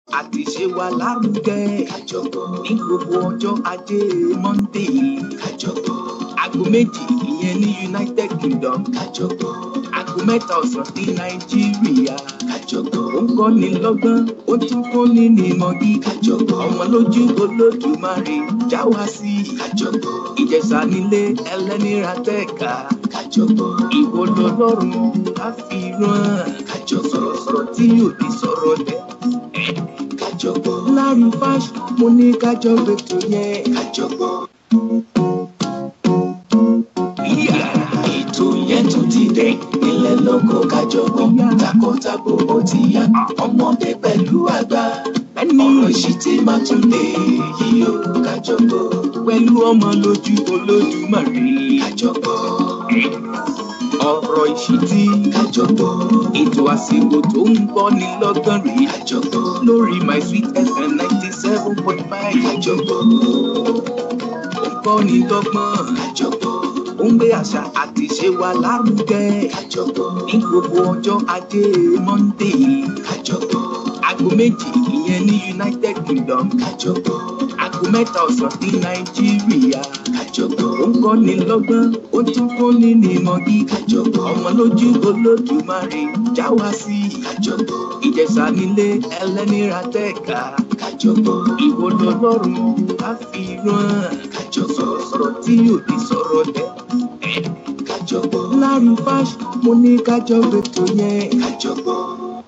àti ṣe wa lárugẹ. ní gbogbo ọjọ́ ajé monde. aago méjì ìyẹn ní united kingdom. aago mẹ́ta ọ̀sán ní nàìjíríà. ó ń kọ́ni lọ́gbọ́n ó tún kọ́ni nímọ̀ gíga. ọmọ lójú olódùmarè já wa sí. ìjẹ̀ṣà nílé ẹlẹ́nira tẹ̀ka. ìwọ lọ́lọ́run á fi rán. sọ̀rọ̀sọ̀rọ̀ tí yóò di sọ̀rọ̀ lẹ̀. láàrin fáṣọ mo ní kájọ gbètò yẹn. ètò yẹn tún ti dé ilé lóko kájọgbọ́n takọtabo ó ti yá ọmọdé pẹ̀lú àgbà ẹni ọ̀rọ̀ ìṣítí máa tún lè yí o kájọgbọ́n pẹ̀lú ọmọ lójú olódùmarè. kájọgbọ́n ọ̀rọ̀ ìṣítí kájọgbọ́n ètò àsìkò tó ń bọ́ ní lọ́gán rèé kájọgbọ́n lórí my sweet fm ninety seven point five kájọgbọ́n ó ń kọ́ ní lọ́gbọ́n kájọgbọ́n ó ń gbé àṣà àti ìṣe wa lárugẹ kájọgbọ́n ní gbogbo ọjọ́ ajé monde kájọgbọ́n aago méjì ìyẹn ní united kingdom kájọgbọ́n aago mẹ́ta ọ̀sán ní nàìjíríà kájọgbọ́n ó ń kọ́ ní lọ́gbọ́n ó tún kọ́ ní nímọ̀ gíga ọmọ lójú olódùmarè já wa sí kájọgbọ́n ìjẹ̀ṣà nílé ẹlẹ́nira tẹ̀ka kájọgbọ́n ìwọ lọ́lọ́run á fi rán kájọgbọ́n sọ̀rọ̀ tí yóò di sọ̀rọ̀ lẹ̀. kájọgbọ́n láàrin fáṣọ mo ní kájọ gbètò yẹn. kájọgbọ́n.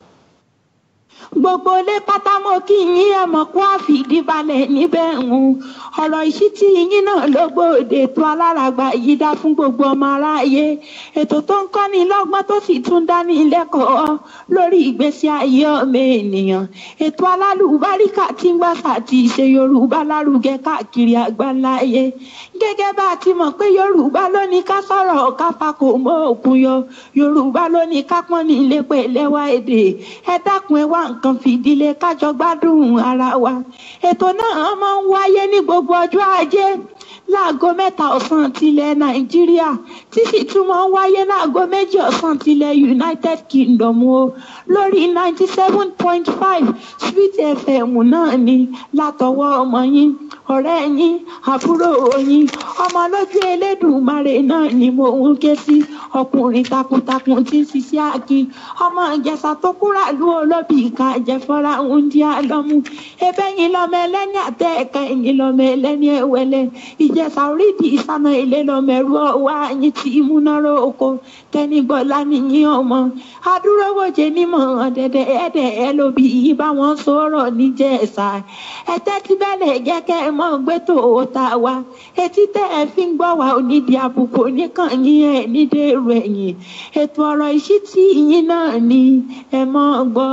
gbogbo ilé pátá mo kí yín ẹ mọ̀ kó àfìdíbalẹ̀ níbẹ̀ ń ọ̀rọ̀ ìṣítí yín náà ló gbòde ètò aláràgbà yìí dá fún gbogbo ọmọ aráyé ètò tó ń kọ́ni lọ́gbọ́n tó sì tún dání lẹ́kọ̀ọ́ lórí ìgbésí ayé ọmọ ènìyàn ètò alálùbáríkà tí ń gbàsà ti ṣe yorùbá lárugẹ káàkiri àgbáláyé gẹ́gẹ́ bá a ti mọ̀ pé yorùbá ló ní ká sọ̀rọ̀ ká fakò mọ́ òkun yọ yorùbá ló ní ká pọ́n ní ilé pé lẹ́wà èdè ẹ dákun ẹ wá nǹkan fìdílé kájọ gbádùn ara wa ètò náà máa ń wáyé ní gbogbo ọjọ́ ajé láago mẹ́ta ọ̀sán tilẹ̀ nàìjíríà tí sì tún máa ń wáyé láago méjì ọ̀sán tilẹ̀ united kingdom o lórí ninety seven point five sweet fm náà ni látọwọ́ ọmọ yín ọ̀rẹ́ yín àbúrò yín ọmọ lójú elédùnmarè náà ni mo ń ké sí ọkùnrin takuntakun tí ń ṣiṣẹ́ akin ọmọ ìjẹsà tó kúrà lú olóbì ìka àjẹfọ́ra ń di àlọ́mú ebe yín lọ́mọ ẹlẹ́ni àtẹ ẹ̀ka ẹ̀yìn lọ́mọ ẹlẹ́ni ẹ̀wẹ̀lẹ̀ ìjẹsà orídìí ìsáná ilé lọ́mọ ẹ̀rú ọwọ́ àyìn tí ìmúnáró oko tẹnigbọ́lá nìyí ọmọ adúrógbòjé nímọ̀ ọ̀dẹ̀dẹ̀ ẹ̀dẹ̀ ẹ̀ lóbi yìí bá wọn sọ̀rọ̀ níjẹ̀sà ẹ̀tẹ́ tí bẹ́lẹ̀ jẹ́ kẹ́ ẹ mọ́ gbé tó o ta wa etí tẹ́ ẹ fi ń gbọ́ wa onídìí àbùkù nìkan yín ẹ̀ nídìí èrò ẹ̀yìn ètò ọ̀rọ̀ ìṣítí yín náà ni ẹ mọ́ gbọ́.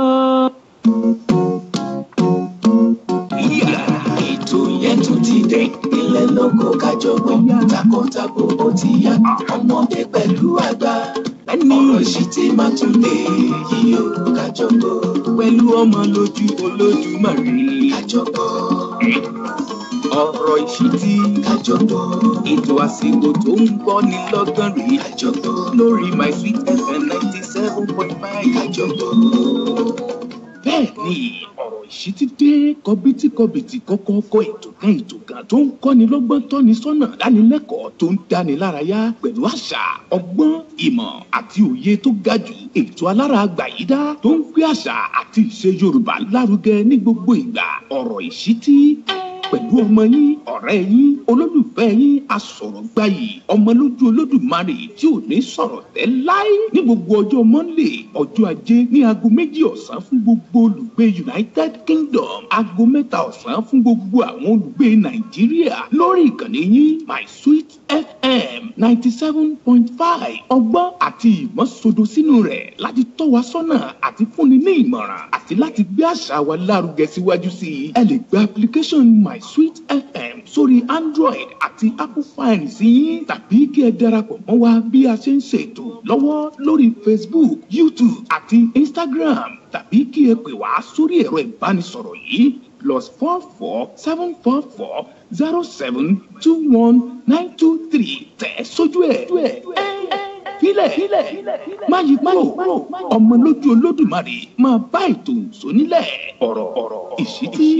ètò yẹn tún ti dé ilé lóko kájọgbọ́n takọtabo ó ti yá ọmọdé pẹ̀lú àgbà ẹni ọ̀rọ̀ ìṣítí máa tún lè yí o kájọgbọ́n pẹ̀lú ọmọ lójú olódùmarè. kájọgbọ́n ọ̀rọ̀ ìṣítí kájọgbọ́n ètò àsìkò tó ń bọ́ ní lọ́gán rèé kájọgbọ́n lórí my sweet fm ninety seven point five. kájọgbọ́n. bẹ́ẹ̀ ni ọ̀rọ̀ ìṣítí dé kọbítíkọbìtì kọ́kọ́kọ́ ètò kan ètò kan tó ń kọ́ni lọ́gbọ́n tọ́ni sọ́nà dánilẹ́kọ̀ọ́ tó ń dáni lárayá pẹ̀lú àṣà ọgbọ́n ìmọ̀ àti òye tó ga jù ètò alára àgbàyídá tó ń gbé àṣà àti ìṣe yorùbá lárugẹ ní gbogbo ìgbà ọ̀rọ̀ ìṣítí pẹ̀lú ọmọ yín ọ̀rẹ́ yín olólùfẹ́ yín asọ̀rọ̀gbayì ọmọlójú olódùmarè tí ò ní sọ̀rọ̀ tẹ́ láé ní gbogbo ọjọ́ monday ọjọ́ ajé ní aago méjì ọ̀sán fún gbogbo olùgbé united kingdom aago mẹ́ta ọ̀sán fún gbogbo àwọn olùgbé nàìjíríà lórí ìkànnì yín my sweet fm ninety seven point five ọgbọ́n àti ìmọ̀ sodo sínú rẹ̀ láti tọ́ wa sọ́nà àti fúnni ní ìmọ̀ràn àti láti gbé àṣà wa lárugẹ síwájú sí i ẹ lè gba application my sweet fm sórí android àti apple phone sí yín tàbí kí ẹ darapọ̀ mọ́ wa bí a ṣe ń ṣètò lọ́wọ́ lórí facebook youtube àti instagram tàbí kí ẹ pè wá sórí ẹ̀rọ ìbánisọ̀rọ̀ yìí plus four four seven four four zero seven two one nine two three tẹ̀ sójú ẹ̀. filẹ̀ má yí kúrò ọmọ lójú olódùmarè máa bá ètò sónílẹ̀ ọ̀rọ̀ ọ̀rọ̀ ìṣítí.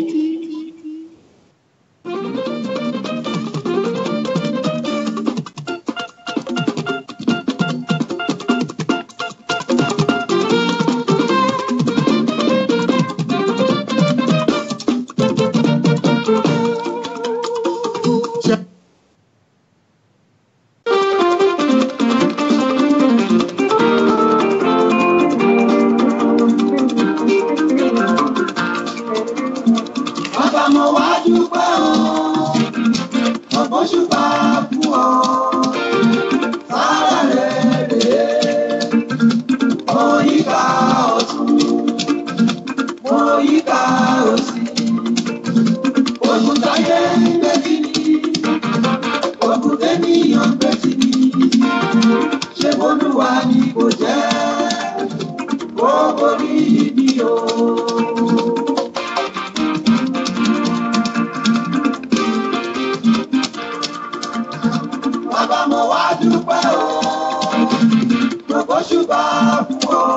Bàbá mo wá dúpẹ́ o, ọ̀pọ̀ ṣùgbà fún ọ. Sára rẹ̀ rèé, mo yíká ọ̀tún, mo yíká òsì. Ogun táyé ń gbé sí ni, ogun tẹ́nìyàn ń gbé sí ni. Ṣé Olúwa ni kò jẹ́? Ó borí mi o. Bàbá mo wá dúpẹ́ o, gbogbo ṣùgbọ́n fún ọ.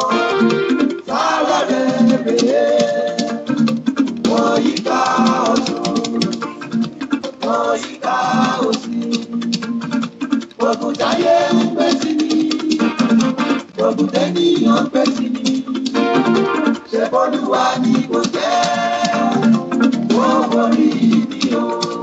Sára rẹ̀ rèé, mo yíká ọ̀tún, mo yíká òsì. Gbogbo táyé ń gbé sí mi, gbogbo tẹ́nìyàn ń gbé sí mi. Ṣé Bọ́lúwa ni kò jẹ́? Ó borí mi o.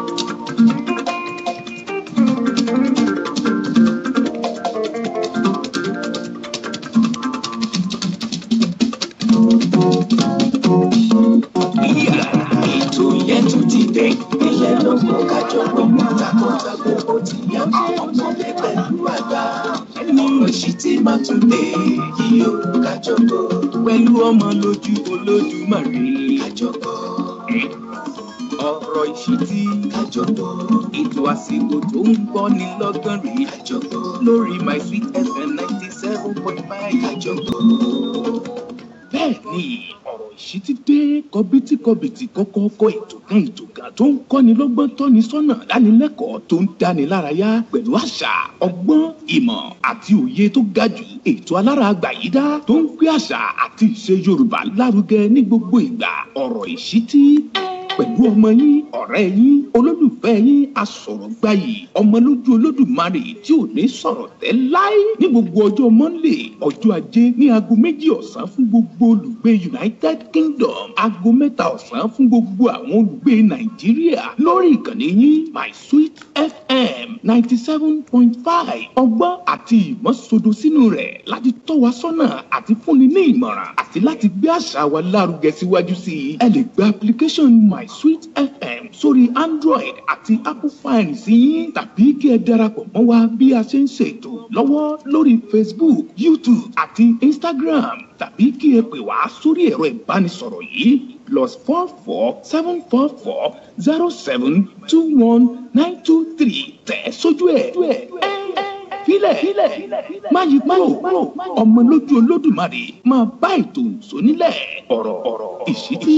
ètò yẹn tún ti dé ilé lóko kájọ gbogbo takọtabo ó ti yá ọmọdé pẹ̀lú àgbà ọ̀rọ̀ sì ti máa tún dé yìí ó kájọ gbọ́ pẹ̀lú ọmọ lójú olódùmarè kájọ gbọ́ ọ̀rọ̀ ìṣítí kájọ gbọ́ ètò àsìkò tó ń gbọ́ ní lọ́gán rèé kájọ gbọ́ lórí my sweet fm ninety seven point five kájọ gbọ́ bẹ́ẹ̀ ni ọ̀rọ̀ ìṣítí dé kọbítíkọbìtì kọ́kọ́kọ́ ètò kan ètò kan tó ń kọ́ni lọ́gbọ́n tọ́ni sọ́nà dánilẹ́kọ̀ọ́ tó ń dáni lárayá pẹ̀lú àṣà ọgbọ́n ìmọ̀ àti òye tó ga jù ètò alára àgbàyídá tó ń gbé àṣà àti ìṣe yorùbá lárugẹ ní gbogbo ìgbà ọ̀rọ̀ ìṣítí pẹ̀lú ọmọ yín ọ̀rẹ́ yín olólùfẹ́ yín asọ̀rọ̀gbayì ọmọ lójú olódùmarè tí ò ní sọ̀rọ̀ tẹ́ láé ní gbogbo ọjọ́ monday ọjọ́ ajé ní aago méjì ọ̀sán fún gbogbo olùgbé united kingdom aago mẹ́ta ọ̀sán fún gbogbo àwọn olùgbé nàìjíríà lórí ìkànnì yín my sweet fm ninety seven point five ọgbọ́n àti ìmọ̀ sodo sínú rẹ̀ láti tọ́ wa sọ́nà àti fúnni ní ìmọ̀ràn àti láti gbé àṣà wa lárugẹ síwájú sí i ẹ lè gba application my sweet fm sórí android àti apple fine sí yín tàbí kí ẹ darapọ̀ mọ́ wa bí a ṣe ń ṣètò lọ́wọ́ lórí facebook youtube àti instagram tàbí kí ẹ pè wá sórí ẹ̀rọ ìbánisọ̀rọ̀ yìí plus four four seven four four zero seven two one nine two three tẹ̀ sójú ẹ̀ filẹ̀ má yí kúrò ọmọ lójú olódùmarè máa bá ètò sónílẹ̀ ọ̀rọ̀ ọ̀rọ̀ ìṣítí.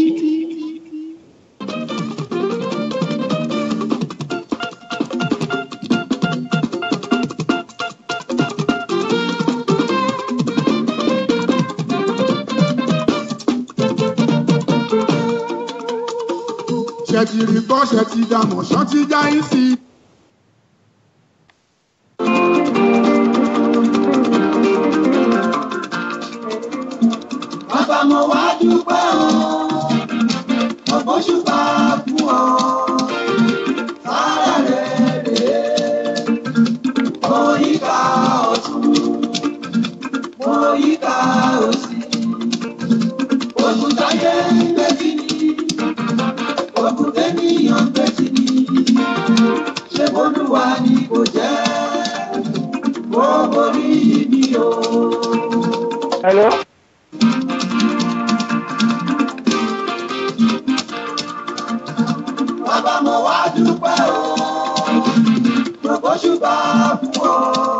ṣe ti rí gbọ́ ṣe ti dàmọ̀ ṣán ti já yín sí i. Bàbá mo wá dúpẹ́ o, ọ̀pọ̀ ṣùgbà fún ọ. Sára rẹ̀ rèé, mo yíká ọ̀tún, mo yíká òsì. Ogun táyé ń gbé sí ni, ogun tẹ́nìyàn ń gbé sí ni. Ṣé Olúwa ni kò jẹ́? Ó borí mi o. Hello. Bàbá mo wá dúpẹ́ o, gbogbo ṣùgbọ́n fún ọ.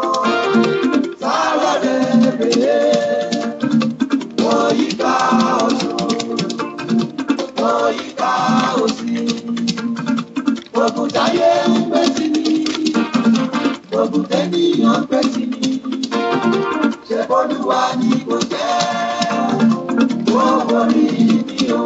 Sára rẹ̀ rèé, mo yíká ọ̀tún, mo yíká òsì. Gbogbo táyé ń gbé sí mi, gbogbo tẹ́nìyàn ń gbé sí mi. olúwa ni mo jẹ́ ó borí mi o.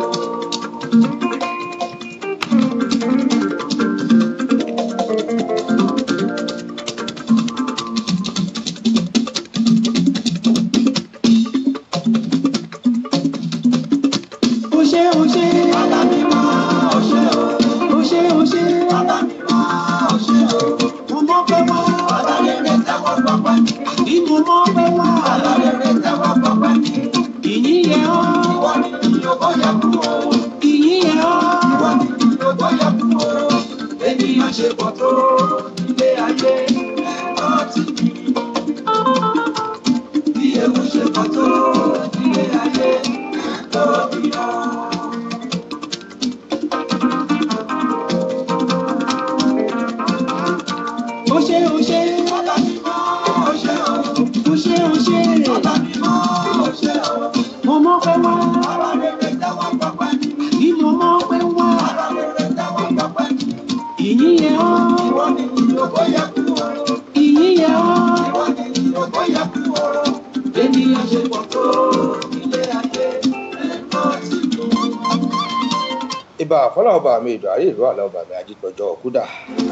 ó ṣe ó ṣe bàbá mi mọ́ ọ ṣe o. ó ṣe ó ṣe bàbá mi mọ́ ọ ṣe o. mo mọ̀ pé wá bàbá rere tẹ́wọ́ gbọ́pẹ́ mi. bí mo mọ̀ pé wá bàbá rere tẹ́wọ́ gbọ́pẹ́ mi. ìyìn yẹ ọ́ ìwọ ni ìyókò yẹ kú o. ìyìn yẹ ọ́ ìwọ ni ìyókò yẹ kú o. ènìyàn ṣe pọ̀ tó ilé ayé ẹ̀kọ́ ti mi. bí ewu ṣe pọ̀ tó ilé ayé ẹ̀kọ́ mi lọ. ó ṣe ó ṣe bàbá mi mọ́ ọ ṣe o. ó ṣe ó ṣe bàbá mi mọ́ ọ ṣe o. mo mọ̀ pé wá bàbá rere tẹ́wọ́ gbọ́pẹ́ mi. bí mo mọ̀ pé wá bàbá rere tẹ́wọ́ gbọ́pẹ́ mi. ìyìn yẹ ọ́ ìwọ ni ìyókò yẹ kú o. ìyìn yẹ ọ́ ìwọ ni ìyókò yẹ kú o. ènìyàn ṣe pọ̀ tó ilé ayé ẹ̀kọ́ ti mi. ìbà fọlá ọba mi ìdò àrí ìlú àlọ ọba mi ajígbọjọ kúdà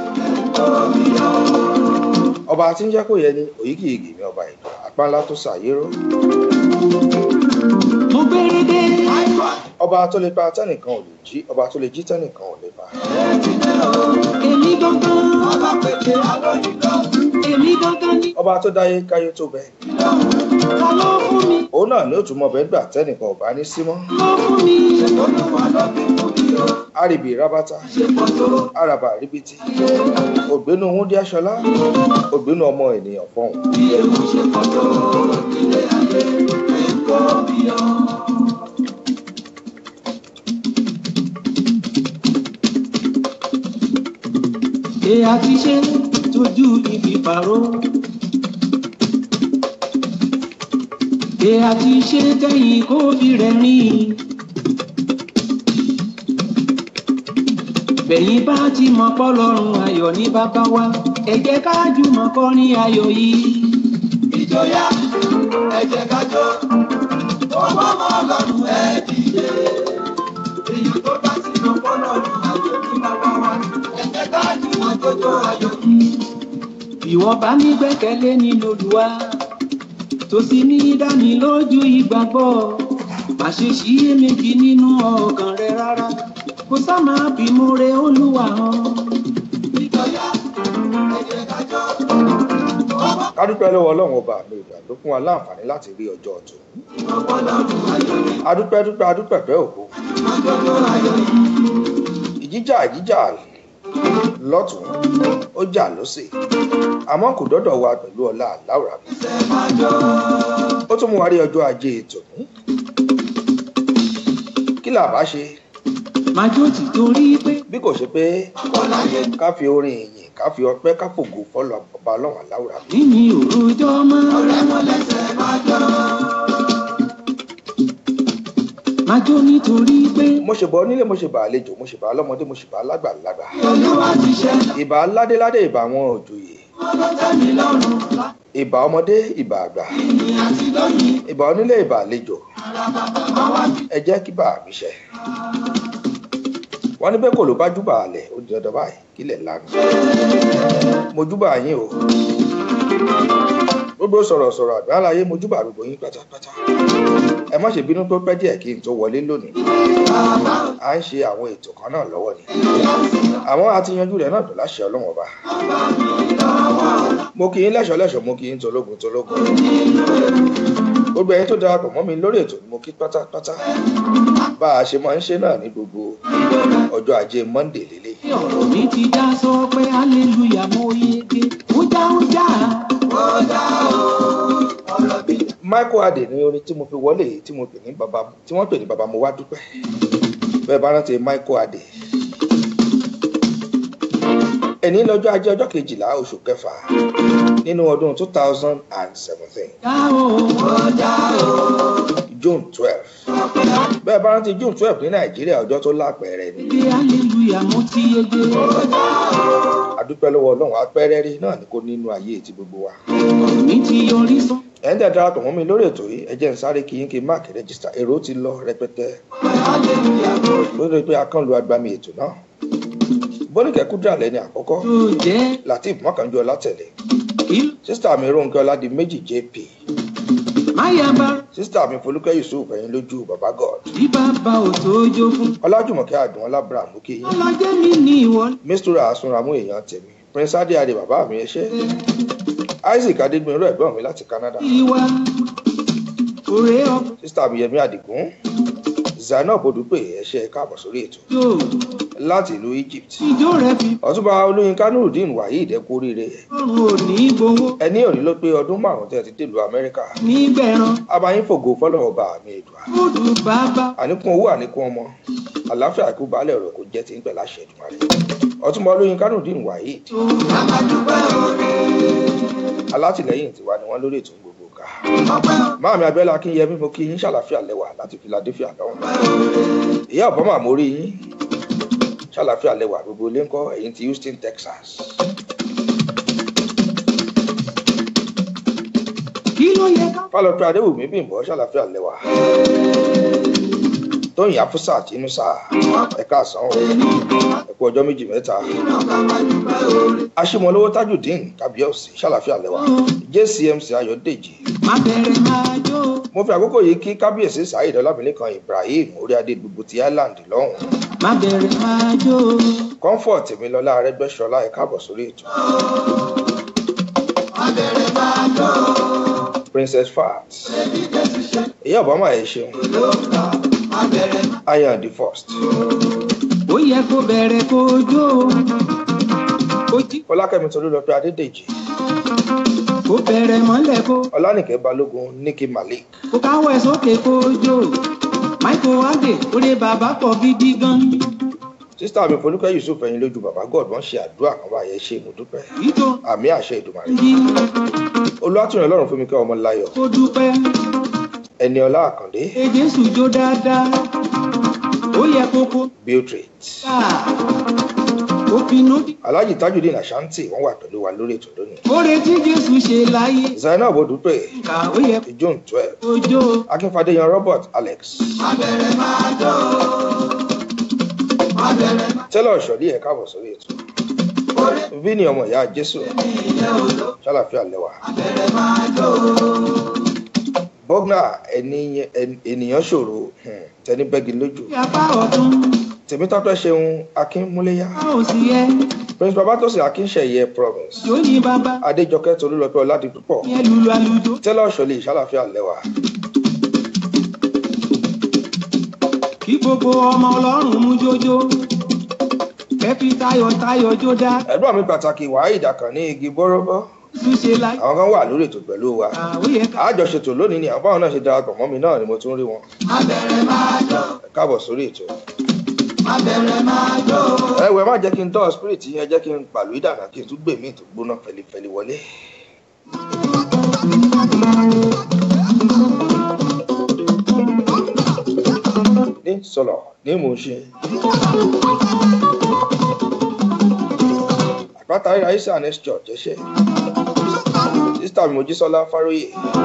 ọba tí ń jẹ́ kó yẹ ni òyìgìyìgì mi ọba ìdò àpáńlá tó ṣàyérò mo gbére dé ọba tó lè pa tẹnìkan ò lè jí ọba tó lè jí tẹnìkan ò lè pa èmi gangan bàbá pété alóyún lọ. èmi gangan ni ọba tó dáyé káyé tó bẹ ta ló fún mi òun náà ní òtún mọbẹ gbà tẹnìkan ò bá ní símọ ló fún mi olúwa lọ bí mo bí o. àrìbì rábátà ṣe pọ̀ tó àràbà ríbitì ògbénu wúndí aṣọlá ògbénu ọmọ ènìyàn fọhùn bí ewu ṣe pọ̀ tó ilé ayé ẹ̀kọ́ mi lọ. ṣe àti ṣe tójú ibi pàrọ̀ ṣe àti ṣe tẹ̀yìn kóbi rẹ̀ rìn bẹ̀yìn bá ti mọ̀ pọ́ lọ́rùn ayọ̀ ní bàbá wa ẹ jẹ́ ká jùmọ̀ kọrin ayọ̀ yìí. ìjọyà ẹ jẹ́ ká jó ọmọ ọmọ ọlọ́run ẹ dìde èyí tó bá ti mọ fọlọ́run ayọ̀ ní bàbá wa ẹ jẹ́ ká jùmọ̀ jójó ayọ̀ yìí. ìwọ bá ní gbẹ́kẹ̀lé nínú olùwà tó sì ní dání lójú ìgbàgbọ́ má ṣe ṣiyèméjì nínú ọkàn rẹ rárá kó sá máa bímọ rẹ olúwa hàn. ìjọyà ẹ jẹ́ ká jó kádúpẹ́ lọ́wọ́ ọlọ́run ọba mi ìgbà ló fún wa láǹfààní láti rí ọjọ́ ọ̀tún ọmọ fọlọ́run ayọ̀ yìí adúpẹ́ dúpẹ́ adúpẹ́ pẹ́ òkú má jójó ayọ̀ yìí. ìjíjà ìjíjà lọ́tún ó jà lọ́sẹ̀ àmọ́ kò dọ́dọ̀ wa pẹ̀lú ọlá àláwùrà mi ṣe máa jó ó tún mú wa rí ọjọ́ ajé tòní kí là bá ṣe májò tí torí pé bí kò ṣe pé ọláyé ká fi orin ìyìn ká fi ọpẹ́ ká fògo fọlọ ọba ọlọ́run àláwùrà mi níní òròjọ́ mọ́ ọ̀rẹ́ wọn lẹ́sẹ̀ máa jó májò nítorí pé mo ṣe bọ nílé mo ṣe bá àlejò mo ṣe bá lọ́mọdé mo ṣe bá lágbàlagbà olúwa ti ṣe ìbà ládéládé ìbà àwọn òjòyè wọn ló tẹ́ mi lọ́rùn ìbà ọmọdé ìbà àgbà ìyìn àti lóyìn ìbà onílé ìbà àlejò ara bàbá máa wá sí. ẹ jẹ́ kí bàá mi ṣẹ wọ́n ní bẹ́ẹ̀ kò ló bá júbà alẹ̀ ó di dandan báyìí kílẹ̀ lánàá mo júbà yín o gbogbo sọ̀rọ̀sọ̀rọ̀ àgbáláyé mo júbà gbogbo yín pátápátá ẹ má ṣe bínú tó pẹ́ díẹ̀ kí n tó wọlé lónìí à ń ṣe àwọn ètò kan náà lọ́wọ́ ni àwọn àti yanjú rẹ̀ náà dùn láṣẹ ọlọ́wọ́n ọba mo kì í lẹ́ṣọ̀ lẹ́ṣọ̀ mo kì í tológun tológun gbogbo ẹyin tó darapọ̀ mọ́ mi lórí ètò ni mo kí pátápátá bá a ṣe máa ń ṣe náà ní gbogbo ọjọ́ ajé monday lélẹ̀ tí ọ̀rọ̀ mi ti já sọ pé hallelujah mo yege ó já ó já michael adé ní orin tí mo fi wọlé yìí tí mo pè ní baba tí wọ́n pè ní baba mo wá dúpẹ́ bẹ́ẹ̀ bá rántí michael adé ẹni lọ́jọ́ ajé ọjọ́ kejìlá oṣù kẹfà nínú ọdún two thousand and seventeen já o june twelve bẹ́ẹ̀ bá rántí june twelve ní nàìjíríà ọjọ́ tó lápẹẹrẹ ni pé hallelujah mo ti yege adúpẹ́ lọ́wọ́ ọlọ́run apẹ́rẹ́ rí náà ni kò nínú ayé ti gbogbo wa mi ti yọrí sán ẹ̀ ń tẹ̀ darapọ̀ mọ́ mi lórí ètò yìí ẹ jẹ́ n sáré kí yín kí n máàkì rẹ́gísítà èrò ti lọ rẹpẹtẹ lórí pé akánlu agbami ètò náà bóníkẹ́ kúdà lẹ́ni àkọ́kọ́ latif mọ́kànjú ọlátẹ̀lé sísítà mi rónkẹ́ ọládì méjì jp sísítà mi folúkẹ́ yusuf ẹ̀yìn lójú baba god bí bàbá ò tó jó fún. ọlájùmọ̀kẹ́ àdùn ọlábra àmúkẹ́ yín ọlọ́jẹ́ mi ní ìwọ. mistura asunramu èèyàn tèmi prince adéadé bàbá mi ẹṣẹ́ isaac adégbinró ẹ̀gbọ́n mi láti canada ìwà òré ọkọ sísítà mi yẹmí àdìgún zainab odúpè ẹṣẹ́ káàbọ̀ sórí ètò yóò láti ìlú egypt ìjó rẹ fi ọtúnba olóyinka nurudeen waheed ẹkú oríire ọrùn òní gbowó ẹni òní ló pé ọdún márùn tẹ́ ti dèlú amẹ́ríkà nígbẹ̀rán abayín fògo fọlọ́wọ́ bá mi èdùà kóòdù bàbá àníkún owó àníkún ọmọ àláfíà ikú baálé ọ̀rọ̀ kò jẹ́ ti ń pẹ̀lá ṣẹ̀dùn rẹ̀ ọtúnba olóyinka nurudeen waheed tó àmàdúpẹ́ òré alátìlẹyìn tiwa ni wọn lórí ètò gbogbo ká ọpẹ́ máàmí abẹ́lá akínyẹmí mo kí yín ṣàlàfíà lẹ́wà láti philadelphia lọ́hùn ìyá ọ̀bọ́mà mo rí yín ṣàlàfíà lẹ́wà gbogbo ilé ńkọ́ ẹ̀yìn ti houston texas kí ló yẹ ká. fálọpẹ adéwùmí bìnbọ ṣàlàfíà lẹ́wà tóyìn afúsà tínúsà ẹ̀ka àsán o ẹ̀kú ọjọ́ méjì mẹ́ta aṣímọlówó tajudeen kábíyèsí ṣàlàfíà lẹ́wà jcmc ayọ̀dèjì má bẹ̀rẹ̀ máa jó mo fi àkókò yìí kí kábíyèsí saheed ọlámilẹ́kan ibrahim oríadé gbogbo ti island lọ́hùn má bẹ̀rẹ̀ máa jó comfort tèmilọ́lá arẹ́gbẹ́sọlá ẹ̀ káàbọ̀ sórí ètò má bẹ̀rẹ̀ máa jó princess fat ìyá obama ẹ̀ ṣeun má bẹ̀rẹ̀ iron the first ó yẹ kó bẹ̀rẹ̀ kó jó kó jí fọlákẹ́mi tolúlọpẹ́ adédèjì kó bẹ̀rẹ̀ mọ́lẹ̀ kó ọlánìkẹ́ balógun nikki malik kó káwọ́ ẹ̀ sókè kó jó michael wade orí bàbá pọ̀ gidi gan sísítà mi folúkẹ́ yusuf ẹ̀yìn lójú bàbá god wọ́n ṣe àdúrà kan báyẹn ṣe mo dúpẹ́ ìjó àmì àṣẹ ìdùmarè jí olùwàtúnyẹ ọlọ́run fún mi kẹ́ ọmọ láyọ̀ kó dúpẹ́ ẹni ọlá àkàndé ẹ jésù jó dáadáa ó yẹ kó kó biltrit ká ó pinnu dí. alhaji tajudeen ashanti wọ́n wà pẹ̀lú wa lórí ètò lónìí oore tí jésù ṣe láyé zainab odúpẹ́ ká ó yẹ june twelve kó jó. akínfàdéyan robert alex abẹ́rẹ́ máa jó abẹ́rẹ́ máa tẹ́lọ̀ ṣọ̀lí ẹ̀ káàbọ̀ sórí ètò oore vini ọmọ ìyá jésù ilé odò ṣàlàfíà lẹ́wà abẹ́rẹ́ máa jó bọ́gnà ẹni- ẹni- ènìyàn ṣòro um, tẹni bẹ́gi lójú apá ọ̀tún tèmítọ́pẹ́ ṣeun akínmúléyà a ò sì yẹ prince babatose akínṣẹ̀yẹ province jó ní bàbá adéjọkẹ́ tolúlọpẹ́ ọládìpúpọ̀ yẹn lulu àlùjọ. tẹ́lọ̀ ṣọ̀lí ṣàlàfíà lẹ́wà kí gbogbo ọmọ ọlọ́run mú jójó ẹ fi tayọ̀tayọ̀ jó dá ẹ̀gbọ́n mi pàtàkì wàhíì dàkàn ní igi bọ́rọ́bọ́ jésù ṣe láyé àwọn kan wà lórí ètò pẹ̀lú wa ká ó yẹ ká. àjọṣetò lónìí ni àwọn báwọn náà ṣe darapọ̀ mọ́ mi náà ni mo tún rí wọn abẹ́rẹ́ máa jó ẹ káàbọ̀ sórí ètò abẹ́rẹ́ máa jó ẹwẹ má jẹ́ kí n tọ́ spirit yẹn jẹ́ kí n pàlú ìdàgbà kí n tún gbè mí tó gbóná fẹlifẹli wọlé. ní sọlọ ní mò ń ṣe. àpáta ríra isa next church ẹṣẹ sísítà mi mojísọlá fáróyè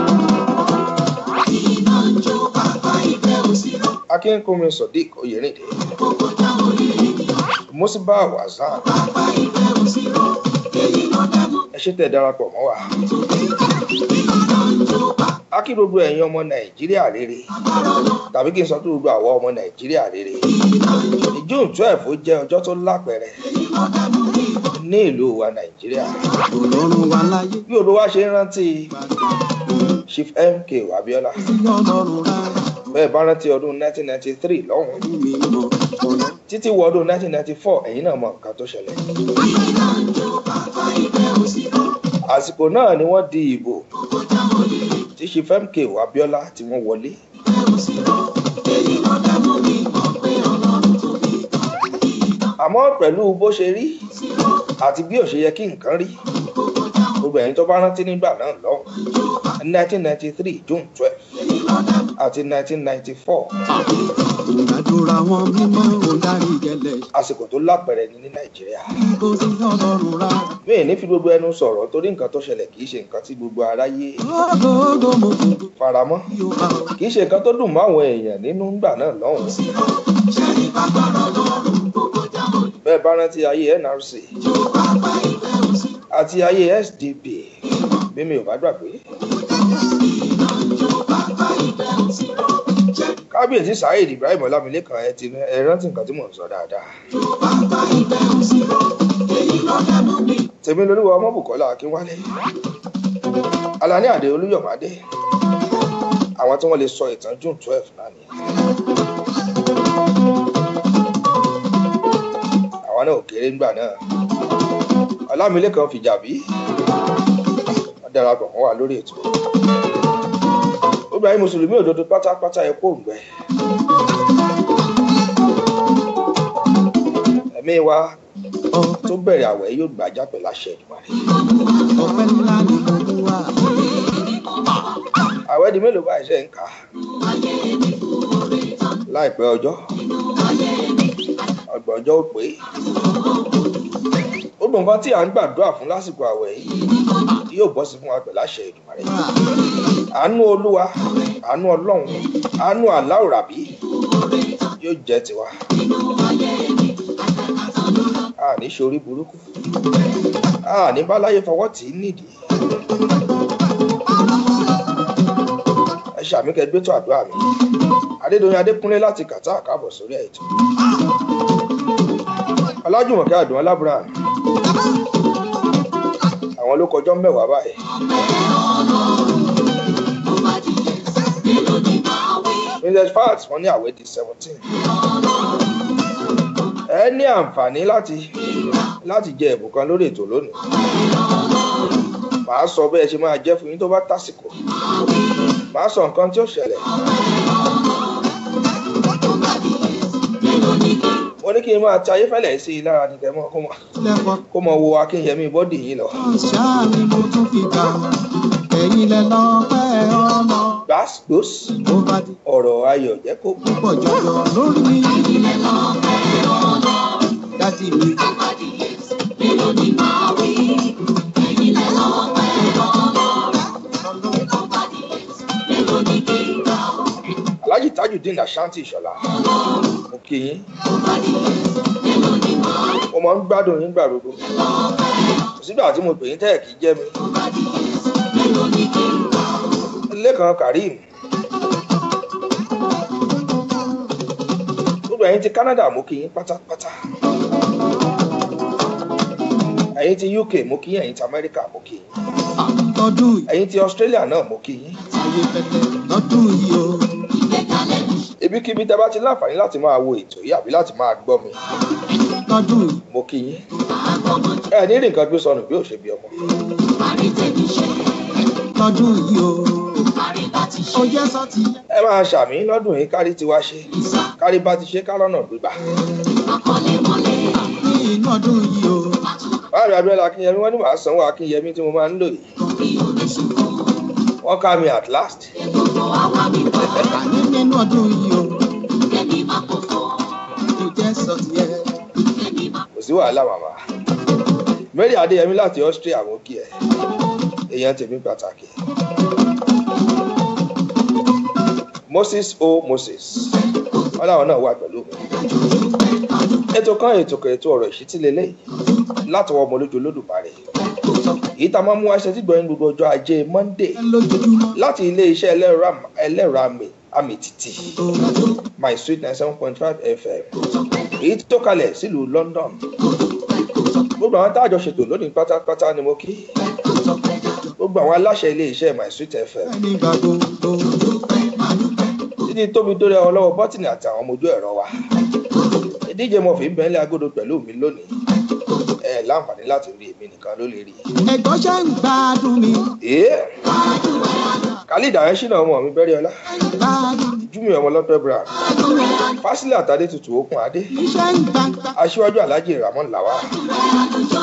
iná ń jó bàbá ìfẹ́ òsínà akínkùnmi sodiq oyèrìndé kókó táwọn olè ènìyàn mosiba wazan bàbá ìfẹ́ òsínà èyí ló dẹ́mu ẹ ṣe tẹ darapọ̀ mọ́ wa. iná ń jó bàbá a kí gbogbo ẹ̀yin ọmọ nàìjíríà rere tàbí kí n sọ pé gbogbo àwọn ọmọ nàìjíríà rere june twelve ó jẹ́ ọjọ́ tó lápẹ̀rẹ̀ ní ìlú wa nàìjíríà ọlọ́run wa láyé bí olúwa ṣe ń rántí chief mk abiola sí ọlọ́run rà bẹ́ẹ̀ bá rántí ọdún 1993 lọ́hùn mí mọ́ ọ̀nà. títí wọ ọdún 1994 ẹ̀yin náà mọ nǹkan tó ṣẹlẹ̀ iná ń jó bàbá ìfẹ́ òsínà àsìkò náà ni wọ́n di ìbò kókó táwọn olè tí chief mk abiola tí wọ́n wọlé ìfẹ́ òsínà èyí ló dẹ́mu mi mọ̀ pé ọlọ́run tó bí àmọ́ pẹ̀lú bó ṣe rí àti bí ò ṣe yẹ kí nǹkan rí gbogbo ẹ̀yin tó bá rántí nígbà náà lọ́hùn 1993 june 12 àti 1994 ìgbàdúrà wọn mímọ́ òdarí gẹlẹ̀ àsìkò tó lápẹẹrẹ ni ní nàìjíríà kó sí ọlọ́run rà. mi ì ní fi gbogbo ẹnu sọ̀rọ̀ torí nǹkan tó ṣẹlẹ̀ kì í ṣe nǹkan tí gbogbo aráyé gbogbo mo gbogbo faramọ́ yóò bá ọ. kì í ṣe nǹkan tó dùn mọ́ àwọn èèyàn nínú ńgbà náà lọ́hùn bẹ́ẹ̀ bá rántí ayé nrc àti ayé sdp bí mi ò bá gbàgbé kábíyèsí saheed ibrahim ọlámilékan ẹ ti ẹ rántí nǹkan tí mò ń sọ dáadáa tèmi lolúwa ọmọbùkọ́lá akínwálé alani àdé olúyọ̀mádé àwọn tí wọ́n lè sọ ìtàn june twelve náà ni àwọn náà ò kéré ńgbà náà ọlámilékan fìjàbí wọ́n darapọ̀ mọ́ wa lórí ètò gbogbo ayé mùsùlùmí òdodo pátápátá ẹ kó òǹgbẹ ẹ̀mí wa tó bẹ̀rẹ̀ àwẹ̀ yóò gbàjá pẹ̀lú àṣẹ ìdùmarè ọpẹ́ ńlá ni mo mú wá. àwẹ̀ di mélòó báyìí ṣe ń kà á láìpẹ́ ọjọ́ ọgbọ̀n ọjọ́ ó pé gbogbo nǹkan tí à ń gbàdúrà fún lásìkò àwẹ̀ yìí yóò bọ́ sí fún wa pẹ̀lú àṣẹ ìdùmarè àánú olúwa àánú ọlọ́run àánú aláwòrábí yóò jẹ́ tiwa a ní ṣorí burúkú a ní báláyé fọwọ́ tì í nídìí ẹ ṣàmì kẹgbẹ́ tó àdúrà mi adédọyìn adékúnlé láti kàtà àkábọ̀ sórí ètò ọlájùmọ̀kẹ́ àdùn alábùrà àwọn ló kọjọ́ mẹ́wàá báyìí Mrs. Fat wọ́n ní àwẹ̀ di seventeen. Ẹ ní àǹfààní láti láti jẹ ẹ̀bùn kan lórí ètò lónìí. Màá sọ bẹ́ẹ̀ ṣe máa jẹ́ fún yín tó bá tásìkò. Màá sọ nǹkan tí ó ṣẹlẹ̀. Mo ní kí n máa ti ayéfẹ́lẹ̀ sí i lára ní kẹ́mọ́ kó mọ- lẹ́kọ̀ọ́ kó mọ wo akínyẹmí bọ́dì yín lọ. ṣáà ni mo tún fi gbà ẹ̀yin lẹ lọ́pẹ́ ọmọ. Gbàsgbòs ó bá di ọ̀rọ̀ ayọ̀ jẹ́ kó kú. púpọ̀ jọjọ lórí mi. dájú mi Alhaji Tajudeen Ashanti Ìṣọ̀lá. Mo kí yín. Mo máa ń gbádùn yín gbà gbogbo. Kò sígbà tí mo pè yín tẹ́ẹ̀ kí jẹ́ mi. Lẹ́kan Karim. Gbogbo ẹ̀yin ti Canada mo kí yín pátápátá. Ẹ̀yin ti UK mo kí yín, ẹ̀yin ti America mo kí yín. lọ́dún yìí Ẹ̀yin ti Australia náà mo kí yín. ayé pẹ̀lẹ́ lọ́dún yìí o. Ibikíbi tẹ bá ti láǹfààní láti máa wo ètò yìí àbí láti máa gbọ́ mi. lọ́dún yìí mo kí yín ẹ ní rí nǹkan gbé sọnù bí ò ṣe bí ọmọ lọ́dún yìí o. ó jẹ́ sọ́tì ẹ máa ṣàmì lọ́dún yìí kárí tiwa ṣe kárí bá ti ṣe ká lọ́nà gbígbà ní inú ọdún yìí o. báyìí abiola akínyẹmí wọn ní màá sanwó akínyẹmí tí mo máa ń lò yìí wọn ká mi at last àní nínú ọdún yìí o. ó jẹ́ sọ́tì ẹ̀. kò sí wàhálà màmá mary adéyẹmí láti austria mo kí ẹ èèyàn tèmi pàtàkì moses o moses wọn làwọn náà wà pẹ̀lú mi ètò kan ètò kan ètò ọ̀rọ̀ ìṣítí lélẹ́yìí látọwọ́ ọmọ olójú olódùmarè èyí tá a máa mú wá ṣe tí gbọ́yìn gbogbo ọjọ́ ajé monday lójoojúmọ́. láti ilé iṣẹ́ ẹlẹ́rọ am- ẹlẹ́rọ àmì àmì títì my sweet nine seven point five fm èyí tó kalẹ̀ sílùú london gbogbo àwọn táàjọ ṣètò lónìí pátápátá ni mo kí gbogbo àwọn aláṣẹ ilé iṣẹ́ my sweet fm ẹni gbà gbogbo. títí tóbi dórí àwọn lọ́wọ́ bọ́tìnì àti àwọn ọmọ ojú ẹ̀rọ wa ìdíje mọ̀fì ń bẹ́ńlẹ̀ agodo pẹ̀lú mi lónìí ẹ láǹfààní láti rí èmi nìkan ló lè rí ẹ̀gbọ́n ṣe ń gbádùn mi. i. khalid ayẹ́sìnà ọmọ mi bẹ́rẹ̀ ọlá gbádùn mi. júmi ọmọ lọ́pẹ́ brown fásilẹ̀ àtàdé tutù okùn adé iṣẹ́ ń gbàgbà. aṣíwájú alhaji ramon lawa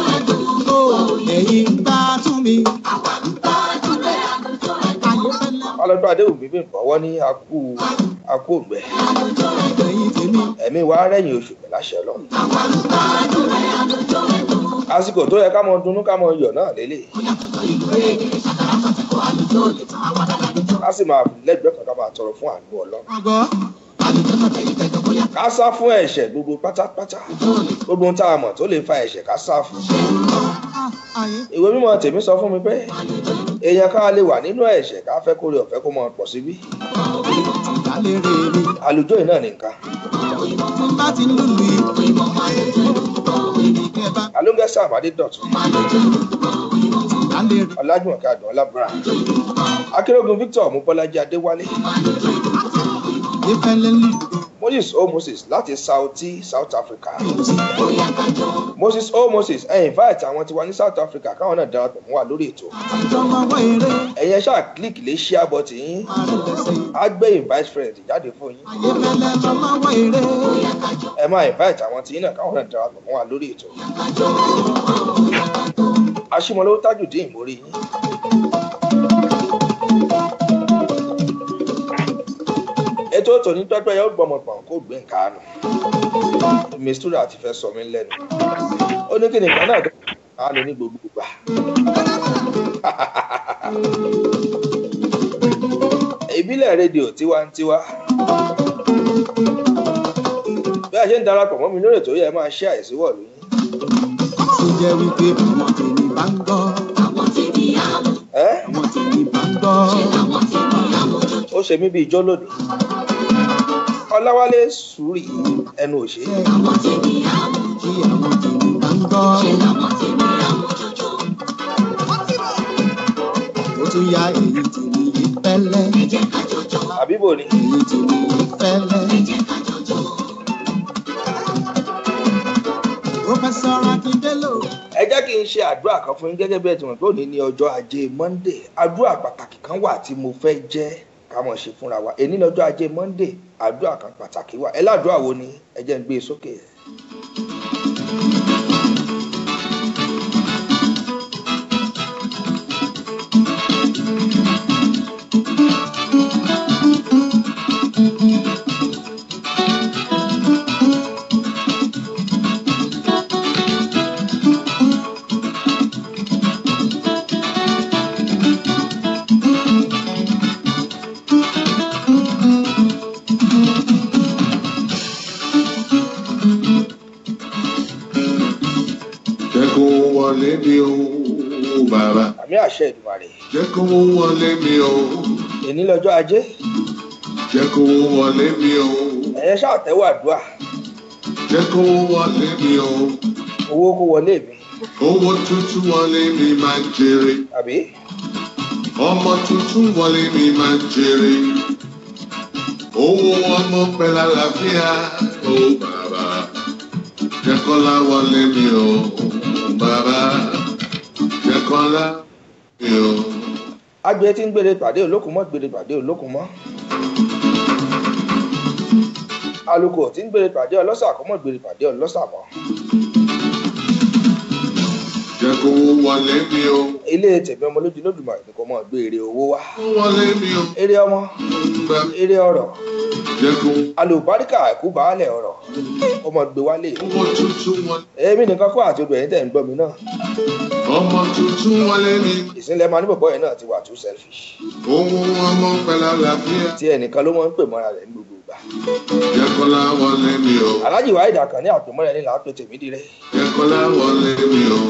ó ẹ̀yin gbádùn mi. ayé fẹ́lẹ́. ọlọ́dún adéwùmí bí bọ̀wọ́ ní akú akú ògbẹ ẹ̀mí wa rẹ̀yìn oṣù pẹ̀lú àṣẹ ọlọ́run àsìkò tó yẹ ká mọ dunnú ká mọ yọ̀ náà lélẹ̀ ká sì máa lẹ́gbẹ̀ẹ́ kan ká máa tọrọ fún àánú ọlọ́run ká sá fún ẹ̀ṣẹ̀ gbogbo pátápátá gbogbo ohun tá a mọ̀ tó lè fa ẹ̀ṣẹ̀ ká sá fún ìwé mímọ́ tèmi sọ fún mi pé èèyàn ká lè wà nínú ẹ̀ṣẹ̀ ká fẹ́ kórè ọ̀fẹ́ kó mọ pọ̀ síbí àlùjọ yìí náà nìkan alóńgẹ́ sam adédọ̀tún ọlájúmọ̀kẹ́ àdùn ọlábùrà akérògùn victor mubọ́lájí adéwálé moses o moses láti sauti south africa moses o moses ẹ invite àwọn tiwa ní south africa káwọn náà darapọ̀ mọ́ wa lórí ètò ẹ̀yin ẹ ṣáà click lè share button yín á gbé invite friend jáde fún yín ẹ máa invite àwọn tí yín náà káwọn náà darapọ̀ mọ́ wa lórí ètò aṣímọlówó tajudeen mórí yín. ètò tòní pẹ́pẹ́ yóò gbọmọ pọ̀n kó gbé nǹkan nù mistura ti fẹ́ sọ mí lẹ́nu ó ní kí ni nǹkan náà tó á lò ní gbogbo gbà. ìbílẹ̀ rédíò tiwantiwa bí a ṣe ń darapọ̀ mọ́ mi lórí ètò yẹ máa ṣe àìsíwọ̀ lóyún. tó jẹ́ wípé àwọn tèmi bá ń gbọ́. ẹ́ àwọn tèmi bá ń gbọ́. ó ṣe mí bíi jọ́lódì ọláwálé sùúrì ẹnu òṣè kí àwọn tèmi bá ń gbọ́. ó tún ya èyí tèmi yìí pẹ́lẹ́. àbíbò ni èyí tèmi yìí pẹ́lẹ́. Pọ́fẹ́sọ̀ Akíndélò. ẹ jẹ́ kí n ṣe àdúrà kan fún yín gẹ́gẹ́ bí ẹ ti mọ̀ pé òní ní ọjọ́ ajé monde àdúrà pàtàkì kan wà tí mo fẹ́ jẹ́ ká mọ̀ ṣe fúnra wa èní lọ́jọ́ ajé monde àdúrà kan pàtàkì wà ẹ ládùúrà wo ni ẹ jẹ́ ń gbé e sókè. Jẹ́ kó wọlé mi o, bàbá. àmì àṣẹ ìdùmarè Jẹ́ kó wọlé mi o. èní lọ́jọ́ ajé Jẹ́ kó wọlé mi o. ẹ̀yẹ ṣáà tẹ́wọ́ àdúrà Jẹ́ kó wọlé mi o. owó kó wọlé mi Owó tuntun wọlé mi máa ń jèrè. àbí Ọmọ tuntun wọlé mi máa ń jèrè. Owó ọmọ pẹ̀lú àlàáfíà. Ó bàbá. Jẹ́ kọ́lá wọlé mi o. Bàbá. Jẹ́ kọ́lá mi o. agbe tí ń gbére pàdé olókùn mọ́ gbére pàdé olókùn mọ́ alùkò tí ń gbére pàdé ọlọ́sà kọ́ mọ́ gbére pàdé ọlọ́sà mọ́ Jẹ́ kó wọlé mi o. ilé tèmi ọmọ lójú lódùmarè ni kò mọ̀ gbé èrè owó wá Kó wọlé mi o. èrè ọmọ Bàbá. èrè ọrọ̀ Jẹ́ kó alùbáríkà ẹ̀kú baálẹ̀ ọrọ̀ ó mọ̀ gbé wálé owó tuntun wọlé. èmi nìkan kọ́ àti odò ẹ̀yìn tẹ̀ ń gbọ́ mi náà Ọmọ tuntun wọlé mi. ìsìnlẹ̀ máa ní bọ̀bọ̀ yẹn náà ti wà too selfish Owó ọmọ pẹ̀lú àlàáfíà. tí ẹnìkan ló mọ̀ ń pè mọ́ra rẹ̀ ní gbogbo ìgbà Jẹ́ kọ́lá wọlé mi o. alájì wáyé dàkàn ní àpèmọ́ra ẹni là á pè tèmi dire Jẹ́ kọ́lá wọlé mi o.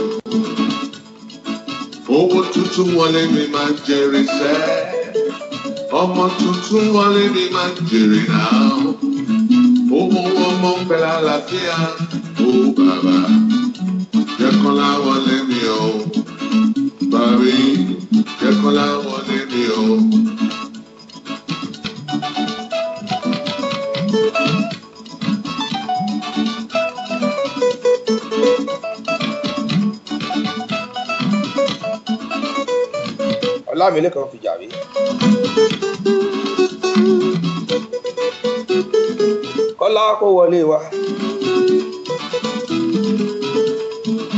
Owó tuntun wọlé mi máa ń jèrè sẹ́. Ọmọ tuntun wọlé mi máa ń jèrè náà. Owó ọmọ pẹ̀lú àlàáfíà. Ó bàbá. Jẹ́ kọ́lá wọlé mi o. Bàbí. Jẹ́ kọ́lá wọlé mi o. ọlámilẹ́kan fìjà rí kọ́lá kó wọlé wa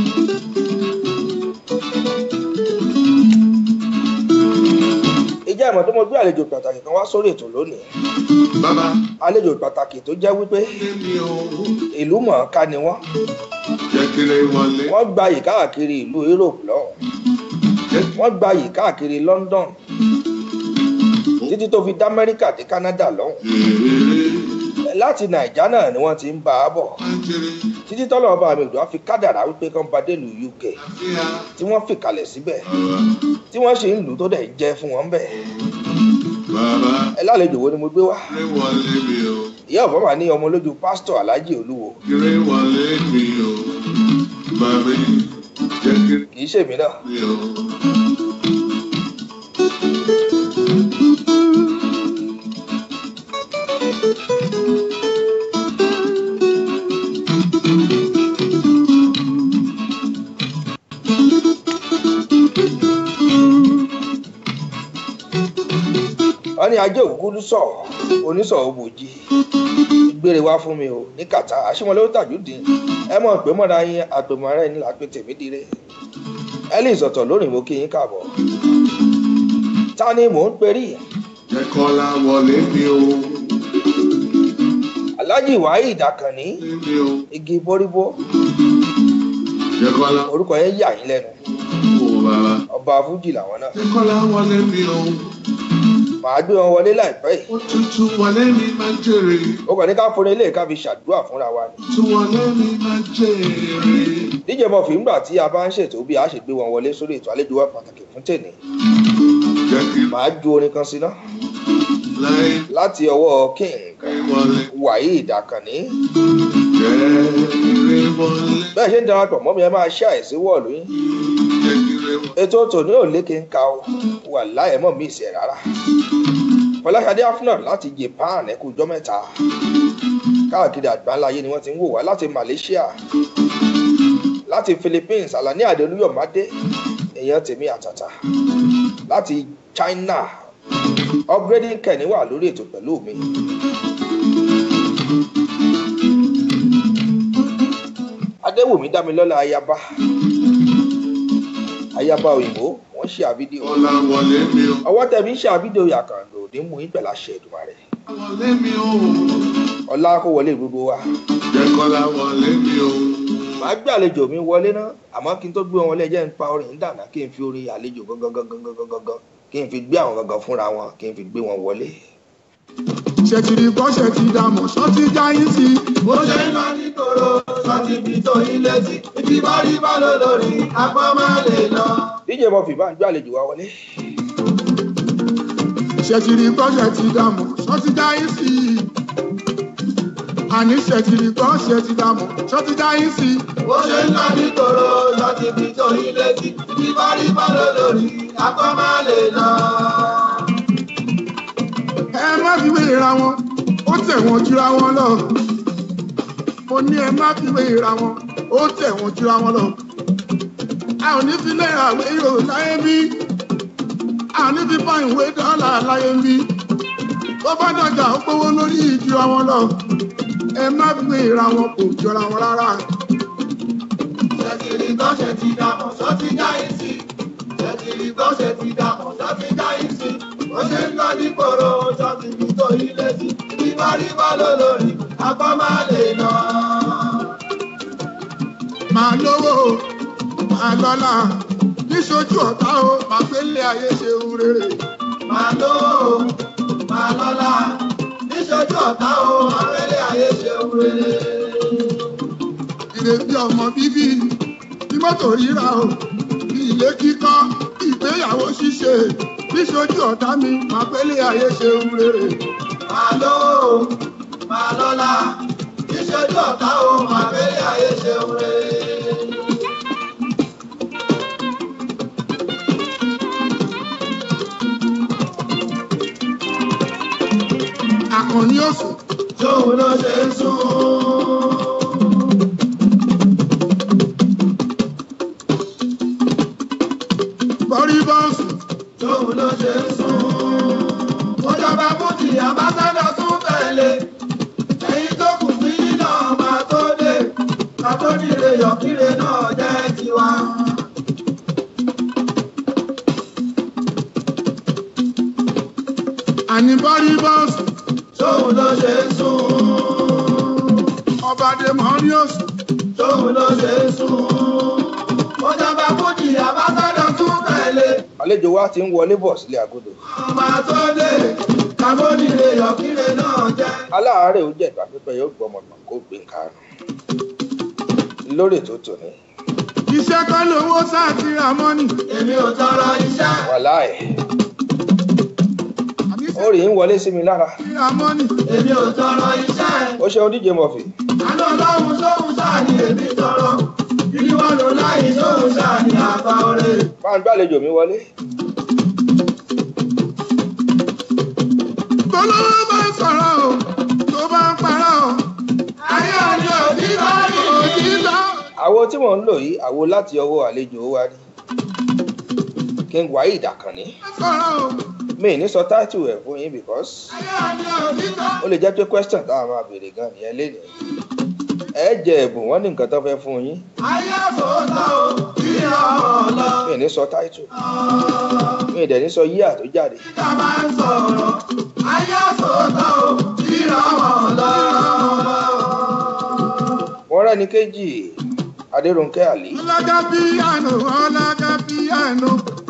ìjẹ́ mọ̀ tó mo gbé àlejò pàtàkì kan wá sórí ètò lónìí Bàbá àlejò pàtàkì tó jẹ́ wípé lémi o. ìlú mọ̀ọ́ká ni wọ́n Jẹ́ kiri wọlé. wọ́n gbayì káàkiri ìlú Europe lọ́hùn Jẹ́ wọ́n gbayì káàkiri London títí tó fi dá Amẹ́ríkà dé Canada lọ́hùn kiri láti Nàìjà náà ni wọ́n ti ń bá a bọ̀ kiri. títí tọ́lọ́ ọba mi òdò á fi kádàrá wípé kán ba dé ìlú UK Àfíà. tí wọ́n fi kalẹ̀ síbẹ̀ Bàbá. tí wọ́n ṣe ń lù ú tó dẹ̀ ń jẹ́ fún wọn bẹ́ẹ̀ Bàbá. ẹ lálejò wo ni mo gbé wá Kiri wọlé mi o. ìyá ọ̀bọ̀n mà ní ọmọ lójú pásítọ̀ Alhaji Olúwo Kiri wọlé mi o. Bàbá. Jẹ́ kiri kì í ṣèmi náà mi o. wọ́n ní ajé ògúdú sọ onísọ̀ òbòjì gbére wá fún mi o ní kàtà àṣìwọ̀n ló tàjúdìn ẹ mọ̀ pé mọ́ra yín àpèmọ́ra ẹni làpè tèmi dire ellis ọ̀tọ̀ lónìí mo kí yín káàbọ̀ ta ni mò ń perí Jẹ́ kọ́lá wọlé mi o. Alhaji Waheed Àkànní Wọlé mi o. igi boríbó Jẹ́ kọ́lá orúkọ yẹn yà yín lẹ́nu o bàbá. ọba fújì làwọn náà Jẹ́ kọ́lá wọlé mi o. màá gbé wọn wọlé láìpẹ́ yìí Òtútù wọlé mi máa ń jèrè. ó kàn ní ká fún ilé ká fi ṣàdúrà fúnra wa ni Òtútù wọlé mi máa ń jèrè. díje mọ̀ fí ńgbà tí a bá ń ṣètò bí a ṣe gbé wọn wọlé sórí ètò àlejò wa pàtàkì fún tèmi Jẹ́ kí màá ju orin kan sí náà láì láti ọwọ́ king wọlé. Waheed Àkànní Jẹ́ kí wọlé. bẹ́ẹ̀ ṣe ń darapọ̀ mọ́ mi ẹ máa ṣe àìsí wọ̀lú yín Jẹ́ kí wọlé. ètò tòní ò lékè ń ka o wà láyé mọ́ mi ìṣẹ̀ rárá Fọláṣadé Afnor láti Japan ẹ̀kú ọjọ́ mẹ́ta káàkiri àgbáńláyé ni wọ́n ti ń wò wá láti Malaysia láti Philippines Alani Adeluyomade èèyàn tèmi àtàtà láti China upgrading kẹ́ni wà lórí ètò pẹ̀lú mi. Adéwùmí Dámilọ́lá ayaba ayaba òyìnbó wọ́n ṣe àfídíò Kọ́lá wọlé mi o. ọwọ́ tẹ̀mí ṣe àfídíò yàkàndò ní mú yín pẹ̀lú àṣẹ Èdùmàrè Wọlé mi o. ọlá kó wọlé gbogbo wa Jẹ́ kọ́lá wọlé mi o. màá gbé àlejò mi wọlé náà àmọ́ kí n tó gbé wọn wọlé jẹ́ ń pa orin dànà kí n fi orin àlejò gangan gangan gangan gangan kí n fi gbé àwọn gangan fúnra wọn kí n fi gbé wọn wọlé. ṣètìlì bọ́ṣẹ̀ ti dààmú ṣọ́tí jáyín sí i. bó ṣe ń lọ nígboro sọtì bí tó yín létí ibi bá rí bá lọ lórí apá máa lè lọ. díje mọ̀fì bá ń gbé àlejò wa wọlé. ṣètìlì bọ́ṣẹ̀ ti dààmú ṣọ́tí jáyín sí i. àní ṣètìlì bọ́ṣẹ̀ ti dààmú ṣọ́tí jáyín sí i. bó ṣe ń lọ nígboro sọtì bí tó yín létí ibi bá rí bá lọ lórí apá máa lè lọ. ẹ má fi wéra wọn ó tẹ̀ wọ́n jura wọn lọ. mo ní ẹ má fi wéra wọn ó tẹ̀ wọ́n jura wọn lọ. a ò ní fi náírà wé yóò láyé bí. a ò ní fi fa ìwé dọ́là láyé bí. bó bá dọ̀jà ó gbówó lórí ìjura wọn lọ. ẹ má fi wéra wọn kò jọra wọn rárá. ṣètìlì bọ́ṣẹ̀ ti dàmọ̀ sọ́tì jáì sí. ṣètìlì bọ́ṣẹ̀ ti dàmọ̀ sọ́tì jáì sí. bó ṣe ń lọ nígboro sọtì bí tó yín létí ibi bá rí bá lọ lórí apá máa lè lọ. máa lówó máa lọ́lá níṣojú ọ̀tá o máa gbé lé ayé ṣe ń rere. máa lówó máa lọ́lá níṣojú ọ̀tá o abẹ́lé ayé ṣe ń rere. ìrètí ọmọ bíbí bí mọ́tò ríra o bí ilé kíkọ́ bí ìgbéyàwó ṣíṣe níṣojú ọ̀tá mi máa gbé lé ayé ṣe ń rere. máa lówó máa lọ́lá níṣojú ọ̀tá o abẹ́lé ayé ṣe ń rere. àkànní òsùn tóun ló ṣe ń sún. bọ́rí bọ́ọ̀sù tóun ló ṣe ń sún. Ìjọba Bùtì Ambassador tún tẹ̀lé. Ẹyin tó kù sí náà máa tó dé. Àtọ́nìrè yọ̀kíre náà jẹ́ tiwa. ní bọ́rí bọ́ọ̀sì tóun ló ṣe ń sùn. ọba demonius tóun ló ṣe ń sùn. ó dábàá fújì àbátọ́dọ̀ tún tẹ̀lé. àlejò wa ti ń wọlé bọ̀ sílé agodo ọba tó dé kábọ́dì lè yọkíre náà jẹ́. aláàárẹ̀ ó jẹ́ ìgbà pípẹ́ yóò gbọ́ ọmọgbọ̀n kó gbé nǹkan rùn lórí tó tò ní iṣẹ́ kọ́ lówó sáà ti ra mọ́nì èmi ò tọrọ iṣẹ́. wàláì àbí ó rí ń wọlé sí mi lára ti ra mọ́nì èmi ò tọrọ iṣẹ́. ó ṣeun díje mọ̀fì àná ọlọ́run sóhun sáà ni èmi tọrọ. ìdí wọn lò láyé sóhun sáà ni àgbà ọ̀rẹ́. máa ń gbàlejò mi wọlé tó lówó bá ń sọ̀rọ̀ o tó bá ń parọ́ o ayé òní òbí bá rí. òtítọ́ àwo tí mò ń lò yìí àwo láti ọwọ́ àlejò wa rí king waheed akànní sọ̀rọ̀ o mi ì ní sọ táìtù ẹ̀ fún yín because ayé òní òbí bá ó lè jẹ́ pé question táwọn máa béèrè gan nìyẹn lénìí ẹ jẹ ẹ̀bùn wọn ní nǹkan tó fẹ́ fún yín ayé àfọ̀ọ́tà o kí ọmọ lọ. mi ì ní sọ táìtù mi ì dẹ̀ ní sọ yíyà tó jáde Ìjà máa ń sọ̀rọ̀, ayé àfọ̀ọ́tà o kí ọmọ lọ. wọ́n rẹ́ni kejì adéròǹkẹ́ àlè ọlága píyànù ọlága píyànù.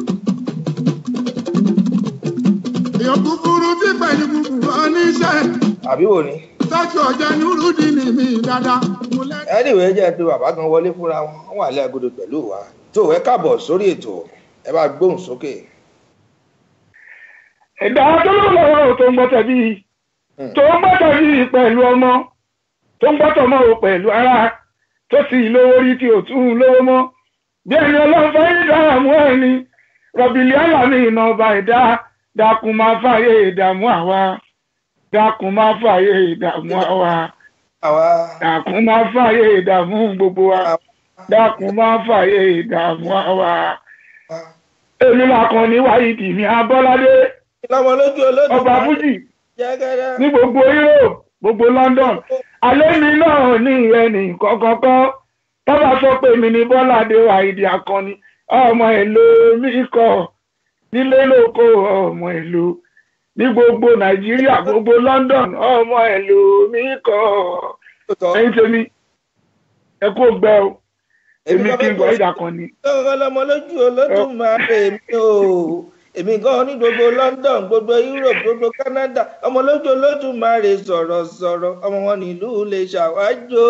èèyàn kúkúrú tí pẹ̀lú kúkúrú oníṣẹ́ àbí wo ni tọ́jú ọjà nírúdì ní mi dáadáa. mo lẹ́- anyway jẹ́ pé bàbá kan wọlé fúnra wọn wọ́n wà lé agodo pẹ̀lú wa tó ẹ káàbọ̀ sórí ètò ẹ bá gbóhùn sókè ẹ̀dá tó ló lọ́wọ́ tó ń gbọ́tọ̀ bí tó ń gbọ́tọ̀ bí pẹ̀lú ọmọ tó ń gbọ́tọ̀ mọ́ o pẹ̀lú ara tó sì lówó rí tí ò tún lówó mọ́ bí ẹni ọlọ́run fẹ́ yí dààmú ẹni rọ̀bìlì àlàmì iná ọba ẹ̀dá dákun máa fààyè ìdààmú àwa dákun máa fààyè ìdààmú àwa àwa dákun máa fààyè ìdààmú gbogbo wa dákun máa fààyè ìdààmú àwa èmi làkàn ní wáyé mi abọ́ládé lọmọ lójú olódùn ọba fújì jẹgẹdẹ ní gbogbo europe gbogbo london alẹ́ mi náà ní ẹnì kọ́kọ́kọ́ tọ́ba sọ pé mi ní bọ́ládé àìdí akọni ọmọ èlò mi kọ nílé lóko ọmọ èlò ní gbogbo nàìjíríà gbogbo london ọmọ èlò mi kọ ẹyin tèmi ẹ kó gbẹ o èmi kí n gbọ́ ìdá kan ni. lọ́wọ́ lọmọ lójú olódùn máa pè mí o èmi gan ní gbogbo london gbogbo europe gbogbo canada ọmọ lójú olódùn máa rè sọ̀rọ̀ sọ̀rọ̀ ọmọ wọn nílùú lè ṣàwájò.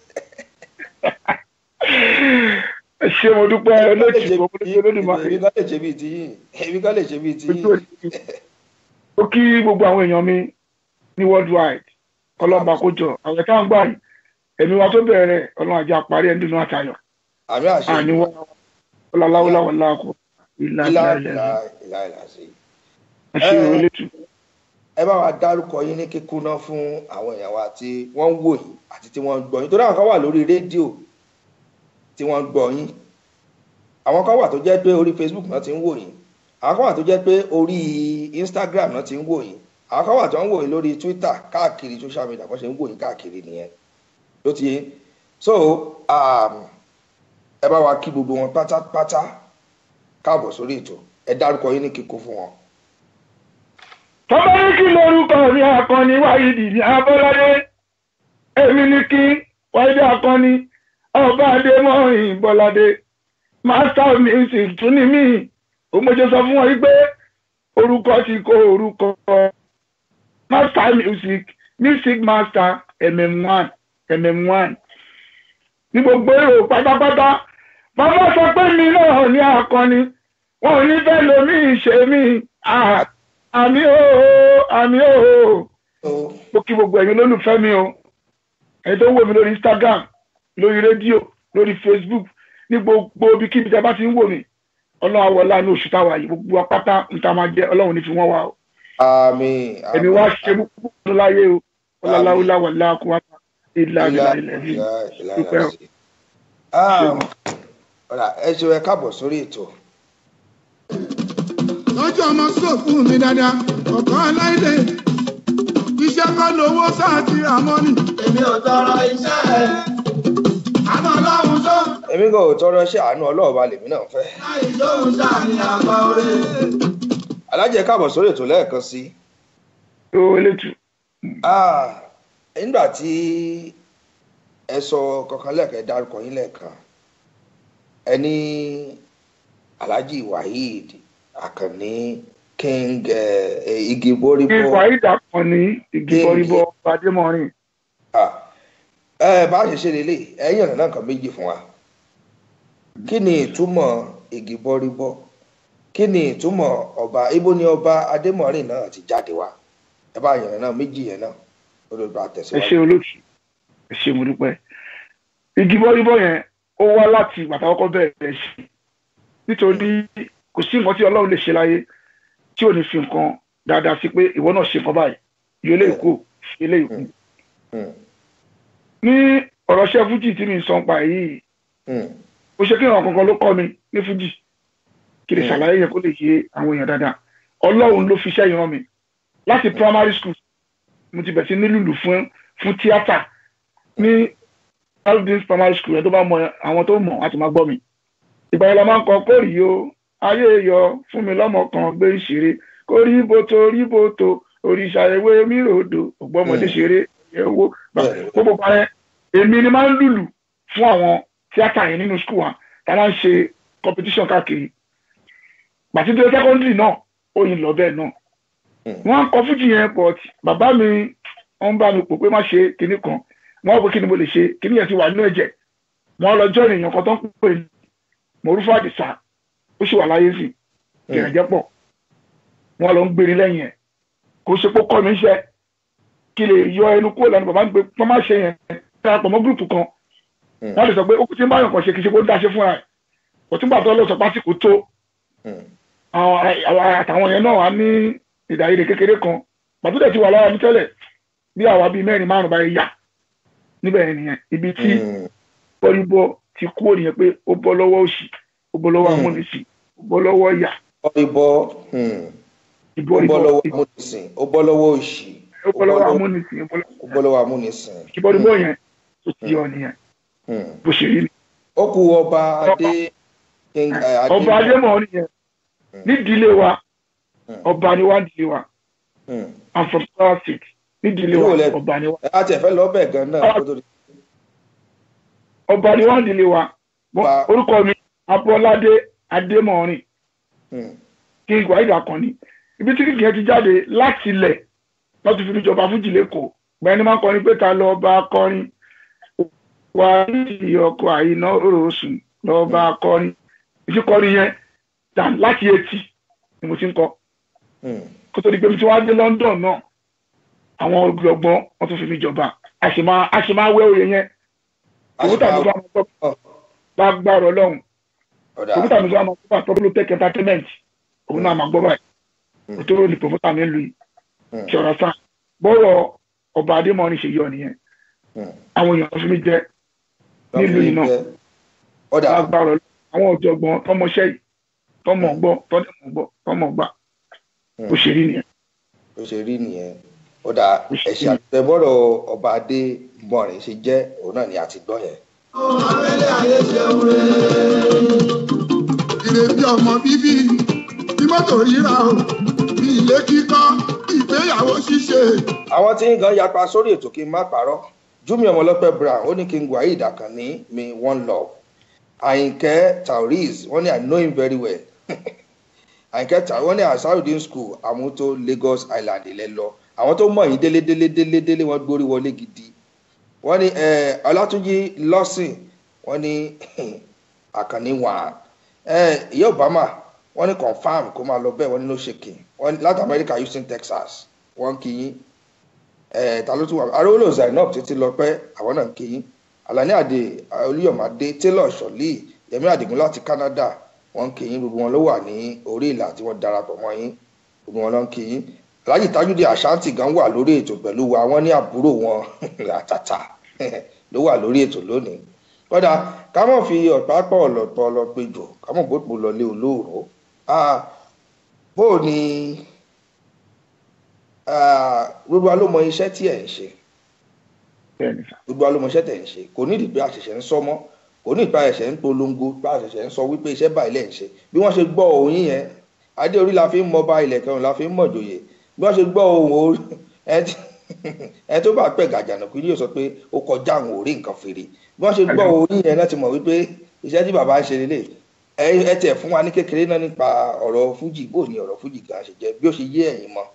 ẹ ṣé mo dúpẹ́ olóòtú ọmọ lójú olódùmarè. èmi kan lè ṣe bíi tiyín èmi kan lè ṣe bíi tiyín. ó kí gbogbo àwọn èèyàn mi ní worldwide ọlọ́ba kó jọ àwọn táwọn gbà yìí ẹ̀mí wa tó bẹ̀rẹ̀ ọlọ́run àjẹ́ àparí ẹ̀ nínú àtayọ̀ àmì àṣẹ àníwá ọláláwọláwọ láàkó ìlà ìlà ìlà ìlà ìlà ìlà ìlà sí. ẹ ṣe olóòtú. ẹ bá wa dárúkọ yín ní kíkúná fún àwọn èèyàn wa tí wọ́n ń wò yín àti tí wọ́n ń gbọ́ yín torí àwọn kan wà lórí rédíò tí wọ́n ń gbọ́ yín àwọn kan wà tó jẹ́ pé orí facebook náà ti ń wò yín àwọn kan wà tó jẹ́ pé orí instagram náà ti ń wò yín àwọn kan wà tó ń wò yín lórí twitter káàkiri social media bó ṣe ń wò yín káàkiri nìyẹn ló ti yé so um, ẹ bá wa kí gbogbo wọn pátápátá káàbọ̀ sórí ètò ẹ dárúkọ yín ní kíkó fún wọn. tọ́ba ní kí lórúkọ mi akọni wáyídì ní abọ́ládé èmi ní kí wáyídì akọni ọba adémọ́rin bọ́ládé master of music tún ní mí òmòjó sọ fún wọn yìí pé orúkọ ti kó orúkọ master music music master mm1 mm1 ní gbogbo èrò pátápátá bàbá sọ pé mi náà ní akọni wọn ò ní fẹ́ lomi ìṣe mi ah àmì ooo àmì ooo Oh. mo kí gbogbo ẹ̀yin olólùfẹ́ mi o ẹ̀yin tó ń wò mí lórí instagram lórí rédíò lórí facebook ní gbogbo ibikíbi tí a bá ti ń wò mí ọlọ́run àwọlá ní oṣù táwa yìí gbogbo apáta níta máa jẹ́ ọlọ́run ní fi wọ́n wá o Àmín. ẹ̀mí wá ṣe púpọ̀ tó láyé o ọláláwùlá wà láàkú wá ilá ilá ilẹ̀ yìí dúpẹ́ o. Ọ̀rà ẹ ṣe ẹ káàbọ̀ sórí ètò. lọ́jọ́ ọmọ sọ fún mi dáadáa ọ̀kan aláìlẹ̀ iṣẹ́ kọ́ lówó sáà ti ra mọ́nì. èmi ò tọrọ iṣẹ́ ẹ̀. àná ọlọ́run tó Èmi kò tọrọ ṣe àánú ọlọ́ọ̀ba lèmi náà fẹ́. láì lóhùn sáà ní àgbà orí. Alájẹ káàbọ̀ sórí ètò lẹ́ẹ̀kan sí. tó elétù Ah, nígbà tí ẹ sọ kankan lẹ́ẹ̀kan ẹ dárúkọ yín lẹ́ẹ̀kan ẹ ní alhaji waheed akànní king eh, eh, igi kí boríbó wàhídà kan ní igi Kí- bọ́ríbọ́ adémọ́rin Ah, ẹ bá a ṣe ṣe lélẹ̀ ẹ̀yìn ọ̀nà náà kan méjì fún wa kí ni ìtumọ̀ igi bọ́ríbọ́ kí ni ìtumọ̀ ọba ibo ni ọba adémọ̀rin náà ti jáde wá ẹ bá yànnà náà méjì yẹn náà ó lè bá ẹ tẹ̀síwájú. ṣe olóòtú ẹ ṣe mo dúpẹ́ igi bọ́ríbọ́ yẹn ó wá láti ìgbà táwọn kọ́ bẹ̀rẹ̀ ṣe nítorí kò sí nǹkan tí ọlọ́run lè ṣe láyé tí ò ní fi nǹkan dáadáa sí pé ìwọ náà ṣe nǹkan báyìí yóò lè kú ṣe lè kú Hmm, ní ọ̀rọ̀ ṣẹ́ fújì tí mi ń sọ pa yìí hmm, ó ṣe kí ìràn kankan ló kọ́ mi ní fújì kí lè Mm. ṣàlàyé yẹn kó lè yé àwọn èèyàn dáadáa ọlọ́run ló fi iṣẹ́ yìí rán mi láti primary school mo ti bẹ̀ sí nílùú fún fún tíátà ní aldins primary school yẹn tó bá mọ àwọn tó mọ̀ láti máa gbọ́ mi ìgbà yẹn la máa ń kọ kórì o ayé yọ fún mi lọ́mọ kan gbé ìṣeré kórì bòtò rí bòtò òrìṣà ewé mi ròdò ògbọ́mọdé Mm. ṣeré ẹ̀wọ́ Bẹ́ẹ̀ni. gbogbo pa yẹn èmi ni máa ń lùlù fún àwọn tíátà yẹn nínú school wa tá a máa ń ṣe competition káàkiri gbàtídé secondary náà ó yin lọ bẹ́ẹ̀ náà Mm. wọ́n á kọ fújì yẹn but bàbá mi wọ́n bá mi pò pé má ṣe kinní kan wọ́n á pé kí ni mo lè ṣe kinní yẹn ti wà nínú ẹ̀jẹ̀ wọ́n á lọ jọ́ ènìyàn kan tó ń pè ní mọ̀rúfà àdìsá ó sì wà láyé sí gẹ̀rẹ́jẹ́ pọ̀ wọ́n á lọ ń gbérin lẹ́yìn ẹ̀ kò ṣe pé kọ́ mi ń ṣe kí lè yọ ẹnu kúrò lẹ́nu bàbá mi pé wọ́n má ṣe yẹn darapọ̀ mọ́ gúrùpù kan Mm. wọ́n lè sọ pé ó kú tí ń báyọ̀ kan ṣe kì í ṣe kó dáṣe fúnra ẹ̀ kò tún gbà tó lọ sọ pásíkò tó hmm, àwọn àwọn àtàwọn yẹn náà wà ní ìdáyèrè kékeré kan pàtó dẹ̀ ti wà lára mi tẹ́lẹ̀ bí àwa bíi mẹ́rin márùn-ún báyìí yà níbẹ̀ yẹn nìyẹn ibi tí hmm, bọ́lúbọ́ ti kú ònìyàn pé ó bọ́ lọ́wọ́ òṣì ó bọ́ lọ́wọ́ Mm. amúnisìn ó bọ́ lọ́wọ́ ìyà bọ́ríbọ́ hmm, ìbọ̀ ó bọ́ ìbọ̀ lọ́wọ́ amúnisìn ó bọ́ lọ́wọ́ òṣì ó bọ́ lọ́wọ́ amúnisìn ó bọ́ lọ́wọ́ ó bọ́ lọ́wọ́ amúnisìn. ìbọ̀lúbọ̀ yẹn tó ti yọ nìyẹn Hmm. bó ṣe rí ni. ó kú ọba adé king eh, adé ọba adémọ̀ nìyẹn nídìílé wa Mm. ọba ni wá nídìílé wa Hmm. i'm from Kwara State nídìílé Ìlú wa wo lẹ- ọba ni wá ẹ á tiẹ̀ fẹ́ lọ bẹ̀ gan náà kó tó di. ọba ni wá nídìílé wa Mo- Ba- orúkọ mi abọ́ládé adémọ̀rin Hmm, king wahid akànni ibi tí kìkì yẹn ti jáde láti ilẹ̀ wọ́n ti fi ní ìjọba fújì lẹ́kọ̀ọ́ gbẹ́ni ní máa ń kọrin pé ta lọ bá kọrin wà ní ọkọ̀ àyíná òròsùn lọ bá kọrin ìfi kọrin yẹn dà láti etí ni mo ti ń kọ hmm, kó tó di pé mi ti wá dé London náà àwọn ọgbọ̀n wọ́n tún fi ní ìjọba a sì máa a sì máa wẹ́ òye yẹn òwú tàbí bá wọn gbọ́ Ọ̀. bá gbàrọ̀ ọlọ́run ọ̀dà òwú tàbí bá wọn gbọ́ àtọ́bùlù tech entertainment òun náà máa gbọ́ báyìí Mm. òtóró ni pòfótà mi ń lu yìí Hmm, ṣe ọ̀rọ̀ sáà bọ́rọ̀ ọba adémọ́rin ṣe yọ nìyẹn hmm. àwọn èèyàn fi mí jẹ nílùú yìí náà Jẹ́- ọ̀dà lágbára Ọlọ́run. àwọn ọ̀jọ̀gbọ́n tọmọṣẹ́ yìí tọmọ gbọ́ tọmọ gbọ́ tọmọ gbà Hmm. bó ṣe rí nìyẹn. bó ṣe rí nìyẹn ọ̀dà ẹ̀ṣẹ̀ àtẹ̀bọ̀rọ̀ ọba adé mọ̀rin ṣe jẹ́ òun náà ni a ti gbọ́ yẹn. abẹ́lé ayé ṣeun rẹ̀. ìrè bí ọmọ bíbí bí mọ́tò ríra o bí ilé kíkọ́ bí ìgbéyàwó ṣíṣe. àwọn tí ń gan yapa sórí ètò kí n má parọ́ júmi ọmọlọ́pẹ́ brown ó ní kí n waheed akànní mi one love àyìnkẹ́ tauriz wọ́n ní i know him very well àyìnkẹ́ tauriz wọ́n ní asarudin school àmútó lagos island ilẹ̀ lọ àwọn tó mọ̀ yín délé délé délé délé wọ́n gbórí wọlé gidi wọ́n ní eh, ọlátúnjì lọ́sìn wọ́n ní àkànní wà eh, ìyá obama wọ́n ní confam kó máa lọ bẹ́ẹ̀ wọ́n ní no shaking wọ́n ní láti america houston texas wọ́n kì í ẹ ta ló tún wà arówólò zainab títí lọ pẹ àwọn náà ń kí yín alani ade olúyọmọdé taylor sọlí yẹmí adigun láti canada wọn ń kí yín gbogbo wọn ló wà ní orí ìlà tí wọn darapọ̀ mọ́ yín gbogbo wọn ló ń kí yín alhaji tajudi ashanti gan wà lórí ètò pẹ̀lú wa wọn ní àbúrò wọn àtàtà ló wà lórí ètò lónìí kódà ká mọ̀ fi ọ̀pá pọ̀ ọ̀lọ̀pọ̀ ọlọ́pẹ̀jọ ká mọ̀ bó lọlé olóòrò bó o ní gbogbo wa ló mọ iṣẹ́ tí ẹ̀ ń ṣe bẹ́ẹ̀ni sà gbogbo wa ló mọ iṣẹ́ tẹ̀ ń ṣe kò ní ìdìbò àṣẹṣẹ ń sọ mọ́ kò ní ìpa ẹ̀ṣẹ̀ ń polongo pa àṣẹṣẹ ń sọ wípé iṣẹ́ báyìí lẹ̀ ń ṣe bí wọ́n ṣe gbọ́ òun yẹn adé orí la fi ń mọba ilẹ̀ kẹrin la fi ń mọ̀jòyè bí wọ́n ṣe gbọ́ ohun orí ẹ tí- ẹ tó bá pẹ̀ gàjànà kú yóò sọ pé ó kọjá àwọn orí nǹkan fèrè bí wọ́n ṣe gbọ́ orí yẹn náà ti mọ̀ wípé iṣẹ́ tí bàbá ń ṣe lélẹ̀ ẹ ẹ tẹ̀ fún wa ní kékeré náà nípa ọ̀rọ̀ fújì bó ni ọ̀rọ̀ fújì gan ṣe jẹ́ bí ó ṣe yé ẹ̀yin mọ́.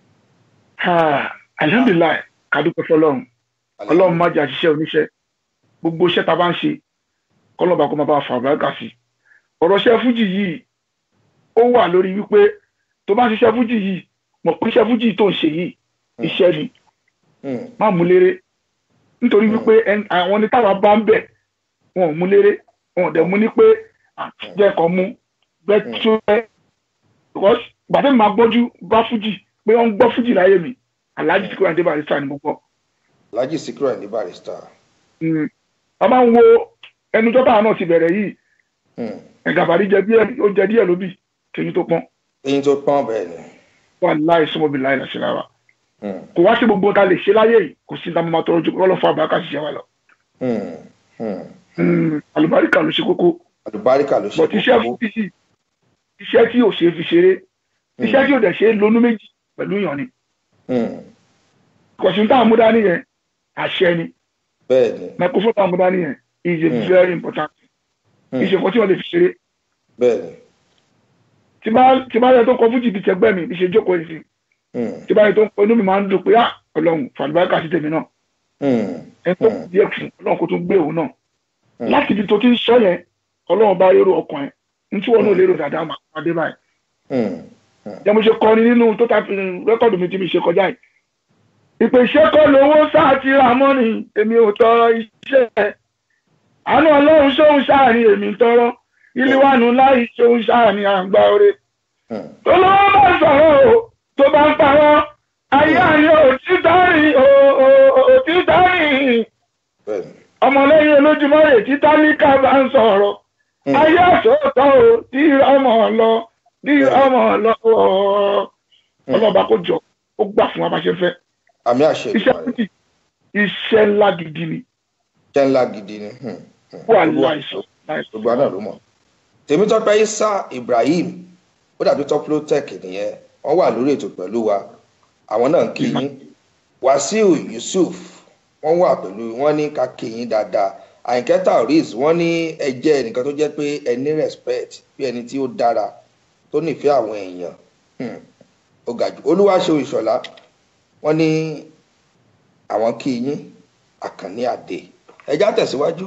Ah, alhamdulilayi kadúpẹ́ fọlọ́run ọlọ́run má jẹ́ àṣìṣe oníṣẹ́ gbogbo iṣẹ́ tá a bá ń ṣe kọ́lọ́ba kó má bá fà bàgà sí ọ̀rọ̀ iṣẹ́ fújì yìí ó wà lórí wípé tó bá ń ṣiṣẹ́ fújì yìí mọ̀ pé iṣẹ́ fújì tó ń ṣe yìí iṣẹ́ ni Hmm, má mú léré nítorí wípé ẹn- àwọn ní táwa bá ń bẹ̀ wọn ò mú léré wọn ò dẹ̀ mú ní pé jẹ́ kan mú gbẹ́ tó ẹ́ because gbàtẹ́ mi máa gbọ́jú bá fújì pé wọ́n ń gbọ́ fújì láyé mi aláàjì tí kò yàn dé barista ni mo gbọ́ Alhaji Sikiru Ayinde Barrister. Mm. a máa ń wo ẹnujọ́ táwọn náà ti bẹ̀rẹ̀ yìí Hmm, ẹ̀gàbàrí jẹ díẹ̀ ó jẹ díẹ̀ lóbì kèyí tó pọ́n eyín tó pọ́n bẹ́ẹ̀ ni. wà láì sọmọbì láì lọ sí lára Hmm, kò wá sí gbogbo ta lè ṣe láyé yìí kò sí ta máa tọrọ ju kọ́ lọ́fọ̀ àbáká ṣiṣẹ́ wa lọ hmm, hmm. Mm, àlùbáríkà ló ṣe kókó àlùbáríkà ló ṣe bọ̀t iṣẹ́ kókó. fún títì iṣẹ́ tí ò ṣe é fi ṣeré iṣẹ́ tí ò dẹ̀ ṣe é lonú méjì pẹ̀lú ìyàn ni Hmm, kọ̀sùn táwọn mú dání yẹn àṣẹ ni bẹ́ẹ̀ ni microphone táwọn mú dání yẹn is a Mm. very important Hmm, ìṣe nǹkan tí wọ́n lè fi ṣeré bẹ́ẹ̀ ni. tí bá tí bá yẹ tó kọ fújì bíi tẹgbẹ́ mi ìṣe jókòó yìí sí Hmm, tí bá yẹ tó kọ inú mi máa ń dùn pé ah ọlọ́run fàlùbáríkà sí tèmi náà hmm, ẹni tó Mm. díẹ̀ fún ọlọ́run kó tún gbé òun náà Mm. láti ibi tó ti ń sọ yẹn ọlọ́run bá lérò ọkàn ẹ̀ ní tí wọ́n náà lérò dáadáa máa máa dé báyìí hmm, jẹ́ mo ṣe kọrin nínú tó ta fi rẹ́kọ̀dù mi tí mi ṣe kọjá yìí ìpè iṣẹ́ kọ́ lówó sáà ti ra mọ́nì èmi ò tọrọ iṣẹ́ àánú ọlọ́run ṣóhun sáàrin èmi ń tọrọ ìlíwánu láì ṣóhun sáàrin àgbà oore hmm. tó lọ́wọ́ bá sọ̀rọ̀ o tó bá ń parọ́ ayé àní òtítọ́ rìn òtítọ́ rìn bẹ́ẹ̀ ni. ọmọlẹ́yìn olójúmọ́ rẹ̀ tí tálíkà bá ń sọ̀rọ̀ Hmm. ayé àsọ̀tọ̀ o tí ọmọ lọ tí ọmọ lọ ọlọ́ba kò jọ ó gbà fún wa bá ṣe fẹ́ àmì àṣẹ iṣẹ́ ìdùnnú rẹ̀ fújì iṣẹ́ ńlá gidi ni jẹ́ ńlá gidi ni. hmm, hmm. wà Gbogbo- láìsọ láìsọ. gbogbo àná ló mọ̀. tèmítọ́pẹ́ isa ibrahim ó dàbí tọ́púlótẹ́ẹ̀kì nìyẹn wọ́n wà lórí ètò pẹ̀lú wa àwọn náà ń kí yín wàsíù yusuf wọ́n wà pẹ̀lú wọ́n ní ká kí yín dáadáa àyìnkẹ́ taoris wọ́n ní ẹ jẹ́ ẹnìkan tó jẹ́ pé ẹ ní respect bí ẹni tí ó dára tó nífẹ̀ẹ́ àwọn èèyàn Hmm, ó ga jù olúwaṣe ìṣọ̀lá wọ́n ní àwọn kí yín àkànní àdè ẹjá tẹ̀síwájú.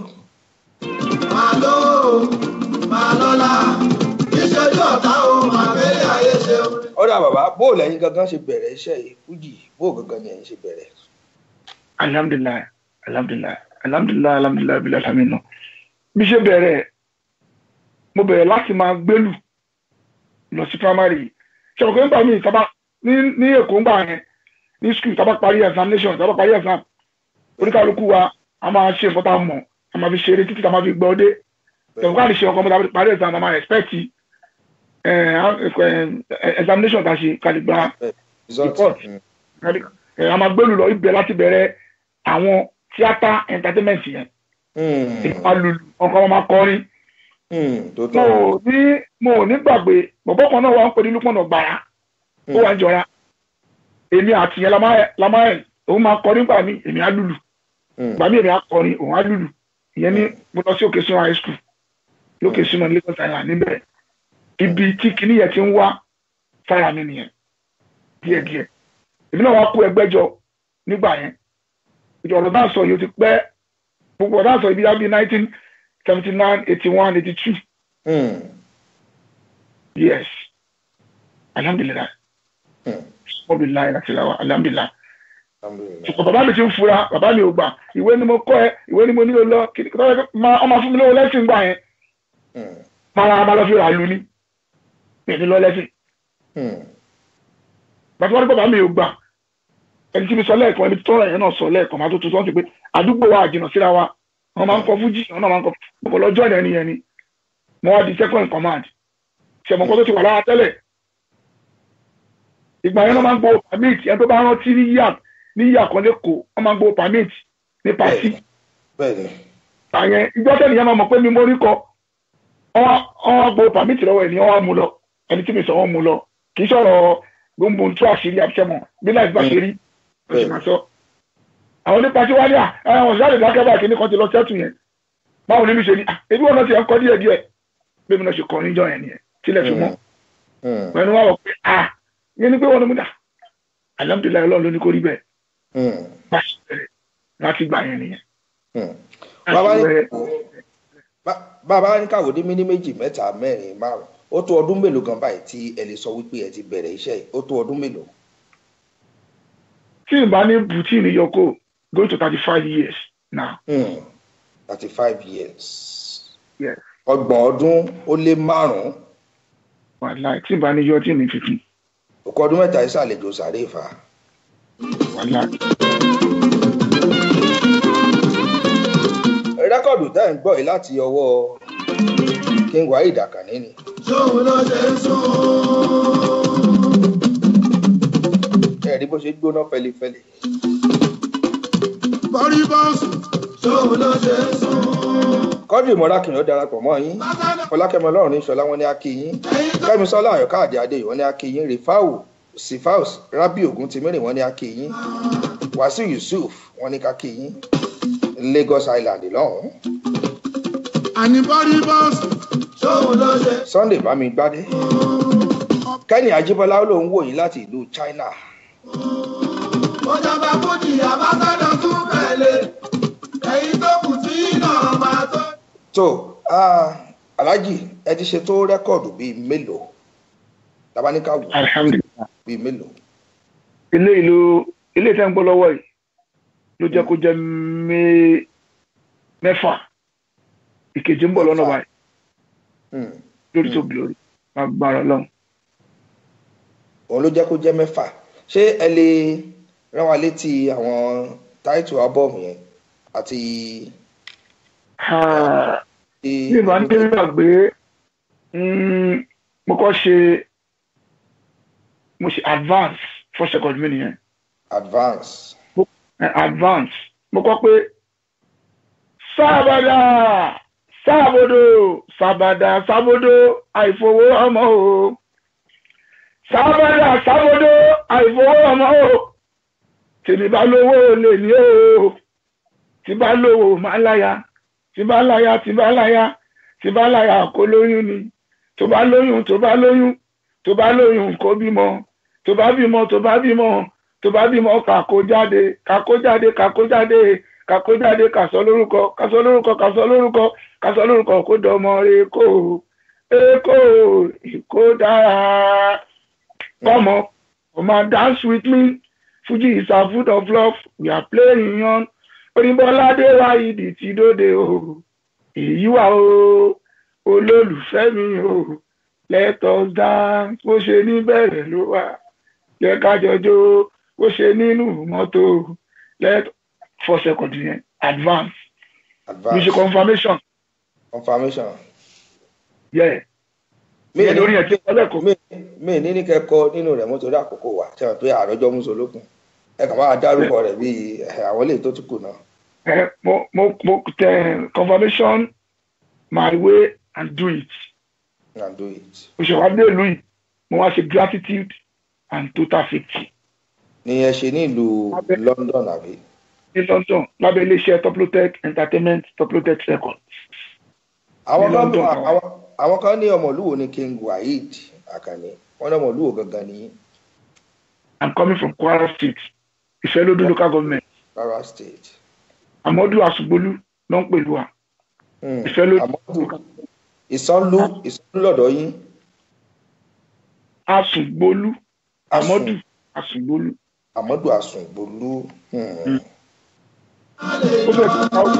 máa lọ o máa lọ́la ìṣojú ọ̀tá o máa fẹ́lẹ́ ayé ṣe o. ọ̀dà bàbá bóòlù ẹ̀yin gangan ṣe bẹ̀rẹ̀ iṣẹ́ yìí fújì bóòlù gangan ni ẹ̀yin ṣe bẹ̀rẹ̀. alhamdulilayi alhamdulilayi alhamdulilayi alhamdulilayi bila lamina bí ṣe bẹ̀rẹ̀ mo bẹ̀rẹ̀ láti máa gbélù lọ sí primary ṣàkóso nígbà míì tábà ní ní èkó ńgbà yẹn ní school tábà parí examination tábà parí exam oníkàlùkù wa a máa ṣe nǹkan tá a mọ̀ a máa fi ṣeré títí tá a máa fi gbọ́ dé tẹ̀wọ́n káàdì ṣe ọkọ̀ mọ́ta parí exam a máa expect examination tá a ṣe kàlí gba result Report. mm, ẹ, a máa gbélù lọ ibẹ̀ láti bẹ̀rẹ̀ àwọn tíátà entertainment yẹn mm, ìpa lulu ọkọ wọn máa kọrin mm, tó mo tọ́ ò ní mo ò ní gbàgbé bọ̀bọ́ kan náà wà ń pè ní lúpọ̀nà gbàrà ó wà ń jọra èmi àti yẹn la máa la máa òun máa kọrin gbà mí èmi á lùlù Mm, gbà mí èmi á kọrin òun á lùlù ìyẹn ní mo lọ sí òkè sínú high school lókè sínú Lagos Island níbẹ̀ ibi tí kinní yẹn ti ń wá fáyà mi nìyẹn díẹ̀díẹ̀ èmi náà wá kó ẹgbẹ́ jọ nígbà yẹn ìjọ ọ̀rọ̀ náà sọ yìí ó ti pẹ́ gbogbo ọ̀rọ̀ náà sọ ibi yàbí nineteen seventy nine eighty one eighty two mm, yes alhamdulilayi mm, alhamdulilayi láti la wa alhamdulilayi alhamdulillah. ṣùgbọ́n bàbá mi ti ń fura bàbá mi ò gbà ìwé ni mo kọ́ ẹ ìwé ni mo nílò lọ kí ọmọ fún mi lówó lẹ́sìn gbà yẹn Mm, máa máa lọ fi rà lu ní mi ní lọ lẹ́sìn mm, bàtí wọ́n ní bàbá mi ò gbà ẹni tí mi sọ lẹ́ẹ̀kan ẹni tó rẹ̀ yẹn náà sọ lẹ́ẹ̀kan máa tó tó sọ́ọ́ sí pé àdúgbò wa àjìnà síra wa wọ́n máa ń kọ fújì wọ́n náà máa ń kọ bọ̀bọ̀ lọ́jọ́ ìrìn ẹni yẹn ni mo wá di second in command ṣẹ̀mọ̀ kan tó ti wà lára tẹ́lẹ̀ ìgbà yẹn náà máa ń gbowó permit ẹni tó bá rántí ní yíyà ní yíyà kan lẹ́kọ̀ọ́ wọ́n máa ń gbowó permit ní pàṣí bẹ́ẹ̀ ni àyẹn ìjọ tẹ́lẹ̀ yẹn máa mọ̀ pé mi mórí kọ wọ́n gbowó permit lọ́wọ́ ẹni wọ́n á mú lọ ẹni tí mi sọ wọ́n mú lọ kì í sọ̀rọ̀ gbogbo ń tú àṣírí àbíṣẹ́mọ̀ bí láì bá ṣe rí ló ṣe máa sọ. àwọn onípa tí wá ní à àwọn ìṣáàlè dákẹ́ báyìí kí ní kan ti lọ sẹ́tù yẹn báwo ni mi ṣe ní à ebi wọn náà ti ẹ̀ ń kọ́ díẹ̀ díẹ̀ bí mi náà ṣe kọ́ níjọ́ yẹn nìyẹn tílẹ̀ fi mọ́ Mm, pẹ̀lú wa wọ̀ pé à yẹn ni pé wọn ni mo dà alhamdulilayi ọlọ́run ló ní kó rí bẹ́ẹ̀ mm, bá ṣe bẹ̀rẹ̀ láti gbà yẹn nìyẹn. mm. láti bàbá ní bẹ̀rẹ̀ bá- bàbá ní káwọ́ dé mí ní méjì mẹ́ta mẹ́rin márùn ó tó ọdún mélòó gan báyìí tí ẹ lè sọ wípé ẹ ti bẹ̀rẹ̀ iṣẹ́ yìí ó tó ọdún mélòó. tí n bá ní bùtí ní yọkó going to thirty five years now. thirty five years Yes. ọgbọ̀n ọdún ó lé márùn-ún wàhálà tí n bá ní yọ tí ní fífi òkú ọdún mẹ́ta ìsàlejò sàré ìfà. wàhálà. rẹ́kọ̀dù tẹ́ ń gbọ́ yìí láti ọwọ́ king waheed akànní ni ṣóun ló ṣe ń sùn. ẹ̀rí bó ṣe gbóná fẹlifẹli. bọ́rí bọ́ọ̀sì ṣóun ló ṣe ń sùn. kọ́dìrì mọ́rákìnrin ó darapọ̀ mọ́ yín fọlákẹ́mi ọlọ́run ní sọlá wọn ní akíyín kẹ́mi sọ́lá àyọ̀ká àdé adéyìn wọn ní akíyín rìfáwù sifaus rabi ogun tìmírìn wọn ní akíyín wàsíù yusuf wọn ní kakíyín lagos island lọ́hùn-ún àní bọ́rí bọ́ọ̀sì ṣóun ló ṣe. sunday bámigbádé kẹ́ni ajíbọ́lá ó lóun wò yín láti ìlú china ó jọba fújì àbáṣádọ tún bẹ̀lẹ̀. ẹ̀yin tó kù tí náà máa tó. tó ah, alhaji ẹ ti ṣe tó rẹ́kọ̀dù bíi mélòó tabaníkà wò alhamdulilayi. bíi mélòó ilé ìlú ilé tẹ́ ń gbọ́ lọ́wọ́ yìí ló jẹ́ kó jẹ́ mé- mẹ́fà ìkejì ń bọ̀ lọ́nà báyìí Hmm. lórí tó glory agbára ọlọ́run. òun ló jẹ́ kó jẹ́ mẹ́fà ṣé ẹ lè rán wa létí àwọn táìtù ábọ́ọ̀mù yẹn àti. Ah, ti- bí ìbá ní gbàgbé mm, mo kọ́ ṣe mo ṣe advance for second mi nìyẹn advance. Eh, advance mo kọ́ pé sábàdà sábòdò sábàdà sábòdò àìfowó ọmọ o sábàdà sábòdò àìfowó ọmọ o tèmi bá lówó lè ní o tí bá lówó máa láya tí bá láya tí bá láya tí bá láya kó lóyún ni tó bá lóyún tó bá lóyún tó bá lóyún kó bímọ tó bá bímọ tó bá bímọ tó bá bímọ kàkó jáde kàkó jáde kàkó jáde kàkó jáde kàsọ lórúkọ kàsọ lórúkọ kàsọ lórúkọ kàsọ lórúkọ kó dọmọ èkó èkó èkó dára kọmọ come dance with me fuji is a food of love we are playing on oníbọ́ládé wáyídì ti dóde o èyí wà o olólùfẹ́ mi o let us dance bó ṣe ní bẹ̀rẹ̀ ló wà jẹ́ ká jọjọ́ bó ṣe nínú mọ́tò let four seconds yẹn advance advance music confirmation confirmation. yeah mi ìyẹn lórí ẹ̀ tí wọ́n lẹ́kọ̀ọ́ mi mi ní ní kẹ́kọ̀ọ́ nínú rẹ̀ mo torí àkókò wa ṣe wọn pé àròjọ musolókun ẹ kàn máa dárúkọ rẹ̀ bíi eh, àwọn eléyìí tó tún kù náà. ẹ mo mo mo tẹ confirmation my way and do it and do it. mo ṣe wá dé ìlú yìí mo wá ṣe gratitude and total safety ni ẹ ṣe ní ìlú Abẹ́- london àbí. ní london lábẹ́ iléeṣẹ́ toplotech entertainment toplotech record àwọn Ní kan London. àwọn àwọn kan ní ọmọlúwo ní king waheed akànni wọn ní ọmọlúwo gangan ní i'm coming from kwara state ìfẹ́lódún local government kwara state. amadu asugbolu ló ń pèlú wa Hmm. Ìfẹ́lódún. àmọ́dù ìsánlú ìsánlú lọ́dọ̀ yín. asugbolu Asun. amadu asugbolu àmọ́dù àsùngbòlú. Hmm. ó fẹ́ kí ká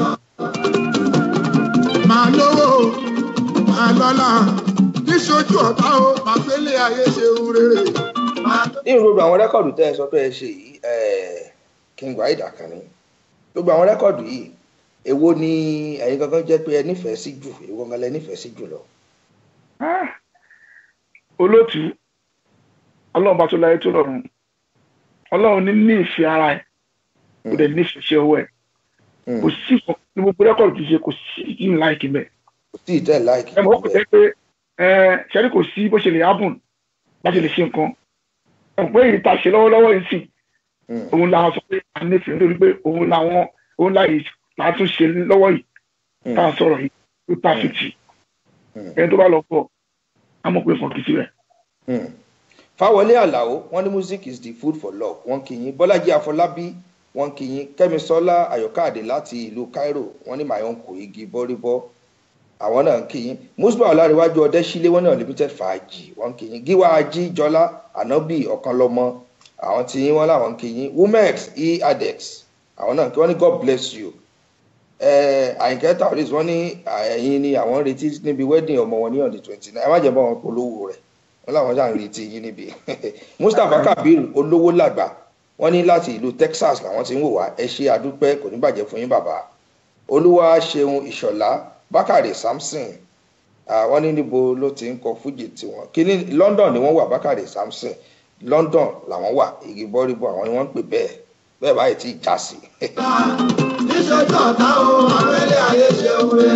máa lówó máa lọ́lá níṣojú ọ̀tá o máa gbélé ayé ṣe ohun rere. máa ní gbogbo àwọn rẹ́kọ̀dù tẹ́ ẹ sọ pé ẹ ṣe yìí eh, king waheed akànni gbogbo àwọn rẹ́kọ̀dù yìí èwo ni ẹ̀yin gangan jẹ́ pé ẹ nífẹ̀ẹ́ sí jù èwo gangan lẹ nífẹ̀ẹ́ sí jù lọ. Ah, olóòtú ọlọ́run bá tó láyé tó lọ́run ọlọ́run ní ní ìfẹ́ ara ẹ̀ kò dẹ̀ ní ìfẹ́ iṣẹ́ ọwọ́ ẹ̀ Hmm. kò sí kan ní gbogbo rẹ́kọ̀dù ti ṣe kò sí kí n láìkí mẹ́ kò tí ì tẹ́ láìkì ẹ mọ̀ ó kò jẹ́ pé ẹ ṣẹ́rí kò sí bó ṣe lè hábùn láti lè ṣe nǹkan ọ̀ pé èyí tá a ṣe lọ́wọ́lọ́wọ́ yìí sì Hmm. òun làwọn sọ pé a nífẹ̀ẹ́ nítorí pé òun làwọn òun láyè látún ṣe lọ́wọ́ yìí Hmm. tá a sọ̀rọ̀ yìí tó pàfìtì Hmm. ẹni tó bá lọ pọ̀ á mọ̀ pé fọ̀nkì síbẹ̀. Hmm. fáwọlé àlàó wọn ní music is the food for love wọn kì í yín bọ́lájí àfọlábí wọn kì í yín kẹ́misọ́lá ayọ̀káàdé láti ìlú cairo wọn ní my uncle igi bọ́ríbọ́ àwọn náà ń kì í yín musba ọlárẹ̀wájú ọdẹ́sílẹ̀ wọn náà limited fàájì wọn kì í yín gíwá ají jọlá ànábì ọ̀kanlọ́mọ àwọn tí yín wọn làwọn ń kì í yín womex e adex àwọn náà kí wọ́n ní god bless you Eh, àyìnkẹ́ tauris wọ́n ní ẹ̀yin ni àwọn ń retí níbi wedding ọmọ wọn ní on the twenty nine ẹ má jẹ́ bọ́ wọn polówó rẹ̀ wọn làwọn ṣáà ń retí yín níbi mustapha kabir olówó làgbà wọn ní láti ìlú texas làwọn ti ń wò wá ẹ ṣe àdúpẹ́ kò ní bàjẹ́ fún yín bàbá olúwa ṣeun ìṣọ̀lá bákàrè samson àwọn ní níbo ló ti ń kọ fújì tiwọn kíní london ni wọ́n wà bákàrè samson london làwọn wà igi bọ́ríbọ̀ àwọn ni wọ́n ń pè bẹ́ẹ̀ bẹ́ẹ̀ báyìí tí ì já sí níṣojú ọ̀tá o àrẹ́lẹ̀ ayé ṣe wé.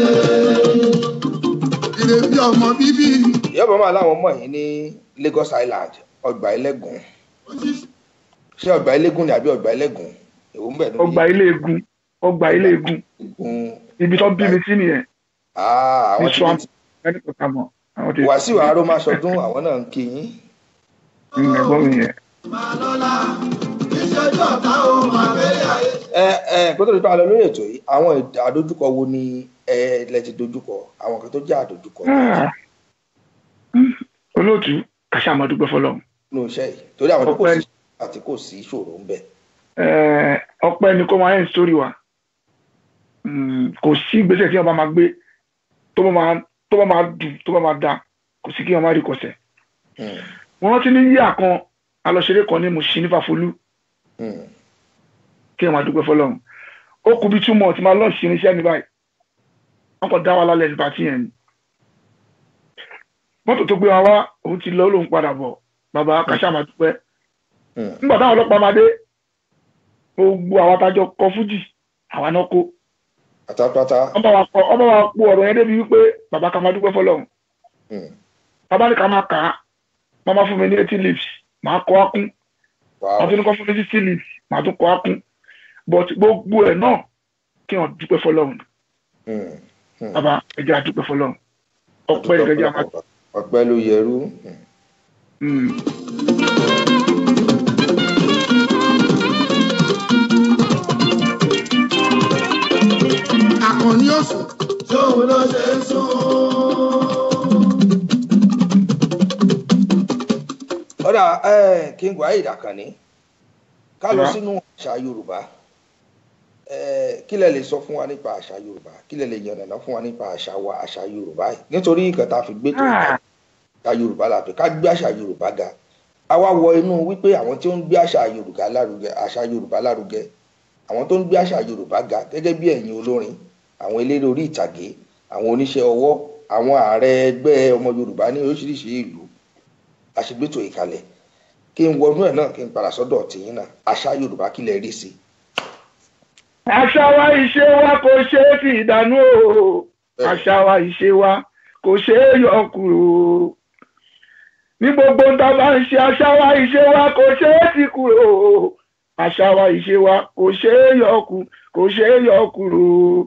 ìrèbí ọmọ bíbí ìyọ́bọ̀ máa láwọn mọ̀ yín ní lagos island ọgbà ẹlẹ́gùn ṣé ọgbà ẹlẹ́gùn ni àbí ọgbà ẹlẹ́gùn èwo ń bẹ̀ lórí ọgbà ilé egun ọgbà ilé egun egun ibi tó bí mi sí nìyẹn Ah, àwọn ní tí swamp ẹni kò ká mọ àwọn tí wàsíù arómáṣọdún àwọn náà ń kí yín ń ẹ̀gbọ́n mi yẹn. máa lọ́la níṣojú ọ̀tá o àrẹ́lẹ̀ ayé. ẹ ẹ kó tó di pa lọ lórí ètò yìí àwọn ìd- àdójúkọ wo ni ẹ lẹ ti dojúkọ àwọn kan tó jẹ àdójúkọ Ah. olóòtú kàṣà máa dúpẹ́ fọlọ́run nínú iṣẹ́ yìí torí àwọn tó kò Ọpẹ́. sí àti kò sí ìṣòro ń bẹ. Eh, ọpẹ́ ni kó máa ń sórí wa Mm, kò sí ìgbésẹ̀ tí wọn bá máa gbé tó bá máa tó bá máa dùn tó bá máa da kò sí kí wọn má rí kọsẹ̀ Hmm, wọn rántí ní yíyà kan alọṣeré kan ní Mùṣín ní Fàfolú hmm, kí wọn máa dúpẹ́ fọ́lọ́run ó kú bí túmọ̀ tí máa lọ́ọ̀ṣì irinṣẹ́ ní báyìí wọn kàn dá wa lálẹ́ nípa tí yẹn ni mọ́tò tó gbé wa wá òun ti lọ ó lóun padà bọ̀ bàbá kàṣà máa dúpẹ́ hmm. nígbà táwọn ọlọ́pàá máa dé gbogbo àwọn atajọ kọ fújì àwa náà kó pátápátá wọ́n bá wa kọ wọ́n bá wa kó ọ̀rọ̀ yẹn débi wípé bàbá ká máa dúpẹ́ fọ́lọ́run Hmm, bàbá ní ká máa kà á wọ́n máa fún mi ní eighty leaves màá kọ́ á kún wow. wọ́n tún ní kọ́ fún mi ní sixty leaves màá tún kọ́ á kún but gbogbo ẹ̀ náà kí wọ́n dúpẹ́ fọ́lọ́run Hmm, hmm. bàbá ẹ̀jẹ̀ àdúpẹ́ fọ́lọ́run ọpẹ́ ìrẹ́jẹ́ àmà ọpẹ́ ló yẹrú Hmm. àkànní òsùn tóun ló ṣe ń sún. ọ̀dà eh, king waheed akànní ká lọ Yeah. sínú àṣà yorùbá Eh, kí lẹ lè sọ fún wa nípa àṣà yorùbá kí lẹ lè yànnàná fún wa nípa àṣà wa àṣà yorùbá yìí nítorí nǹkan tá a fi gbé tó Ah. àṣà yorùbá la pè ká gbé àṣà yorùbá ga a wá wọ inú wípé àwọn tí ó ń gbé àṣà yorùbá lárugẹ àṣà yorùbá lárugẹ àwọn tó ń gbé àṣà yorùbá ga gẹ́gẹ́ bí ẹ̀yin olórin àwọn eléré orí ìtàgé àwọn oníṣẹ́ ọwọ́ àwọn ààrẹ ẹgbẹ́ ọmọ yorùbá ní oríṣiríṣi ìlú àṣegbétò ìkàlẹ̀ kí n wọnú ẹ̀ náà kí n padà sọ́dọ̀ tìyín náà àṣà yorùbá kí lẹ rí sí i àṣà wa ìṣe wa kò ṣe é fi ìdánù o àṣà wa ìṣe wa kò ṣe é yọ kúrò ní gbogbo tá a bá ń ṣe àṣà wa ìṣe wa kò ṣe é ti kúrò àṣà wa ìṣe wa kò ṣe é yọ kú kò ṣe é yọ kúrò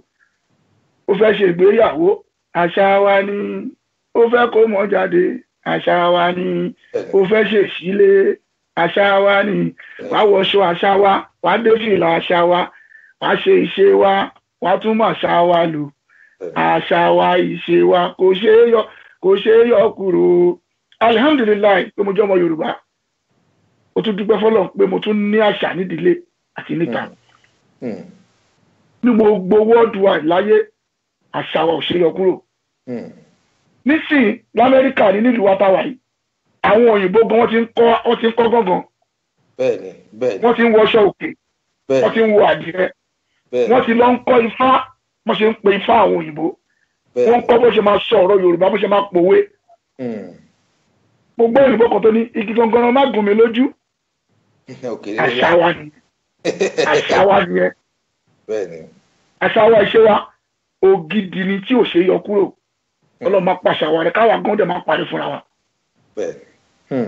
ó fẹ́ ṣègbéyàwó àṣà wa ni ó fẹ́ kó mọ́ jáde àṣà wa ni ó fẹ́ ṣèṣílé àṣà wa ni wàá wọṣọ àṣà wa wàá dé fìlà àṣà wa wàá ṣe ìṣe wa wàá tún mọ̀ àṣà wa lò àṣà wa ìṣe wa kò ṣeé yọ kò ṣeé yọ kúrò alihamdulilayi pé mo jẹ́ ọmọ yorùbá mo tún dúpẹ́ fọlọ́ pé mo tún ní àṣà nídìílé àti níta Hmm, ní gbogbo worldwide láyé àṣà wa ò ṣeé yọ kúrò hmm, nísìnyí lamẹ́ríkà ní nílùú wa táwa yìí àwọn òyìnbó gan wọ́n ti ń kọ́ wọ́n ti ń kọ́ gángan bẹ́ẹ̀ni bẹ́ẹ̀ni wọ́n ti ń wọṣọ òkè wọ́n ti bẹ́ẹ̀ni ń wọ àdìrẹ bẹ́ẹ̀ni wọ́n ti lọ ń kọ́ ifá wọ́n ṣe ń pe ifá àwọn òyìnbó wọ́n ń bẹ́ẹ̀ni kọ́ bó ṣe máa sọ ọ̀rọ̀ yorùbá bó ṣe máa pòwe Hmm, gbogbo òyìnbó kan tó ní igi gangan má gùn mí lójú òkèlè àṣà wa ni àṣà wa nìyẹn bẹ́ẹ̀ni àṣà wa ìṣe wa ògidì ni tí ò ṣe é yọ kúrò ọlọ́run máa pàṣà wa rẹ káwa gan dẹ̀ máa parí fúnra wa bẹ́ẹ̀ni Hmm,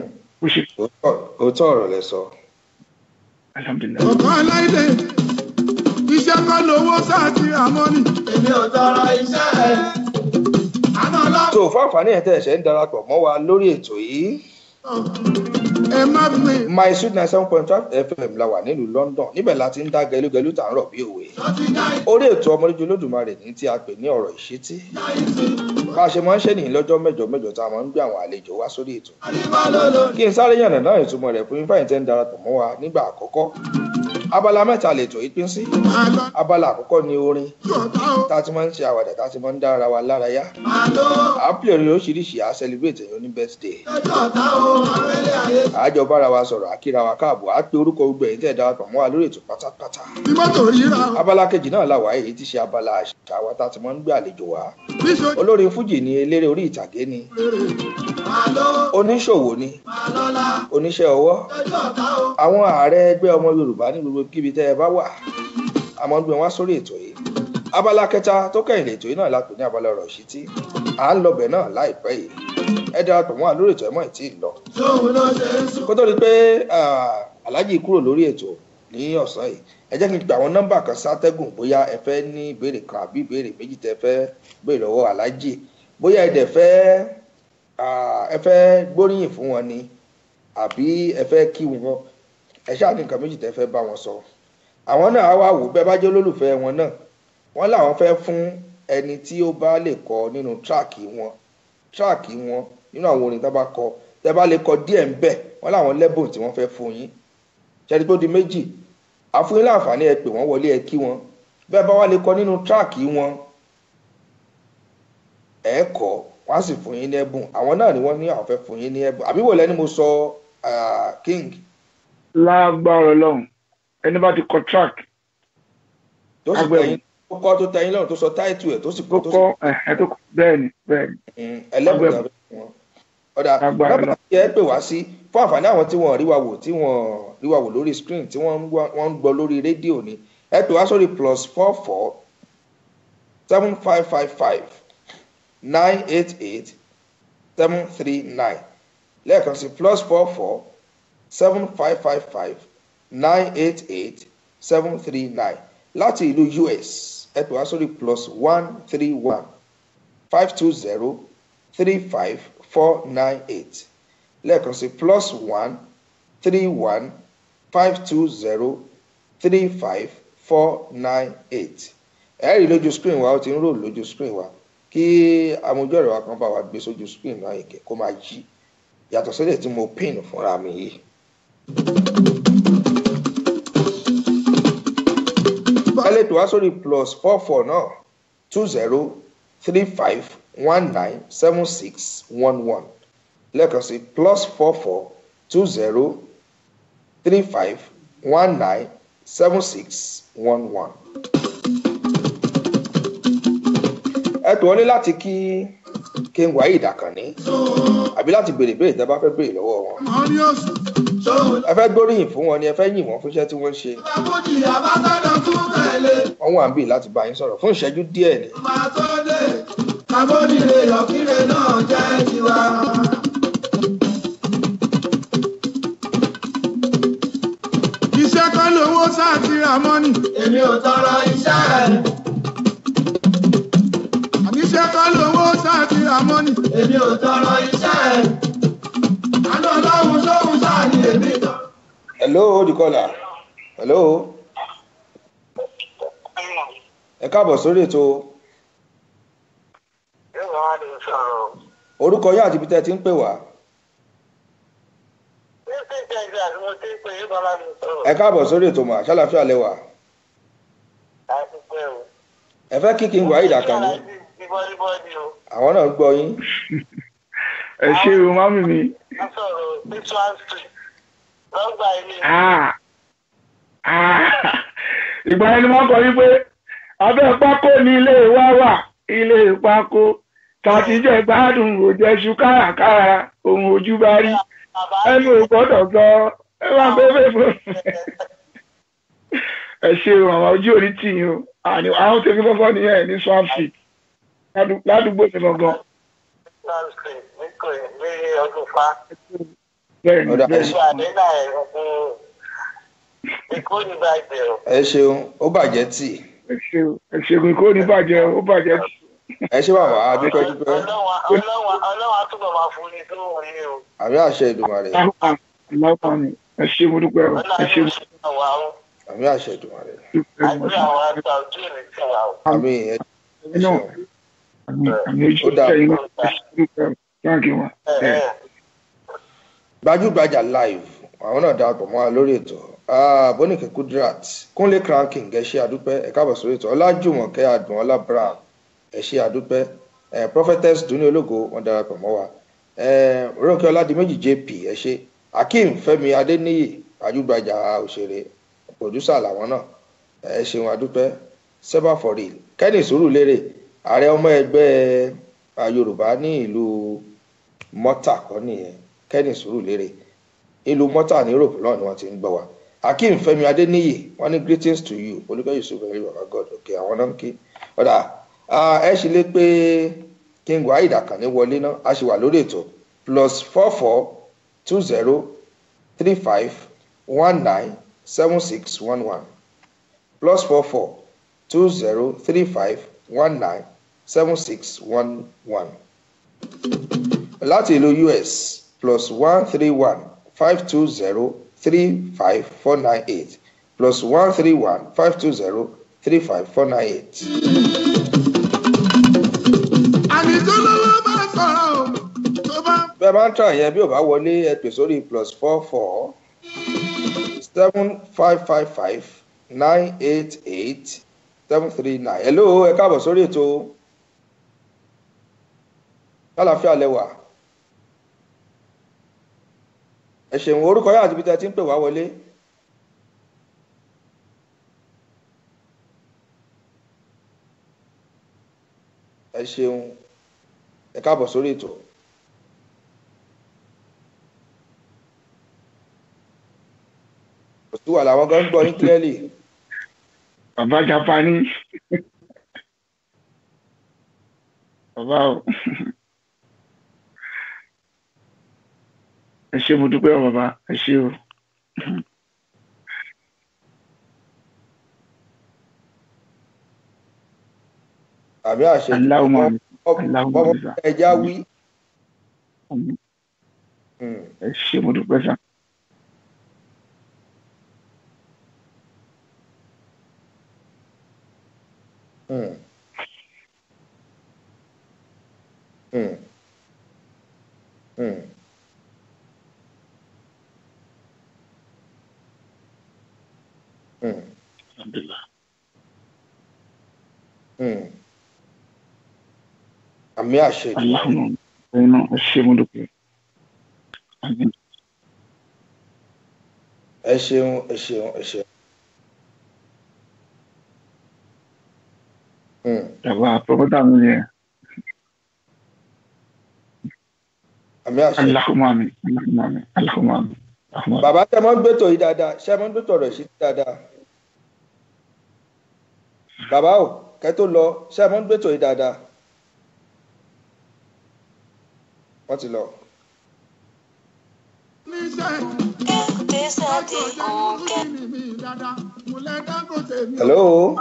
ó ṣe òótọ́ ọ̀rọ̀ lẹ sọ. alhamdulilayi. ọ̀kan aláìlẹ̀ iṣẹ́ kan lówó sáàtì àmọ́nì. èmi ò tọrọ iṣẹ́ ẹ̀. àná ọlọ́run. tó fún àǹfààní ẹ̀ tẹ́ ẹ̀ṣẹ̀ ń darapọ̀ mọ́ wa lórí ètò yìí ẹ má fi my sweet nine seven point five fm la wà nílùú london níbẹ̀ la ti ń dá gẹlúgẹlú tà ń rọ̀ bí òwe orí ètò ọmọlójú olódùmarè ní tí a pè ní ọ̀rọ̀ ìṣítí bá a ṣe máa ń ṣe nìyí lọ́jọ́ mẹ́jọ mẹ́jọ tá a máa ń gbé àwọn àlejò wá sórí ètò kí n sáré yànnà náà ìtumọ̀ rẹ̀ fún ifeanyi tẹ́ ń darapọ̀ mọ́ wa nígbà àkọ́kọ́ abala mẹ́ta lètò yìí pín sí máa lọ abala àkọ́kọ́ ni orin sí ọ̀tá o. tá a ti máa ń ṣe àwàdà tá a ti máa ń dá ara wa lára yá à ń pè orin oríṣiríṣi à á celebrate èèyàn ní birthday lọ́jọ́ ọ̀tá o abẹ́lé ayé. àjọ bára wa sọ̀rọ̀ àkíra wa káàbọ̀ á pe orúkọ gbogbo ẹ̀yìn tẹ́ ẹ̀ darapọ̀ mọ́ wa lórí ètò pátápátá bí mọ́tò ríra o. abala kejì náà là wá èyí ti ṣe abala àṣà wa tá a ti máa ń gbé àlejò wá bí sọ olórin fújì ni eléré orí ìtàgé ni máa lọ oníṣòwò ni máa lọ́la. oníṣẹ́ ọwọ́ lọ́jọ́ ọ̀tá o. àwọn ààrẹ ẹgbẹ́ ọmọ yorùbá ní gbogbo kíbi tẹ́ ẹ bá wà a máa ń gbé wọn wá sórí ètò yìí abala kẹta tó kẹ́yìn lètò yìí náà la pè ní abala ọ̀rọ̀ ìṣítí à ń lọbẹ̀ náà láìpẹ́ yìí ẹ darapọ̀ mọ́ wa lórí ètò ẹ̀ mọ́ ẹ̀ tí ì lọ sóhun ló ṣe ń sùn. kó tó di pé ah, aláàjì kúrò lórí ètò ní ọ̀sán yìí ẹ jẹ́ kí n gba àwọn nọ́mbà kan sátẹ́gùn bóyá ẹ fẹ́ ní ìbéèrè kan àbí ìbéèrè méjì tẹ́ fẹ́ béèrè lọ́wọ́ aláàjì bóyá ẹ dẹ̀ fẹ́ ah, ẹ fẹ́ gbóríyìn fún wọn ni àbí ẹ fẹ́ kí wọn ẹ ṣáà ní nǹkan méjì tẹ́ fẹ́ bá wọn sọ àwọn náà á wá wò bẹ́ẹ̀ bá jẹ́ olólùfẹ́ wọn náà wọ́n làwọn fẹ́ fún ẹni tí ó bá lè kọ nínú tíráàkì wọn tíráàkì wọn nínú àwọn orin tó bá kọ tẹ́ bá lè kọ díẹ̀ ń bẹ̀ wọ́n làwọn lẹ́bùn tí wọ́n fẹ́ fún yín ṣẹ́ni tó di méjì àfúnyín láǹfààní ẹ pè wọ́n wọlé ẹ kí wọn bẹ́ẹ̀ bá wá lè kọ nínú tíráàkì wọn ẹ kọ wọ́n á sì fún yín ní ẹ̀bùn àwọn náà ni wọ́n ní àwọn fẹ́ fún yín ní ẹ̀bùn àbí wò lẹ́ni mo sọ ah, king lágbára ọlọ́run ẹni bá ti kọ track tó sì Agbẹ̀rún. tẹ̀yìn tó kọ́ tó tẹ̀yìn lọ́rùn tó sọ táìtù ẹ̀ tó sì tó kọ́ tó sì kọ ẹ̀hẹ́ tó kọ bẹ́ẹ̀ ni bẹ́ẹ̀ ni Mm, ẹlẹ́bùn Agbẹ̀rún. tàbí wọn. ọ̀dà Agbára nọ́mbà tí ẹ pè wá sí fún àǹfààní àwọn tí wọ́n rí wa wò tí wọ́n rí wa wò lórí screen tí wọ́n ń gbọ́ wọ́n ń gbọ́ lórí rédíò ni ẹ pè wá sórí plus four four seven five five five nine eight eight seven three nine lẹ́ẹ̀kan sí plus four four seven five five five nine eight eight seven three nine láti ìlú us ẹ pè wá sórí plus one three one five two zero three five four nine eight lẹ́ẹ̀kan sí plus one three one five two zero three five four nine eight ẹ rí lójú screen wa ó ti ń rò lójú screen wa kí amójú ọ̀rọ̀ wa kan bá wa gbé sójú screen náà yìí kó máa jí yàtọ̀ sílẹ̀ tí mo pin fúnra mi yìí. ẹ lè pè wá sórí plus four four náà two zero three five one nine seven six one one lẹ́ẹ̀kan sí plus four four two zero three five one nine seven six one one. ẹ pè wọ́n ní láti kí kí n wáyé ìdàkànní àbí láti béèrè béèrè tẹ́ bá fẹ́ béèrè lọ́wọ́ wọn. àwọn ní oṣù sóhun ẹ fẹ́ gbóríyìn fún wọn ni ẹ fẹ́ yìn wọ́n fún iṣẹ́ tí wọ́n ń ṣe lábójì àbátọ́dọ̀ tún tẹ̀lé. wọ́n wà ń bì láti bá yín sọ̀rọ̀ fún ìṣẹ́jú díẹ̀ ni. máa tó dé. lábójìlé yọ̀kílé náà jẹ́ tiwa. iṣẹ́ kan lówó sáàtì àmọ́nì. èmi ò tọrọ iṣẹ́ ẹ̀. àní iṣẹ́ kan lówó sáàtì àmọ́nì. èmi ò tọrọ iṣẹ́ ẹ̀. àná ọlọ́run sóhun sáà ni èmi tọ́. hello olùkọ́là hello ẹ káàbọ̀ sórí ètò orúkọ yín àti ibi tẹ́ ẹ ti ń pè wá ẹ káàbọ̀ sórí ètò mà ṣàlàfíà lẹ́wà ẹ fẹ́ kí kí n wá ìdàkànní àwọn náà ń gbọ́ yín ẹ ṣe o mami mi Ah. Ah. ìgbà yẹn ni wọ́n kọ wípé abẹ́ pákó ni ilé wa wà ilé pákó tàti jẹ́ gbádùn òjẹ́sù kárakára ohun ojú bá rí ẹnu ò gbọ́dọ̀ sọ ẹ máa gbé fèfò ẹ ṣe o àwọn ojú orí tì yín o àní àwọn tèmi kọ́kọ́ nìyẹn ní swamp street ládùú- ládùúgbò mi gangan bẹ́ẹ̀ni Ọ̀dà, bẹ́ẹ̀ni Ìṣe àdínà ẹ̀ Èkó ní bàjẹ́ o. ẹ ṣeun ó bàjẹ́ tì ẹ ṣe ẹ ṣègùn kó ní bàjẹ́ ó bàjẹ́ ẹ ṣe bàbá adúpẹ́ dúpẹ́ Ọlọ́wọ́n Ọlọ́wọ́n Ọlọ́wọ́n á túbọ̀ máa fún ni tó wù yín o. àmì àṣẹ ìdùmarè aláwọ̀ ni ẹ ṣe mo dúpẹ́ o ẹ Ọlọ́run ṣe á mo ṣe àwa o. àmì àṣẹ ìdùmarè dúpẹ́ o Àgbẹ̀ àwọn àgbà ojú ìlú ti wà o. àmì ẹ ẹ̀yin náà ṣeun àmì àmì ojú Ó dáa. ẹ̀yin náà ẹ ṣe dúpẹ́ o thank you ma. Ẹ ẹ gbajúgbajà live àwọn náà darapọ̀ mọ́ wa lórí ètò Ah, bónìkẹ́ kudrat kúnlé cranking ẹ ṣe àdúpẹ́ ẹ káàbọ̀ sórí ètò ọlájùmọ̀kẹ́ àdùnọ́lá brown ẹ ṣe àdúpẹ́ ẹ prophetess dúní ológo wọn darapọ̀ mọ́ wa ẹ rónkẹ́ ọládìméjì jp ẹ ṣe akeem fẹ́mi adéníyì gbajúgbajà òṣèré pòdúsà làwọn náà ẹ ṣeun àdúpẹ́ seba for real kenny sùúrùlérè ààrẹ ọmọ ẹgbẹ́ ah, yorùbá ní ìlú mọ́tà kọ́ nìyẹn kenny sùúrùlérè ìlú mọ́tà ní europe náà ni wọ́n ti ń gbọ́ wa akeem fẹmi adeniyi wọn ní greetings to you olùkọ́ yusuf ẹ̀rí baba god ok àwọn náà ń kí ọ̀dà ah, ẹ ṣì lè pé king waheed akànní wọlé náà a ṣì wà lórí ètò plus four four two zero three five one nine seven six one one plus four four two zero three five one nine seven six one one láti ìlú us plus one three one five two zero three five four nine eight plus one three one five two zero three five four nine eight. àní tó lówó bá sọ̀rọ̀ o tó bá bẹ́ẹ̀ máa ń tàn yẹn bí ò bá wọlé ẹ pè sórí plus four four seven five five five nine eight eight seven three nine. hello ẹ káàbọ̀ sórí ètò kálàfíà lẹ́wà ẹ ṣeun orúkọ yẹn àti ibi tí ẹ ti ń pè wá wọlé. ẹ ṣeun ẹ káàbọ̀ sórí ètò. kò sí wàhálà àwọn gan ń gbọ́ yín clearly. bàbá japani bàbá o ẹ ṣe mo dúpẹ́ o bàbá ẹ ṣe o àmì àṣẹ aláwọ̀ máa mi ọmọ ẹja wí. Hmm. ẹ ṣe mo dúpẹ́ sá Hmm. Hmm. Hmm. Hmm. Hmm. àmì àṣẹ aláwọ̀ máa mi ẹ̀yin náà ẹ ṣe mo dúpẹ́ Àmín. ẹ ṣeun ẹ ṣeun ẹ ṣeun. Hmm. bàbá pọpọtà mi yẹ àmì àṣẹ. aláwọ̀ máa mi aláwọ̀ máa mi aláwọ̀ máa mi aláwọ̀ máa mi. bàbá tẹ máa ń gbétò yìí dáadáa ṣé ẹ máa ń gbétò ọ̀rọ̀ sí dáadáa. bàbá o kẹ tó lọ ṣé ẹ máa ń gbétò yìí dáadáa. wọ́n ti lọ. níṣẹ́ Kẹ́sàdé òǹkẹ́. mi dáadáa mo lẹ dágòtè mi. hello.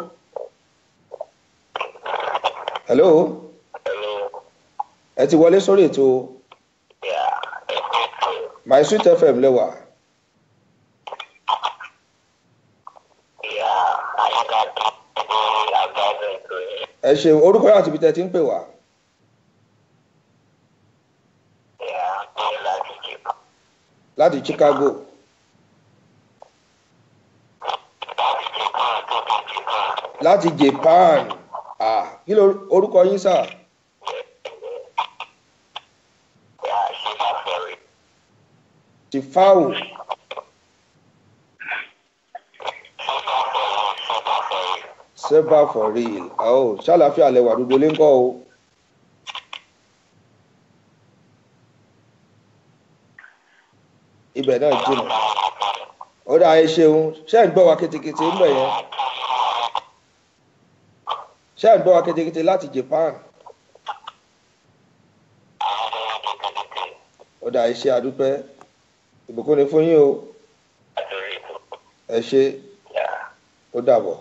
hello. hello. ẹ ti wọlé sórí ètò Yeah. my sweet fm lẹ́wà. Yeah. Àyíká tó ní àgbàdo ètò yẹn. ẹ ṣeun orúkọ yàrá tìbí tẹ ti ń pè wá. Yeah. Ní láti jìbọn. láti chicago. láti japan. ah kí ló orúkọ yín sà. Yeah. Ṣé máa fẹ́ rí? ti fáwò. seba for real oh ṣàlàfíà lẹwà gbogbo lè ń kọ́ o. ibẹ̀ náà jìnnà ó dáa ẹ ṣeun ṣé ẹ̀ ń gbọ́ wa ketekete ń bẹ̀ yẹn ṣé ẹ̀ ń gbọ́ wa ketekete láti japan ó dáa ẹ ṣe àdúpẹ́ ìbùkún ni fún yín o àtòrí ètò ẹ ṣe yà ó dàbọ̀.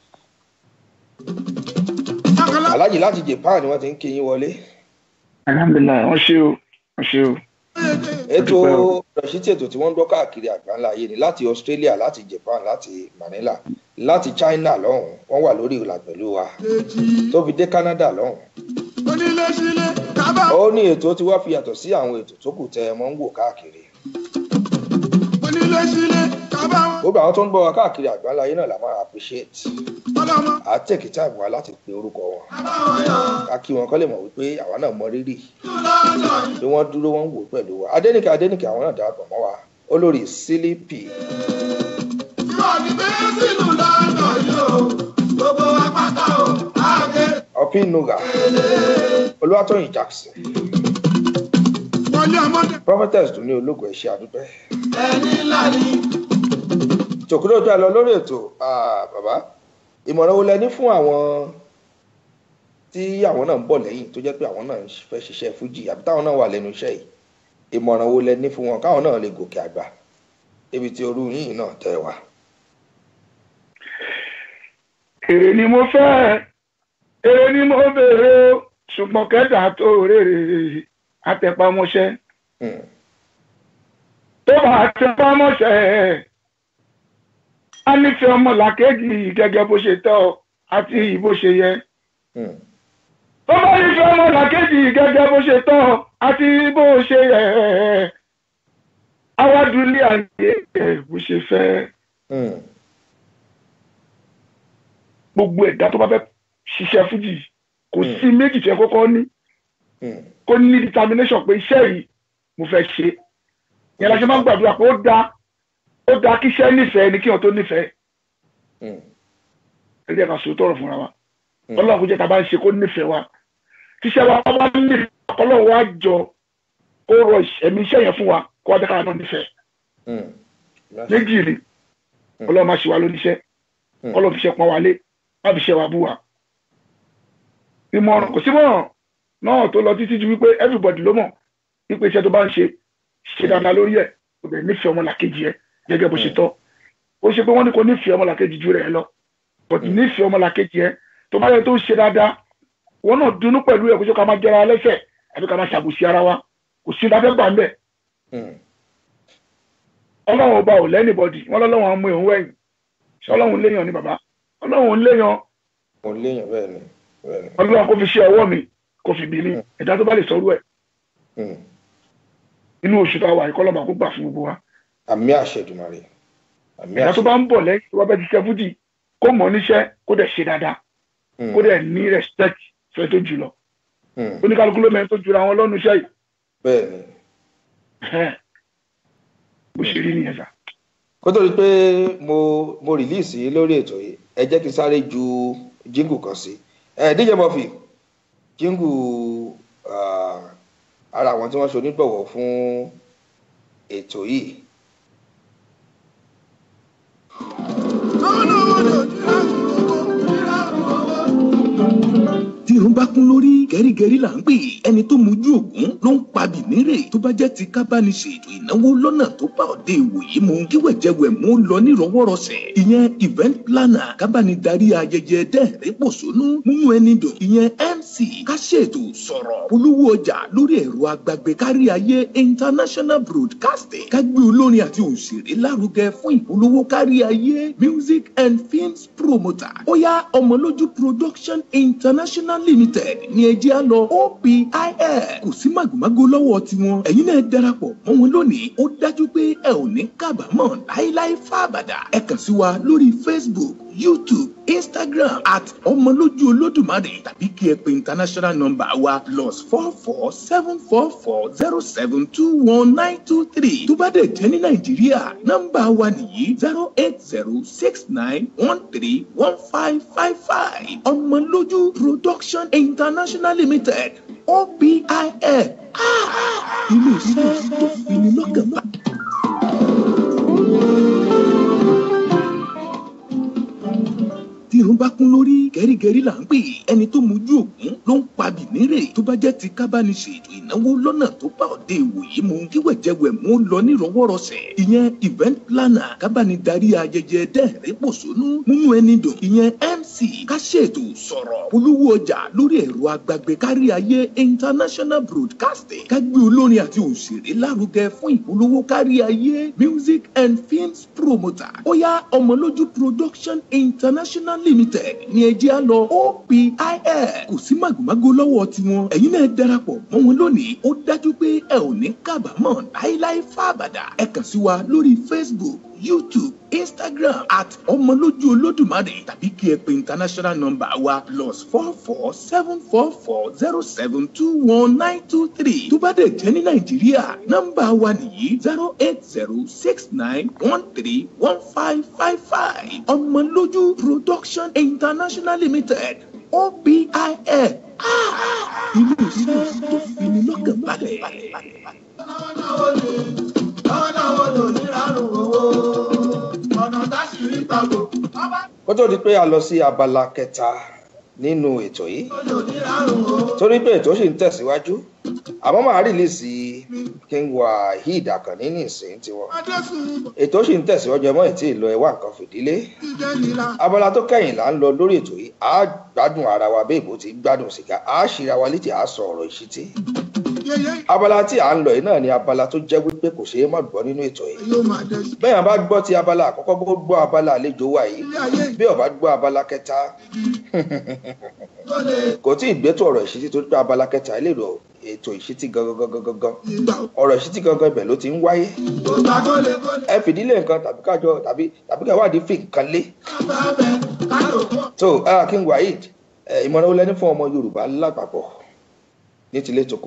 Akala aláàjì láti japan ni wọ́n ti ń kí yín wọlé. alhamdulilayi wọ́n ṣe o wọ́n ṣe o. ètò Dúpẹ́ o. rọ̀ṣítì ètò tí wọ́n ń gbọ́ káàkiri àgbáńlá ayé ni láti australia láti japan láti manila láti china lọ́hùn wọ́n wà lórí ìlà pẹ̀lú wa kejì tó fi dé canada lọ́hùn. onílé sílé kábà ó ní ètò tí wọ́n fi yàtọ̀ sí àwọn ètò tó kù tẹ́ ẹ mọ́ ń wò káàkiri. onílé sílé kábà wọn gbogbo àwọn tó ń gbọ́ wa káàkiri àgbáńlá ayé náà la máa appreciate ọlọmọ à á tẹ̀kí táìmù wa láti pe orúkọ wọn kábà wọn yọ ká kí wọn kọ́ lè mọ̀ wípé àwa náà mọ rírì lọ́dọ̀ yìí. bí wọ́n dúró wọ́n ń wò pẹ̀lú wa adẹ́nìkẹ́ adẹ́nìkẹ́ àwọn náà darapọ̀ mọ́ wa olórí sílípì ìwọ ni bẹ́ẹ̀ sínú lọ́dọ̀ yìí o gbogbo wa pátá o àgé ọ̀pínuga olúwatóyìn jackson wọlé ọmọdé prophetess tó ní ológun ẹ̀ṣẹ́ àdúpẹ́ ẹni ńlá ni tòkúrò tó lọ lórí ètò ah, bàbá ìmọ̀ràn wo lẹ ní fún àwọn tí àwọn náà ń bọ̀ lẹ́yìn tó jẹ́ pé àwọn náà ń fẹ́ ṣiṣẹ́ fújì àbí táwọn náà wà lẹ́nu iṣẹ́ yìí ìmọ̀ràn wo lẹ ní fún wọn káwọn náà lè gòkè àgbà ibi tí orú yìí náà tẹ̀ wá. èrè ni mo fẹ́ èrè ni mo béèrè o ṣùgbọ́n kẹ́dà tó rèrè àtẹ̀pamọ́ṣẹ́ Hmm, tó bá àtẹ̀pamọ́ṣẹ́ á nífẹ̀ẹ́ ọmọ làkejì gẹ́gẹ́ bó ṣe tọ́ àti bó ṣe yẹ hmm, tó bá nífẹ̀ẹ́ ọmọ làkejì gẹ́gẹ́ bó ṣe tọ́ àti bó ṣe yẹ awádùúlé ayé ẹ̀ bó ṣe fẹ́ hmm, gbogbo ẹ̀dá tó bá fẹ́ ṣiṣẹ́ fújì kò Mm. sí méjì tí ẹ kọ́kọ́ ní hmm, kó ní determination pé iṣẹ́ yìí mo fẹ́ ṣe yẹn la ṣe máa ń gbàdúrà pé ó dáa ó dáa kí iṣẹ́ nífẹ̀ẹ́ ni kí wọ́n tó nífẹ̀ẹ́ hmm, ẹ̀rí ẹ̀ka sòótọ́ ọ̀rọ̀ fúnra wa Mm. ọlọ́run kò jẹ́ ká bá ń ṣe kó nífẹ̀ẹ́ wa tíṣẹ́ wa bá nífẹ̀ẹ́ ọlọ́run wa jọ kó rọ ẹ̀mí iṣẹ́ yẹn fún wa kó wá jẹ́ ká náà nífẹ̀ẹ́ hmm. méjì ni Mm. ọlọ́run máa ṣe wa lóníṣẹ́ Mm. ọlọ́run fi ṣe pọn wa lé má fi ṣe wa bú wa ìmọ̀ràn kò sí mọ̀ràn náà tó lọ títí ju wípé everybody ló mọ̀ wípé iṣẹ́ tó bá ń ṣe ṣe dáadáa lórí ẹ̀ kò bẹ̀ nífẹ̀ẹ́ ọmọlàkejì ẹ̀ gẹ́gẹ́ bó ṣe tọ́ ó ṣe pé wọ́n ní kò nífẹ̀ẹ́ ọmọlàkejì ju rẹ̀ lọ but nífẹ̀ẹ́ ọmọlàkejì ẹ̀ tó bá yẹ tó ń ṣe dáadáa wọn náà dunnú pẹ̀lú ẹ̀ kó ṣe ká máa jẹra lẹ́sẹ̀ àbí ká máa ṣàbùsí ara wa kò sí dáfẹ́ gbà ń bẹ̀ Hmm. ọlọ́run ọba ò lẹ́nìbọ̀dì wọn lọ́lọ́run á mú ìhun wẹ̀yìn ṣé ọlọ́run léèyàn ni bàbá ọlọ́run léèyàn mo léèyàn bẹ́ẹ̀ ni bẹ́ẹ̀ ni. ọlọ́run kò fi ṣe ọwọ́ mi kò fi bí mi ẹ̀dá tó bá lè sọrú ẹ̀ Hmm. inú oṣù tá a wà ìkọlọ́mà kó gbà fún gbogbo wa àmì àṣẹ Èdùmàrè àmì ẹ̀dá tó àṣẹ bá ń bọ̀ lẹ́yìn tó bá bẹ́ẹ̀ ti ṣe fújì kó mọ̀ níṣẹ́ kó dẹ̀ ṣe dáadáa Hmm, kó dẹ̀ ní respect fẹ́ tó jù lọ hmm. oníkálukú ló mẹ́rin tó jura wọn lọ́nu iṣẹ́ yìí bẹ́ẹ̀ ni. Ẹ̀hẹ́n. bó ṣe rí nìyẹn sà. kó tó di pé mo mo rìlíìsì lórí ètò yìí ẹ jẹ́ kí n sáré ju jíngù kan sí ẹ díje mọ́fì jíngù ah, ara àwọn tí wọ́n ṣe onígbọ̀wọ́ fún ètò yìí àwọn náà wọ́n lè dira owó dira owó. tí irun bá kún lórí gẹ́rígẹ́rí là ń pè ẹni tó mojú ògún ló ń pa bìnírè tó bá jẹ́ ti kábánisè ètò ìnáwó lọ́nà tó bá òde ìwòyí mu kí wẹ̀jẹ̀wẹ̀ mú lọ nírọ̀wọ́rọ̀sẹ̀ ìyẹn event planner kábánidarí ayẹyẹ dẹ́rẹ́ pòṣónú múnú ẹni dùn ìyẹn mc ká ṣètò sọ̀rọ̀ polówó ọjà lórí ẹ̀rọ agbágbé kárí ayé international broadcasting ká gbé olórin àti òṣèré lárugẹ fún ìpolówó kárí ayé music and films promoter ó yá ọmọlójú production international limited ní ẹjẹ́ á lọ opil kò sí màgòmágó lọ́wọ́ tiwọn ẹ̀yin náà darapọ̀ mọ́ wọn lónìí ó dájú pé ẹ ò ní kábàámọ̀ láíláí fábàdà ẹ kàn sí wa lórí facebook youtube instagram at ọmọlójú olódùmarè tàbí kí ẹ pe international number wa plus four four seven four four zero seven two one nine two three tó bá dẹ̀ jẹ́ ní nàìjíríà nọ́mbà wa nìyí zero eight zero six nine one three one five five five ọmọlójú production international limited opil ilé iṣẹ́ tó fi ní lọ́kàn bá. tí irun bá kún lórí gẹ́rígẹ́rí là ń pè ẹni tó mojú ògún ló ń pa bìnírè tó bá jẹ́ ti kábánisè ètò ìnáwó lọ́nà tó bá òde ìwòyí mu kí wẹ̀jẹ̀wẹ̀mú lọ nírọwọ́rọsẹ̀ ìyẹn event planner kábánidarí ayẹyẹ dẹ́rẹ́ pòṣónú múnú ẹni dùn ìyẹn mc ká ṣètò sọ̀rọ̀ polówó ọjà lórí ẹ̀rọ agbàgbé kárí ayé international broadcasting ká gbé olórin àti òṣèré lárugẹ fún ìpolówó kárí ayé music and films promoter ó yá ọmọlójú production international limited ní ẹjẹ́ á lọ opil kò sí màgòmágó lọ́wọ́ tiwọn ẹ̀yin náà darapọ̀ mọ́ wọn lónìí ó dájú pé ẹ ò ní kábàámọ̀ láíláí fábàdà ẹ kàn sí wa lórí facebook youtube instagram at ọmọlójú olódùmarè tàbí kí ẹ pe international number wa plus four four seven four four zero seven two one nine two three tó bá dẹ̀ jẹ́ ní nàìjíríà nọ́mbà wa nìyí zero eight zero six nine one three one five five five ọmọlójú production international limited opil ilé iṣẹ́ tó fi ní lọ́kàn balẹ̀. náwó ni náwó náwó lò níràrùn owó ọ̀nà táṣìírí pàbò ọba kó tó di pé a lọ sí abala kẹta nínú ètò yìí lò níràrùn owó. torí pé ètò sì ń tẹ̀síwájú àmọ́ màá rìlíìsì king waheed akànní ní ìsìn tiwọn adésùn ètò sì ń tẹ̀síwájú ẹmọ́ ìtì ìlọ ẹwà nǹkan fìdílé ìjẹ́ nira abala tó kẹ́yìn là ń lọ lórí ètò yìí á gbádùn ara wa bí ìbò ti gbádùn sìgá á ṣíra wa létí á sọ ọ̀rọ̀ ìṣítí yẹyẹ abala tí à ń lọ yìí náà ni abala tó jẹ́ wípé kò ṣeé má gbọ́ nínú ètò yìí yóò máa dẹ sí. bẹ́ẹ̀ bá gbọ́ ti abala àkọ́kọ́ bó gbọ́ abala àlejò wa yìí ilé ayé bí ọba gbọ́ abala kẹta kò tí ì gbẹ́tọ̀ ọ̀rọ̀ ìṣítí tó gbọ́ abala kẹta ilé ìrọ̀ ètò ìṣítí gangan gangan gangan ìgbà ọ̀rọ̀ ìṣítí gangan ibẹ̀ ló ti ń wáyé ògbà tó lè kó lè ẹ fìdílé nǹkan tàbí kájọ tàbí tàbí káwádìí fi nǹkan lé bá bẹ kálò pọ̀. so ah, king waheed ẹ, ìmọ̀ràn wo lẹni fún ọmọ yorùbá lápapọ̀ ní tilé toko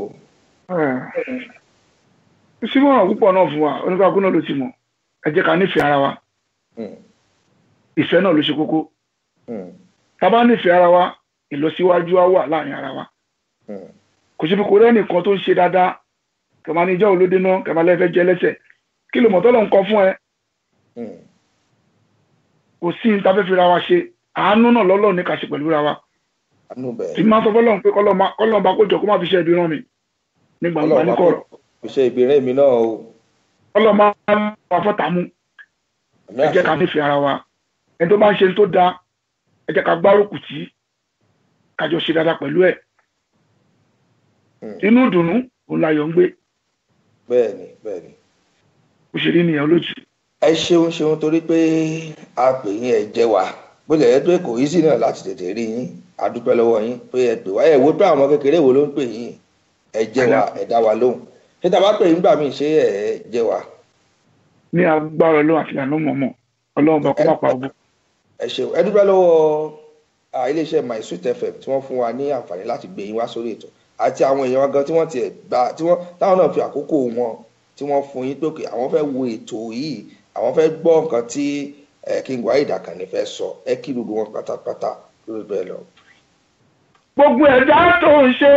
símọ̀ràn púpọ̀ náà fún wa oníkàkú náà ló ti mọ̀ ẹ jẹ́ ká nífẹ̀ẹ́ ara wa Mm, ìfẹ́ náà ló ṣe kókó mm, tá a bá nífẹ̀ẹ́ ara wa ìlọsíwájú á wà láàrin ara wa mm, kò síbi kò rẹ́nìkan tó ń ṣe dáadáa kẹ̀má ní ìjọ́ olóde náà kẹ̀má lẹ́fẹ̀ẹ́ jẹ́ lẹ́sẹ̀ kí ló mọ̀ tọ́lọ̀ ń kọ́ fún ẹ mm. kò sí ní tafẹ́ fi ra wa ṣe àánú náà lọ́lọ́ ní ká ṣe pẹ̀lú ra wa àánú tí bẹ́ẹ̀ máa sọ fọlọ́run pé kọ́lọ́n bá kójọ kó má fi ṣe ẹbí rán mi ní gbangba ní kọ̀rọ̀ iṣẹ́ ìbéèrè mi náà o kọ́lọ́n bá wà fọ́tà mú àmì ẹ jẹ́ ká àṣẹ nífẹ̀ẹ́ ara wa ẹni tó bá ń ṣe tó dáa ẹ jẹ́ ká gbárùkù tí kájọ ṣe dáadáa pẹ̀lú ẹ̀ Mm. inú ìdùnnú òun láyọ̀ ń gbé bẹ́ẹ̀ ni bẹ́ẹ̀ ni bó ṣe rí nìyẹn olójú ẹ ṣeun ṣeun torí pé a pè yín ẹ jẹ wá bó lè yẹ pé kò yí sí náà láti tètè rí yín a dúpẹ́ lọ́wọ́ yín pé ẹ pè wá ẹ wo pé àwọn ọmọ kékeré wo ló ń pè yín ẹ jẹ wá ẹ dá wa lóhùn ṣé tá a bá pè yín gbà mí ṣé ẹ jẹ wá ní agbára ọlọ́run àti ìlànà mọ̀mọ́ ọlọ́run bá kó má pa ogun ẹ ṣeun ẹ dúpẹ́ lọ́wọ́ à, iléeṣẹ́ my sweet fm tí wọ́n fún wa ní àǹfààní láti gbé yín wá sórí ètò àti àwọn èèyàn wa gan tí wọ́n tiẹ̀ gbà tí wọ́n táwọn náà fi àkókò wọn tí wọ́n fún yín pé òkè àwọn fẹ́ wo ètò yìí àwọn fẹ́ gbọ́ nǹkan tí ẹ, king waheed akànnì fẹ́ sọ ẹ kí gbogbo wọn pátápátá lórí bẹ́ẹ̀ lọ. gbogbo ẹ̀dá tó ń ṣe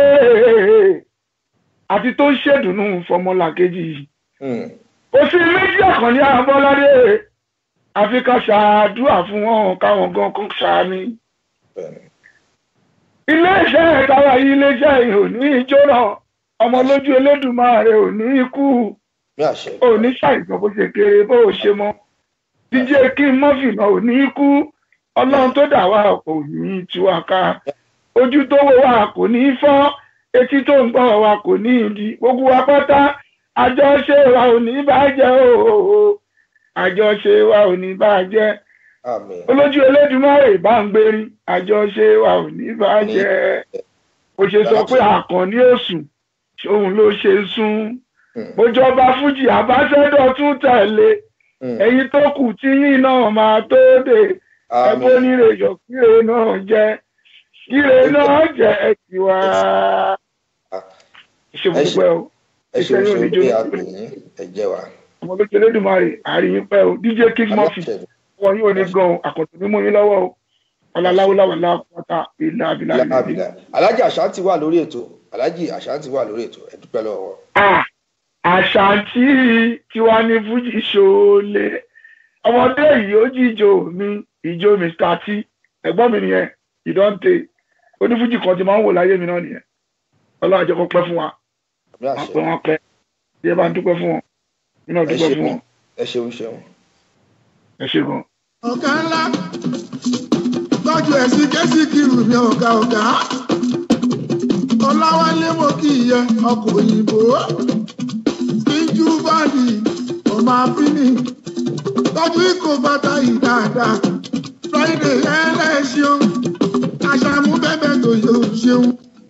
àti tó ń ṣèdùnnú fọmọlàkejì yìí Hmm, kò sí méjì àkànní àbọ́ládé àfi ká ṣàdúrà fún wọn káwọn gan kan ṣàmì bẹ́ẹ̀ ni. iléeṣẹ́ ìtawà yìí iléeṣẹ́ yìí ò ní í jóná ọmọ lójú elédùnmáre ò ní í kú ní àṣẹ ò ní ṣàìsàn bó ṣe kéré bó o ṣe mọ díje kí n mọ́fìnà ò ní í kú ọlọ́run tó dà wá kò ní í tú wa ká ojú tó wò wá kò ní í fọ́ etí tó ń gbọ́ wa kò ní í di gbogbo wa pátá àjọṣe wa ò ní bàjẹ́ o àjọṣe wa ò ní bàjẹ́ àmín olójú elédùnmáre bá ń gbérí àjọṣe wa ò ní bàjẹ́ bó ṣe sọ pé àkànní òsùn òun ló ṣe sún Hmm, bójọba fújì àbáṣẹdọ tún tẹ̀lé hmm, ẹ̀yin tó kù tí yín náà máa tó dé ẹgbẹ́ àmín onírè yọ kíre náà jẹ kíre náà jẹ tiwa. ṣe ẹ ṣe- gbogbo ẹ o ẹ ṣeun ìṣẹ́yìn ṣeun oníjó pé a pè yín ẹ jẹ wá. ọmọ lójú elédùnmarè àríyìn pẹ́ o dj king murphy Aláṣẹ wọn yóò ní gan àkọ́tún mímú yín lọ́wọ́ o ọláláwọláwọlá pátá ìlà àbílà ìlà lábìlà alájì àṣàntì wà lórí ètò alájì àṣàntì wà lórí ètò ẹ dúpẹ́ lọ́wọ́ wọn. Ah, àṣàntì tiwa ní fújì ṣoolé ọmọdé yìí ó jíjó mi ìjó mr t ẹ̀gbọ́n mi nìyẹn ìdọ́ǹte onífújì kan ti máa ń wò láyé mi náà nìyẹn ọlọ́run àjẹkọ́ pẹ́ fún wa àmì wọn àṣẹ pẹ́ wọn pẹ́ bí ẹ bá ń dúpẹ́ fún wọn mi náà ẹ dúpẹ́ ṣe fún wọn ẹ ṣeun ṣeun. ẹ ṣe gan. ọ̀gá ńlá tọ́jú ẹ̀sìn kẹ́sìkìrù mi ọ̀gá ọ̀gá ọláwálé mo kì í yẹ ọkọ̀ òyìnbó kíjú báàdì ọmọ àfínì tọ́jú ikọ̀ bàtà yìí dáadáa friday ẹlẹ́ṣin àṣàmú bẹ́bẹ̀ tó yóò ṣeun.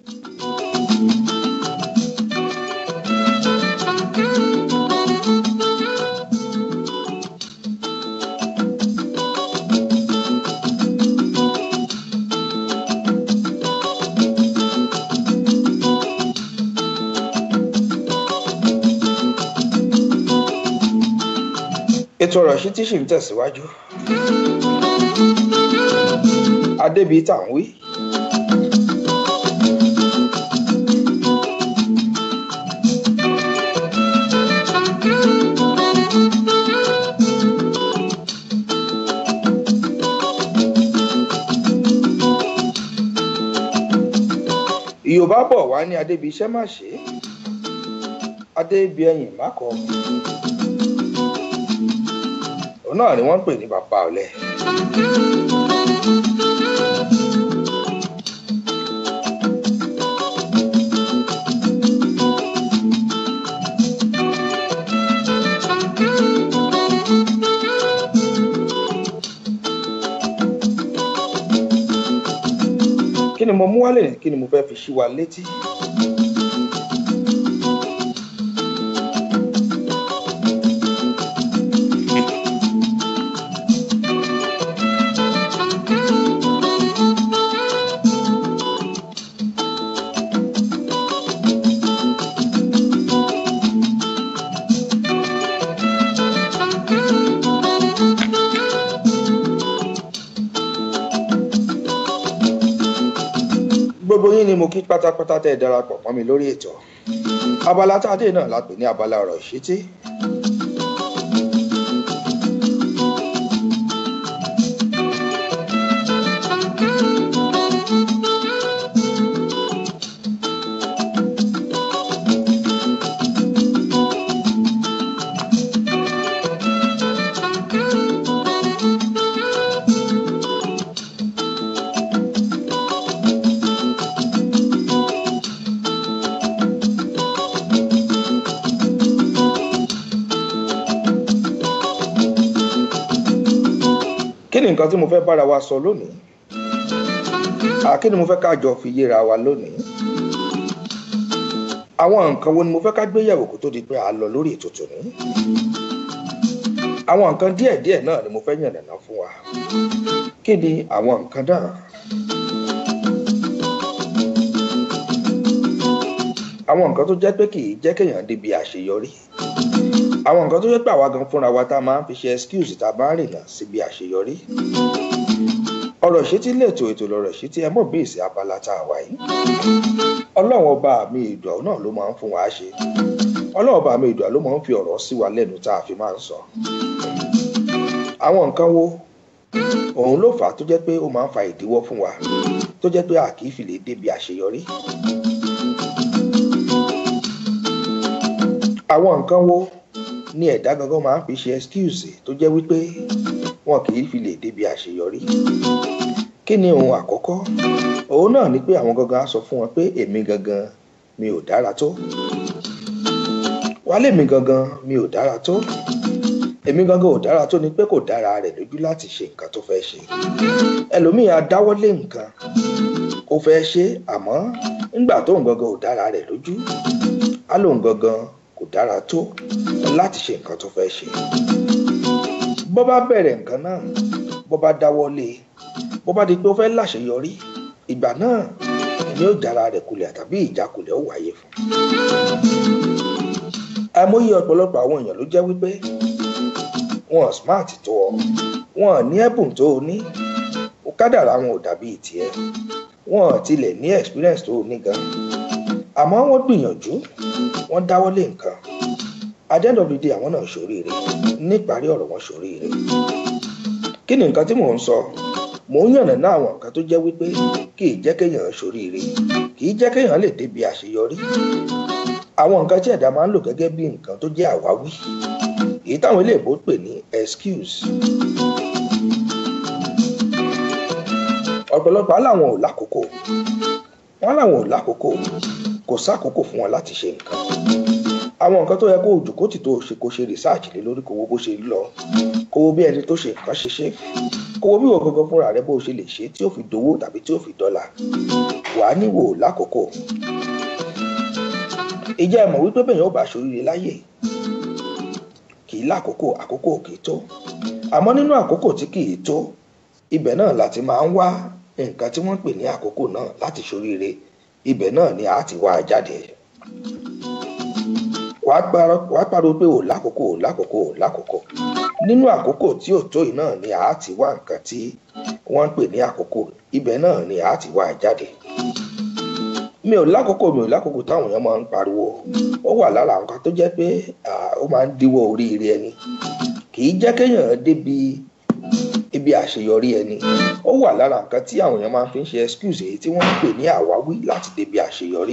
ètò ọ̀rọ̀ sí tí sì ń tẹ̀síwájú. adébí tá à ń wí. yorùbá bọ̀ wá ní adébí iṣẹ́ má ṣe é adébí ẹ̀yìn má kọ́ òun náà ni wọ́n ń pè ní bàbá ọ̀lẹ. kí ni mo mú wálé ní kí ni mo fẹ́ fi ṣí wa létí. gbogbo yín ni mo kí pátápátá tẹ́ ẹ darapọ̀ mọ́ mi lórí ètò abala tá a dé náà la pè ní abala ọ̀rọ̀ ìṣítí. kí ni nǹkan tí mo fẹ́ bára wa sọ lónìí à kí ni mo fẹ́ ká jọ fi yéra wa lónìí àwọn nǹkan wo ni mo fẹ́ ká gbé yẹ̀wò kó tó di pé a lọ lórí ètò tòní àwọn nǹkan díẹ̀díẹ̀ náà ni mo fẹ́ yànnàná fún wa kí ni àwọn nǹkan náà àwọn nǹkan tó jẹ́ pé kì í jẹ́ kéèyàn débi àṣeyọrí àwọn nǹkan tó jẹ́ pé àwa gan fúnra wa tá a máa ń fi ṣe excuse tá a bá ń rìnà síbi àṣeyọrí ọ̀rọ̀ ìṣítí lètò ètò lọ̀rọ̀ ìṣítí ẹ mọ̀ bí èsì abala tá a wà yìí ọlọ́run ọba mi ìdùà náà ló máa ń fún wa ṣe ọlọ́run ọba mi ìdùà ló máa ń fi ọ̀rọ̀ sí wa lẹ́nu tá a fi máa ń sọ àwọn nǹkan wo òun ló fà á tó jẹ́ pé ó máa ń fa ìdíwọ́ fún wa tó jẹ́ pé a kì í fi lè débi àṣeyọrí àwọn nǹkan wo ni ẹ̀dá gangan máa ń fi ṣe excuse tó jẹ́ wípé wọn kì í fi lè débi àṣeyọrí kí ni ohun àkọ́kọ́ òun náà ni pé àwọn gangan á sọ fún wọn pé èmi gangan mi ò dára tó wálé mi gangan mi ò dára tó èmi gangan ò dára tó ni pé kò dára rẹ̀ lójú láti ṣe nǹkan tó fẹ́ ṣe ẹlòmíì á dáwọ́lé nǹkan ó fẹ́ ṣe àmọ́ nígbà tóun gangan ò dára rẹ̀ lójú á lóun gangan kò dára tó láti ṣe nǹkan tó fẹ́ ṣe bó bá bẹ̀rẹ̀ nǹkan náà bó bá dáwọ́lé bó bá di pé ó fẹ́ láṣeyọrí ìgbà náà ni ó jára rẹ̀ kulẹ̀ tàbí ìjákulẹ̀ ó wáyé fún àìmọye ọ̀pọ̀lọpọ̀ àwọn èèyàn ló jẹ́ wípé wọn smart tó ọ wọn ní ẹ̀bùn tó o ní kádàrá wọn ò dàbí tiẹ̀ wọn tilẹ̀ ní experience tó o ní gan àmọ́ wọ́n gbìyànjú wọ́n dáwọ́lé nǹkan at the end of the day àwọn náà ṣoríire níparí ọ̀rọ̀ wọn ṣoríire kí ni nǹkan tí mò ń sọ mò ń yànnà náà àwọn nǹkan tó jẹ́ wípé kì í jẹ́ kéèyàn ṣoríire kì í jẹ́ kéèyàn lè débi àṣeyọrí àwọn nǹkan tí ẹ̀dá máa ń lò gẹ́gẹ́ bí nǹkan tó jẹ́ àwáwí èyí táwọn iléèbó pè ní excuse ọ̀pọ̀lọpọ̀ á làwọn ò lákòókò wọ́n làwọn ò lákòókò kò sákòókò fún wọn láti ṣe nǹkan àwọn nǹkan tó yẹ kó òjòkó tì tó ṣe kó ṣe research lé lórí kó wo bó ṣe lọ kó wo bí ẹni tó ṣe nǹkan ṣe ṣe kó wo bí wọ́n gangan fúnra rẹ bó ṣe lè ṣe tí ó fi dowó tàbí tí ó fi dọ́là wà á níwò lákòókò ìjẹ́ ẹ mọ̀ wípé bẹ́ẹ̀ yóò bá ṣoríire láyè kì í lákòókò àkókò kì í tó àmọ́ nínú àkókò tí kì í tó ibẹ̀ náà láti máa ń wá nǹkan tí wọ́n pè ní àkókò náà láti ṣoríire ibẹ̀ náà ni a ti wá a jáde wàá pariwo pé ò lákòókò ò lákòókò ò lákòókò nínú àkókò tí ò tó yìí náà ni a ti wá nǹkan tí wọ́n ń pè ní àkókò ibẹ̀ náà ni a ti wá a jáde mi ò lákòókò mi ò lákòókò táwọn èèyàn máa ń pariwo ó wà lára nǹkan tó jẹ́ pé ó máa ń díwọ́ oríire ẹni kì í jẹ́ kéèyàn débi ibi àṣeyọrí ẹni ó wà lára nǹkan tí àwọn èèyàn máa fi ń ṣe excuse èyí tí wọ́n ń pè ní àwáwí láti débi àṣeyọrí.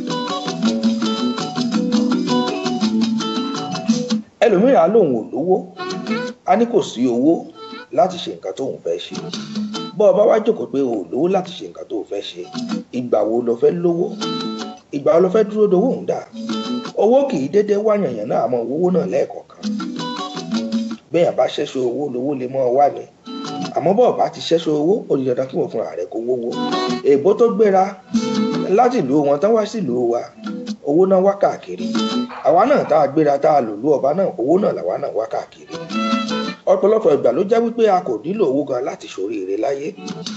ẹlòmíràn á lóun ò lówó á ní kò sí owó láti ṣe nǹkan tóun fẹ́ ṣe bọ́ ọ bá wá jókòó pé o ò lówó láti ṣe nǹkan tóun fẹ́ ṣe ìgbà wo lo fẹ́ lówó ìgbà wo lo fẹ́ dúró dowó ń dà owó kì í dédé wá yànyàn náà àmọ́ owó náà lẹ́ẹ̀kọ̀ọ̀kan bẹ́ẹ̀ bá ṣẹ́ṣọ owó lówó lè mọ́ ọ wá ni àmọ́ bọ́ọ̀ bá ti ṣẹ́ṣọ owó ó di dandan kí wọ́n fúnra rẹ̀ kó wówó èèbó tó gbéra láti ìlú wọn tán wá sí ìlú wa owó náà wá káàkiri àwa náà tá a gbéra tá a lò lú ọba náà owó náà làwa náà wá káàkiri ọ̀pọ̀lọpọ̀ ìgbà ló jẹ́ wípé a kò nílò owó gan láti ṣoríire láyé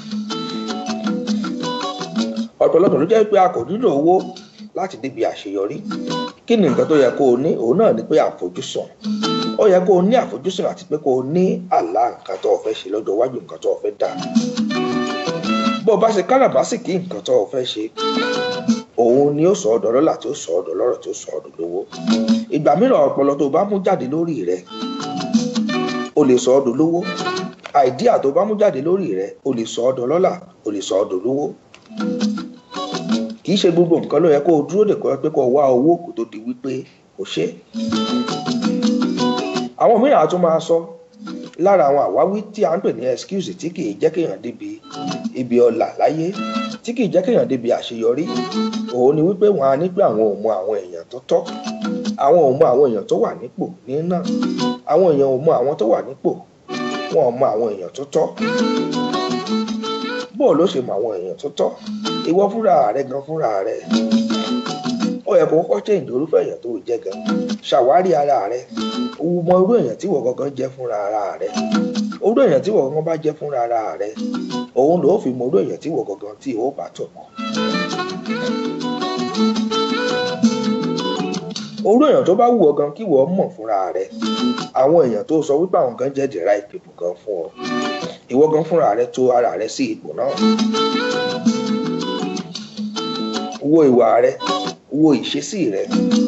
ọ̀pọ̀lọpọ̀ ló jẹ́ wípé a kò nílò owó láti débi àṣeyọrí kí ni nǹkan tó yẹ kó o ní òun náà ni pé àfojúsùn ó yẹ kó o ní àfojúsùn àti pé kó o ní àlá nǹkan tó o fẹ́ ṣe lọ́jọ́ iwájú nǹkan tó o fẹ́ dà bó o bá ṣe káràbásìkì nǹkan tó o fẹ́ ṣe òun ni ó sọ ọ́ dọ̀lọ́là tí ó sọ ọ́ dọ̀lọ́rọ̀ tí ó sọ ọ́ dọ̀lówó ìgbà mìíràn ọpọlọ tó o bá mú jáde lórí rẹ o lè sọ ọ́ dọ̀lówó àìdíà tó o bá mú jáde lórí rẹ o lè sọ ọ́ dọ̀lọ́là o lè sọ ọ́ dọ̀lówó kì í ṣe gbogbo nǹkan ló yẹ kó o dúró dè kọ́ pé kó o wá owó kó tó di wípé o ṣe àwọn mìíràn á tún máa sọ lára àwọn àwáwí tí a ń pè ní excuse tí kì í jẹ́ kéèyàn débi ibi ọlà láyé tí kì í jẹ́ kéèyàn débi àṣeyọrí òun ni wípé wọn á ní pé àwọn ò mọ àwọn èèyàn tó tọ́ àwọn ò mọ àwọn èèyàn tó wà nípò ní náà àwọn èèyàn ò mọ àwọn tó wà nípò wọn ò mọ àwọn èèyàn tó tọ́ bóò ló ṣe mọ àwọn èèyàn tó tọ́ ìwọ fúnra rẹ gan fúnra rẹ ó yẹ kó kọ́kọ́ ṣe ìdórúfẹ́ èèyàn tó jẹ́ gan ṣàwárí ara rẹ òun mọ irú èèyàn tí wọ́n gangan jẹ́ fúnra ara rẹ irú èèyàn tí wọ́n gangan bá jẹ́ fúnra ara rẹ òun ló fi mọ irú èèyàn tí wọ́n gangan tí ó bá tọ̀ mọ́. irú èèyàn tó bá wù ọ́ gan kí wọ́n mọ̀ fúnra rẹ àwọn èèyàn tó sọ wípé àwọn gan jẹ́ the right people gan fún ọ ìwọ gan fúnra rẹ tó ara rẹ sí ipò náà wo ìwà rẹ wo ìṣesí rẹ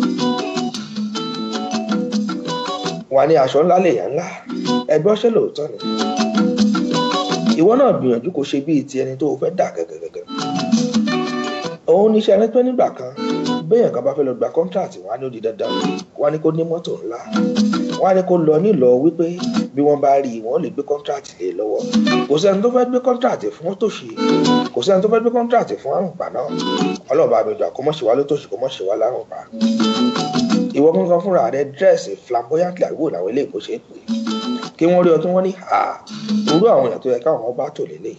wà ní aṣọ ńlá lèèyàn ńlá ẹgbẹ́ ọṣẹ́ lóòótọ́ ni ìwọ náà gbìyànjú kó ṣe bíi ti ẹni tó o fẹ́ dà gẹ́gẹ́gẹ́gẹ́ òun níṣẹ́ ẹni pé nígbà kan béèyàn kan bá fẹ́ lọ gba kọ́ńtàtì wọn á ní ó di dandan wọn á ní kó ní mọ́tò ńlá wọn á ní kó lọ nílò wípé bí wọ́n bá rí i wọ́n lè gbé kọ́ńtàtì lé lọ́wọ́ kò sẹ́ni tó fẹ́ gbé kọ́ńtàtì fún òtòṣì kò sẹ́ni tó fẹ́ gbé kọ́ńtàtì fún àrùnpá náà ọlọ́ọ̀bá mi gbà kó mọ̀ ṣe wá lótòṣì kó mọ̀ ṣe wá lárùnpá ìwọ gangan fúnra rẹ dírẹ́sì flamboyantly àgbo làwọn ilé ìkó ṣe é pè kí wọ́n rí ọ tí wọ́n ní ha orú àwọn èèyàn tó yẹ káwọn ọba tò lélẹ̀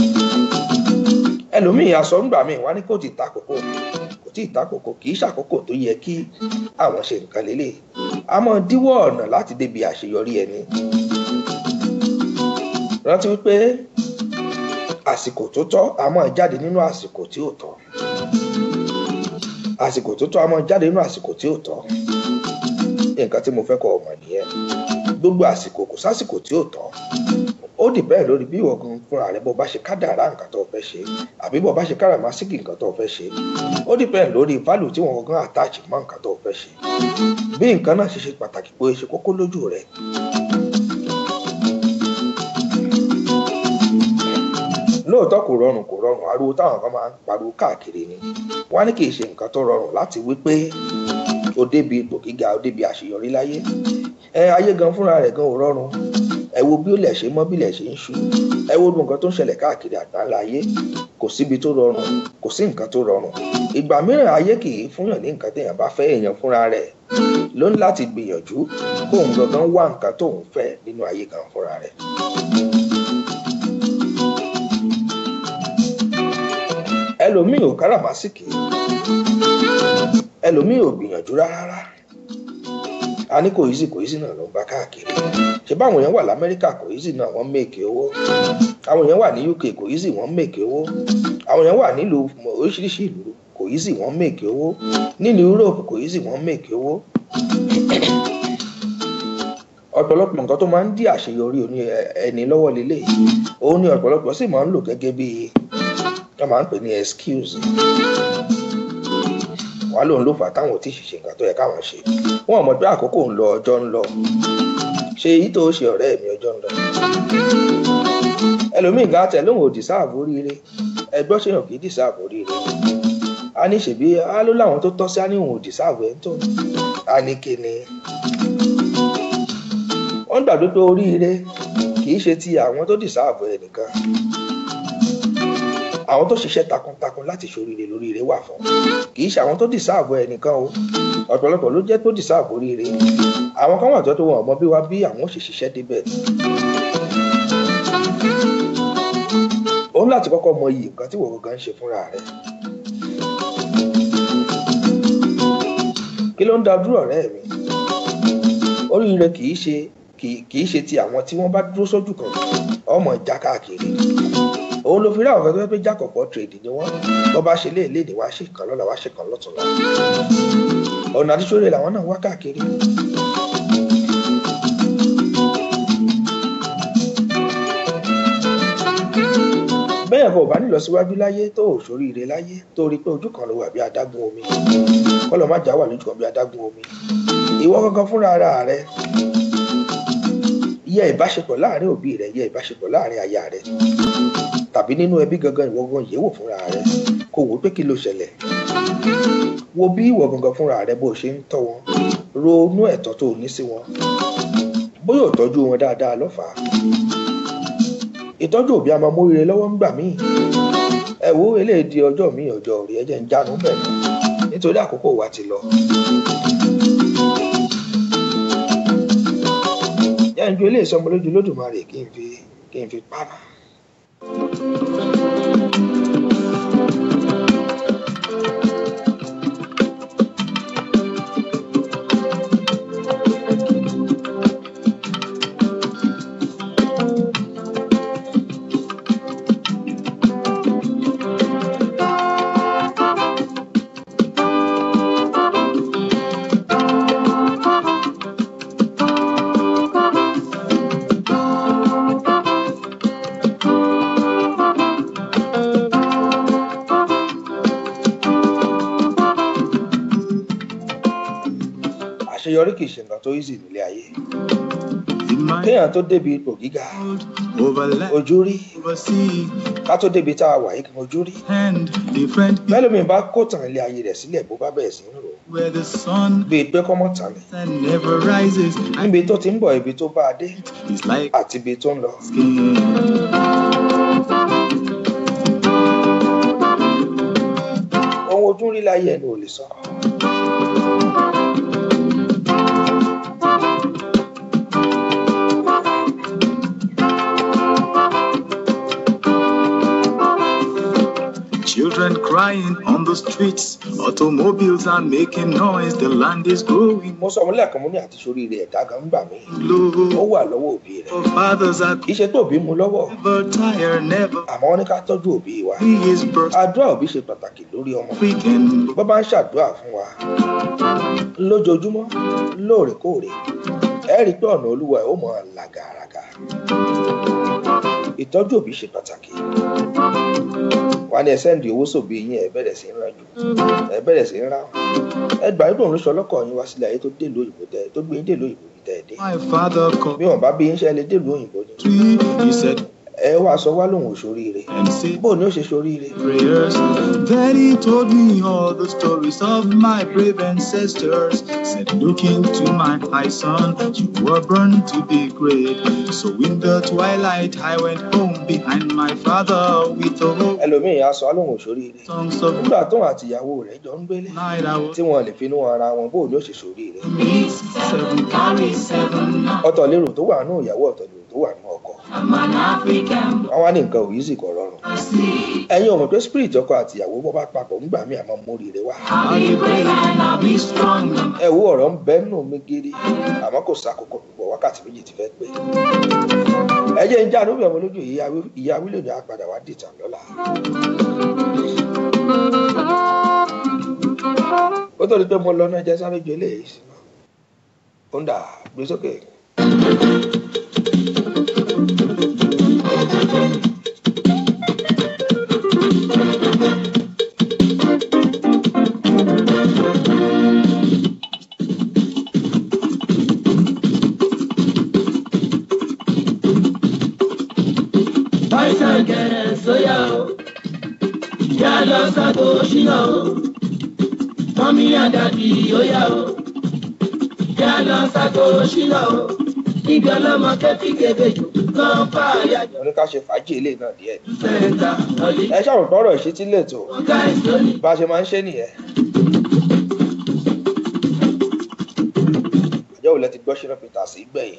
ẹlòmíì aṣọ ńgbà míì wá ní kò tí ì ta kókó kò tí ì ta kókó kì í ṣàkókò tó yẹ kí àwọn ṣe nǹkan lélẹ̀ a máa díwọ́ ọ̀nà láti débi àṣeyọrí ẹni rántí wípé àsìkò tó tọ́ a máa jáde nínú àsìkò tí ò tọ́ àsìkò tó tọ́ a máa jáde nínú àsìkò tí ò tọ́ nǹkan tí mo fẹ́ kọ́ ọmọ nìyẹn gbogbo àsìkò kò sásìkò tí ò tọ́ ó dì bẹ́ẹ̀ lórí bí ìwọ gan fúnra rẹ bó bá ṣe kádàrá nǹkan tó fẹ́ ṣe àbí bó bá ṣe káràmásìkì nǹkan tó fẹ́ ṣe ó dì bẹ́ẹ̀ lórí fálù tí wọn gan àtàchì mọ́ nǹkan tó fẹ́ ṣe bí nǹkan náà ṣe ṣe pàtàkì pé ṣe kókó lójú rẹ lóòótọ́ kò rọrùn kò rọrùn ariwo táwọn kan máa ń pariwo káàkiri ni wọ́n á ní kì í ṣe nǹkan tó rọrùn láti wí pé o débi ipò gíga o débi àṣeyọrí láyé ẹ ayé gan fúnra rẹ̀ gan ò rọrùn ẹ wo bí ó lẹ̀ ṣe mọ́ bí lẹ̀ ṣe ń ṣú ẹ wo gbogbo nǹkan tó ń ṣẹlẹ̀ káàkiri àgbáńlá ayé kò síbi tó rọrùn kò sí nǹkan tó rọrùn ìgbà mìíràn ayé kì í fúnyàn ní nǹkan téèyàn bá fẹ́ èèyàn fúnra rẹ̀ ló ní láti gbìyànjú kóun gangan wá nǹkan tóun fẹ́ nínú ayé gan fúnra rẹ̀. ẹlòmíì ò káràmásìkì ẹlòmíì ò gbìyànjú rárá a ní kò easy kò easy náà ló ń bá káàkiri ṣe báwọn èèyàn wà lamẹ́ríkà kò easy náà wọ́n mèkè owó àwọn èèyàn wà ní uk kò easy wọ́n mèkè owó àwọn èèyàn wà nílùú oríṣiríṣi ìlú kò easy wọ́n mèkè owó nílùú europe kò easy wọ́n mèkè owó ọ̀pọ̀lọpọ̀ nǹkan tó máa ń dí àṣeyọrí oní ẹni lọ́wọ́ lélẹ̀ òun ni ọ̀pọ̀lọpọ̀ sì máa ń lò gẹ́gẹ́ bí wọ́n máa ń pè ní excuse wà lóun ló fà táwọn ò tí ì ṣe nǹkan tó yẹ káwọn ṣe wọn ò mọ̀ pé àkókò ń lọ ọjọ́ ń lọ ṣe èyí tó ṣe ọ̀rẹ́ mi ọjọ́ ń lọ ẹlòmíì gan tẹ lóun ò dìsáàbò oríire ẹgbọ́n ṣèyàn kì í dìsáàbò oríire a ní ṣèbí a ló láwọn tó tọ́ sí á ní òun ò dìsáàbò ẹ̀ ń tó a ní kíni wọ́n gbàgbé pé oríire kì í ṣe ti àwọn tó dìsáàbò ẹ̀ nìkan àwọn tó ṣiṣẹ́ takuntakun láti ṣoríire lóríire wà fún kì í ṣe àwọn tó dìsáàbò ẹ̀ nìkan o ọ̀pọ̀lọpọ̀ ló jẹ́ tó dìsáàbò oríire àwọn kan wà tó tó wọn ọmọ bí wá bí àwọn ò ṣe ṣiṣẹ́ débẹ̀ òun láti kọ́kọ́ mọ iyì nǹkan tí wọ́n gan ń ṣe fúnra rẹ̀ kí ló ń da dúró ọ̀rẹ́ mi oríire kì í ṣe kì í ṣe ti àwọn tí wọ́n bá dúró sójú kan ọmọ ìjà káàkiri òun ló fi rí àwọn kan tó fẹ́ pé jákọ̀pọ̀ tírèdì ni wọ́n bọ́ bá ṣe léèlé ní wá ṣe kan lọ́la wá ṣe kan lọ́tùnla ọ̀nà àdísọ́rẹ́ làwọn náà wá káàkiri. bẹ́ẹ̀ bọ̀ bá nílọ síwájú láyé tó ò sóríire láyé tó rí pé ojú kan ló wà bí adágún omi kọ́lọ̀ má jà wà lójú kan bí adágún omi ìwọ gangan fúnra ara rẹ yẹ ìbáṣepọ̀ láàrin òbí rẹ yẹ ìbáṣepọ̀ láàrin aya rẹ tàbí nínú ẹbí gangan ìwọ gangan yẹ̀wò fúnra rẹ kó wò pé kí ló ṣẹlẹ̀ wo bí ìwọ gangan fúnra rẹ bó ṣe ń tọ́ wọn ronú ẹ̀tọ́ tó ní sí wọn bóyá ò tọ́jú wọn dáadáa lọ́fàá ìtọ́jú òbí a máa móríire lọ́wọ́ ńgbà míì ẹ wo eléyìí di ọjọ́ míì ọjọ́ rí ẹjẹ́ ń jánu bẹ̀ nítorí àkókò wa ti lọ. yẹn ju eléyìí sọmọ lójú lódùmarè kí n fi kí n fi pamọ́. àṣeyọrí kì í ṣe nǹkan tó easy nílé ayé kéèyàn tó débi ipò gíga ojú rí ká tó débi tá a wà yìí kan ojú rí mẹ́lòmíì bá kó tàn ilé ayé rẹ̀ sílẹ̀ bó bá bẹ̀rẹ̀ sí ń rò bíi pé kọ́mọ́ tàn ní níbi tó ti ń bọ̀ ibi tó bá a dé àti ibi tó ń lọ. ohun ojú rí láyé ẹni ò lè sọ. Children crying on the streets, automobiles are making noise, the land is growing. mo sọ wọn lẹ́ẹ̀kan mo ní àti sórí rẹ̀ ẹ̀dá gan gbà mí ó wà lọ́wọ́ òbí rẹ̀ For fathers are kì í ṣe tó òbí mu lọ́wọ́ never tired, never àmọ́ wọ́n ní ká tọ́jú òbí wa he is burst àdúrà òbí ṣe pàtàkì lórí ọmọ weekend. bó bá ń ṣàdúrà fún wa lójoojúmọ́ lóòrèkóòrè ẹ rí i pé ọ̀nà olúwa ẹ̀ ó mọ̀ ọ́n là gàràgà ìtọ́jú òbí ṣe pàtàkì wà ní ẹsẹ̀ ǹdí owó sòbí yín ẹ bẹ̀rẹ̀ sí ń ràn jù ẹ bẹ̀rẹ̀ sí ń rà ẹ gbà yín lòun ló sọ ọlọ́kọ̀ yín wá sílẹ̀ ayé tó dé ìlú òyìnbó tẹ tó gbé yín dé ìlú òyìnbó tẹ ẹ dé My father called bí wọn bá bí yín ṣe lè dé ìlú òyìnbó ni me, he said, ẹ wá sọ wá lòun ò ṣoríire and say bó ni ó ṣe ṣoríire prayers. Then he told me all the stories of my brave ancestors. Said, Look into my eyes, son, you were born to be great. So in the twilight, I went home behind my father with the hope ẹlòmíì á sọ á lòun ò ṣoríire songs of nígbà tóun àti ìyàwó rẹ̀ jọ ń gbélé night. I was tí wọn lè finú ara wọn bó ni ó ṣe ṣoríire me, seven carry seven. ọ̀tọ̀ lérò tó wà nù ìyàwó ọ̀tọ̀ lérò tó wà nù ọkọ I'm an African wọn wá ní nǹkan òyìn sì kọ rọrùn see. ẹ̀yin ò mọ̀ pé spirit ọkọ àti ìyàwó bọ́ bá papọ̀ nígbà míì àmọ́ móríire wá I'll be brave and I'll be strong. ẹ wo ọ̀rọ̀ ń bẹ́ nù mí gidi àmọ́ kò sàkókò púpọ̀ wákàtí méjì ti fẹ́ pé ẹ jẹ́ ń já lórí ọmọ lójú ìyá Wí- ìyá wílò ní apàdà wá dìtàn lọ́la ó tó di pé mo lọ náà jẹ́ sáré ju eléyìí sí náà ó ń dà gbé sókè. Àìsàn gẹ̀rẹ̀ sóyà o, ìyá lọ sọ́tò ṣínà o, mọ́mí àdàbí óyà o, ìyá lọ sọ́tò ṣínà o, níbi ọlọ́mọ kẹ́fí kébèjì kan fà yájọ mo ní ká ṣe fàájì eléyìí náà díẹ̀ sẹ́ńtà ọ̀lẹ. ẹ ṣàròpọ̀ ọ̀rọ̀ ìṣítí lẹ́tọ̀ Ọ̀gá ìsọ́ni bá a ṣe máa ń ṣe nìyẹn. àjọ òun lẹ ti gbọ́ ṣínà peter sí gbẹ̀yìn.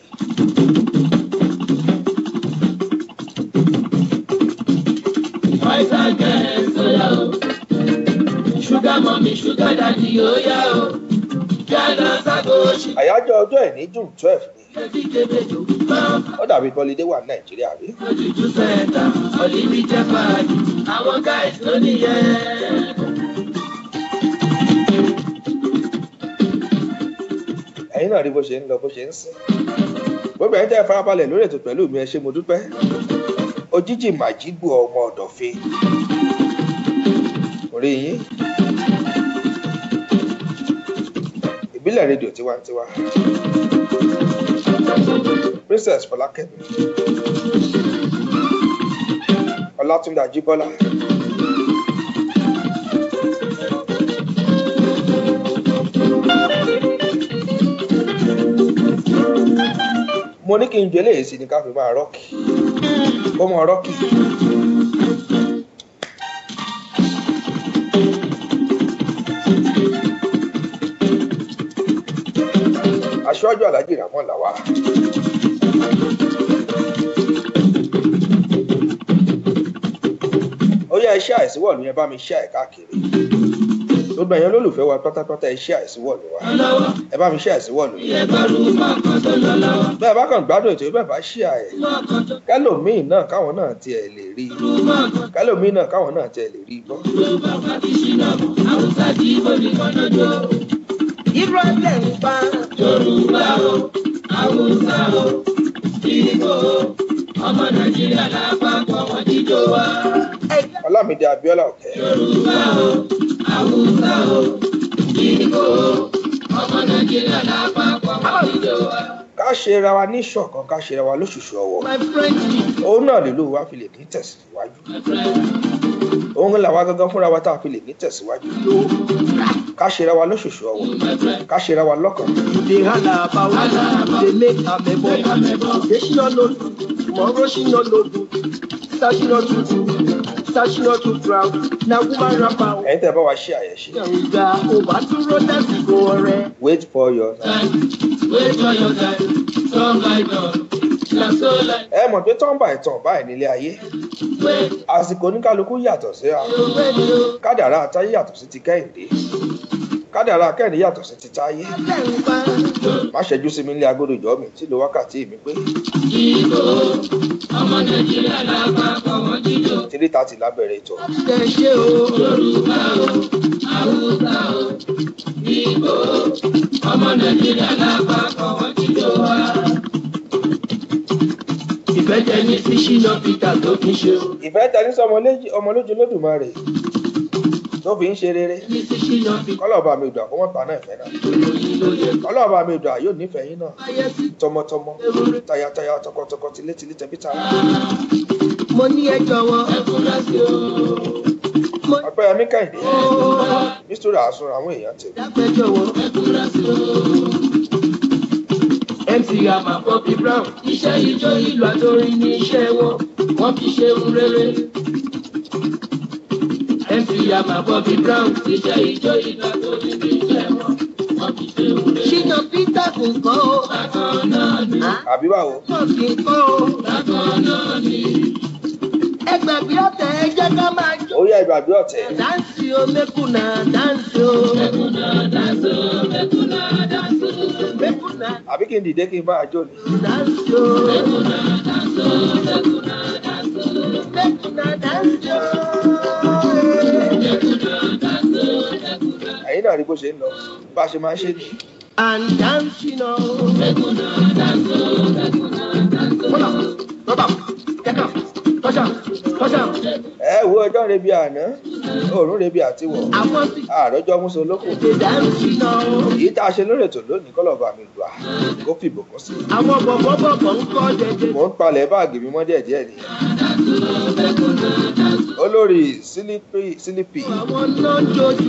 àìsàn gẹ̀rẹ̀ sóyà o, ṣúgà mọ́mí ṣúgà dàdí óyà o, ìyá lọ sọ́tò ṣínà àyájọ́ ọjọ́ ẹ̀ ní june twelve ni kẹ́fí kébèjì kan ó dàbí kọ́lidé wà ní nàìjíríà rí. ojútùú sẹ́ńtà ọ̀lẹ́bí jẹ́ fàájì àwọn guys ló nìyẹn. ẹ̀yin náà rí bó ṣe ń lọ bó ṣe ń sìn. gbogbo ẹ̀yin tẹ́ ẹ farabalẹ̀ lórí ètò pẹ̀lú mi ẹ ṣé mo dúpẹ́. òjijì màjígbò ọmọ ọ̀dọ̀fin. orí yín. ìbílẹ̀ rédíò tiwantiwa. princess fọlákẹ́mi. ọlátúndé ajíbọ́lá. mo ní kí n jẹ léyìí sí ni ká fi máa rọ́ọ̀kì kó mọ rọ́ọ̀kì. aṣáájú alájì ramọ làwà. ó yá iṣẹ́ àìsíwọ̀lù yẹn bá mi ṣe àìkáàkiri gbogbo ẹ̀yàn olólùfẹ́ wa pátápátá iṣẹ́ àìsíwọ̀lù wa lọ́wọ́ ẹ bá mi ṣe àìsíwọ̀lù yẹn ìyẹn gbọ́dọ̀ mọ́ ọkàn tó lọ lọ́wọ́ bẹ́ẹ̀ bá kàn gbádùn ètò ìbẹ̀ bá ṣí àyè mọ́ ọkàn tó kẹlòmíì náà káwọn náà tiẹ̀ lè rí i rú mọ́ ọkàn kẹlòmíì náà káwọn náà tiẹ̀ lè rí i gbọ́. yorùbá pàtí ṣìnà haúsá tí ibo nìkan náà jọ. Ìrọ̀lẹ́ ń pa yorùbá o haúsá o ibo o ọmọ nàìjíríà lápapọ̀ wọn jíjó wa. ọlámídé abíọ́lá ọ̀kẹ́ yorùbá o haúsá o ibo o ọmọ nàìjíríà lápapọ̀ wọn jíjó wa. ká ṣe ra wa ní ṣọ̀kan ká ṣe ra wa lóṣooṣù ọwọ́ my friend òun náà lè lò wá fi lè ní tẹ̀síwájú my friend òun làwa gangan fúnra wa tá a fi lè ní tẹ̀síwájú ká ṣe ra wa lóṣooṣù ọwọ́ my friend. ká ṣe ra wa lọ́kàn dey halaba o, dey make amebo. Today she no know, tomorrow she no know. Sir she no too too, sir she no too proud. Na woman rapper o. ẹ̀yin tẹ́ bá wa ṣe àyẹ̀ṣe Ìgbà ò bá dúró lásìkò ọ̀rẹ́. wait for your time. Wait for your time. Song I know. Na so like ẹ mọ̀ pé tán bá ìtàn báyìí nílé ayé wait. àsìkò oníkálukú yàtọ̀ sí ra You wait you. kádàrá àtayé yàtọ̀ sí ti kẹ́hìndé kádàrá kẹ́hìndé yàtọ̀ sí ti táyé Ìrọ̀lẹ́ ń pa má ṣẹ́jú sí mi nílé agodo ìjọ mi tí lo wákàtí mi pé Ibo. Ọmọ Nàìjíríà lápapọ̀ wọn jíjó. tírí tààtì lábẹ́rẹ́ ètò ṣe ṣe o. Yorùbá o. Haúsá o. Ibo. Ọmọ Nàìjíríà lápapọ̀ wọn jíjó wa. Ìfẹ́ jẹ́ ní sí Ṣínà Peter tó fi ṣe o. ìfẹ́ tẹni sọ ọmọ lójú lódùmarè tó fi ń ṣe rere Ní sí Ṣínà Peter kọ́lọ́ọ̀bá mi dùn àkọ́mọ́ pa náà ìfẹ́ náà ìròyìn ló yẹ. kọ́lọ́ọ̀bá mi dùn àyò nífẹ̀ẹ́ yín náà Ayé sí tọmọtọmọ tayataya tọkọtọkọ tilétilé tẹbí tara mo ní ẹ jọ̀wọ́ ẹ fura sí o. ọpẹ́yẹmí kẹ́hìndé nítorí àsun àwọn èèyàn tèmi. dápẹ́ jọ̀wọ́ ẹ fura sí o. mc ama bobby brown iṣẹ́ ijó ìlú àtòrin ní iṣẹ́ wọn wọ́n fi ṣe ń rere. mc ama bobby brown iṣẹ́ ijó ìlú àtòrin ní iṣẹ́ wọn wọ́n fi ṣe ń rere. ṣìnà peter kò kọ́ o. bákan náà ni. àbí báwo. kò kì í kọ́ o. bákan náà ni. ẹgbẹ̀bí ọ̀tẹ̀ ẹ jẹ́ ká máa jó. ó yá ìgbàgbé ọ̀tẹ̀. Dance o, mekuna dance o. Mekuna dance o, mekuna dance o. Mekuna àbí kí n dìde kí n bá a jó ni. dance o. Mekuna dance o, mekuna dance o. Mekuna dance o. Mekuna dance o, mekuna. ẹ̀yin náà rí bó ṣe ń lọ bá a ṣe máa ń ṣe nìyí. And dancing o. Mekuna dance o, mekuna dance o. Kọ́lá, rọ́bà, kẹ́kà, tọ́ṣà, tọ́ṣà. ẹ wo ọjọ́ rebi àná òórùn rebi àtiwọ̀ Àwọn sì àròjọ múso lókun. ṣe dancing o. èyí tá a ṣe lórí ètò lónìí kọ́lọ́ba mi gbà kó fìbò kún sí. Àwọn bọ̀bọ̀bọ̀bọ̀ ń kọ́ jẹjẹ. mò ń palẹ̀ báàgì mi mọ́ díẹ̀díẹ̀ ni. olórí sílípì sílípì Àwọn náà jojú.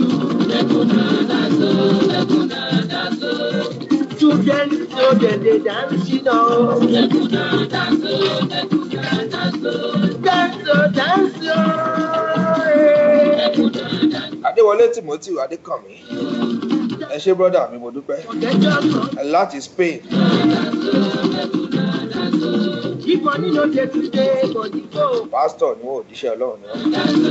Children so dem dey dance you know. Dance o dance o. adéwọlé timothy adékànmí ẹ ṣé brọ́dà mi mo dúpẹ́ Ọ̀gẹ́jọ́ kan. láti spain If money no dey today, body go. pásítọ̀ ni wọn ò díṣẹ́ ọlọ́run ni wọ́n.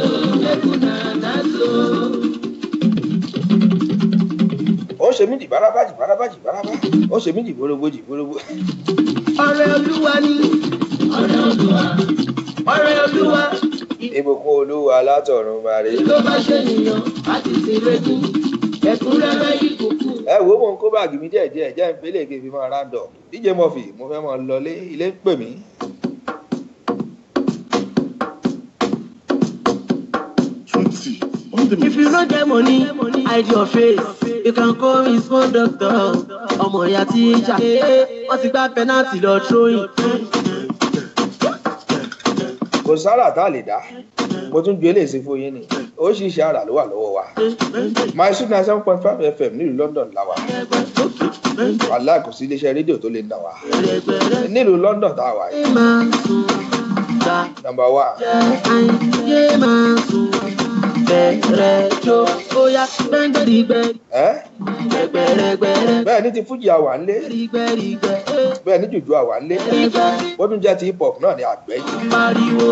ó ṣe mí dì bárabá jì bárabá jì bárabá ó ṣe mí dì bórógbó jì bórógbó. Ọ̀rẹ́ olúwa ni. Ọ̀rẹ́ olúwa. Ọ̀rẹ́ olúwa. ìbùkún olúwa látọ̀run mare. Tó bá ṣe nìyàn, á ti ṣe rékú. Ẹ̀kúnrẹ́rẹ́ ìkùkù. ẹ wo mò ń kó báàgì mi díẹ̀díẹ̀ jẹ́ ìpínlẹ̀ èké fi máa rándọ̀ díje mọ́fì mo fẹ́ máa lọlé ilé ń pè mí. Twenty on the If you no get money, hide your face. You can call me small doctor. Ọmọ ìyá tí ń jà. Wọ́n ti gbá pẹ́nàtì lọ tróyìn. kò sára tá a lè dá mo tún ju eléyìí sí fún yín ni oríṣiríṣi àrà ló wà lọ́wọ́ wa my sweet nine seven point five fm nílùú london la wà wàhálà kò sí iléeṣẹ́ rédíò tó lè nà wá nílùú london tá a wà yìí Ẹ máa sùn gbà number one ayé máa sùn bẹ̀rẹ̀ jó bóyá gbẹ́ngbẹ́rìgbẹ́ ẹ́ gbẹ̀rẹ̀gbẹ̀rẹ̀ bẹ́ẹ̀ ní ti fújì àwà ńlé gbẹ̀rìgbẹ̀rìgbẹ̀ bẹ́ẹ̀ ní jùjú àwà ńlé bọ́dún jẹ́ ti hip hop náà ní àgbẹ̀ yìí pariwo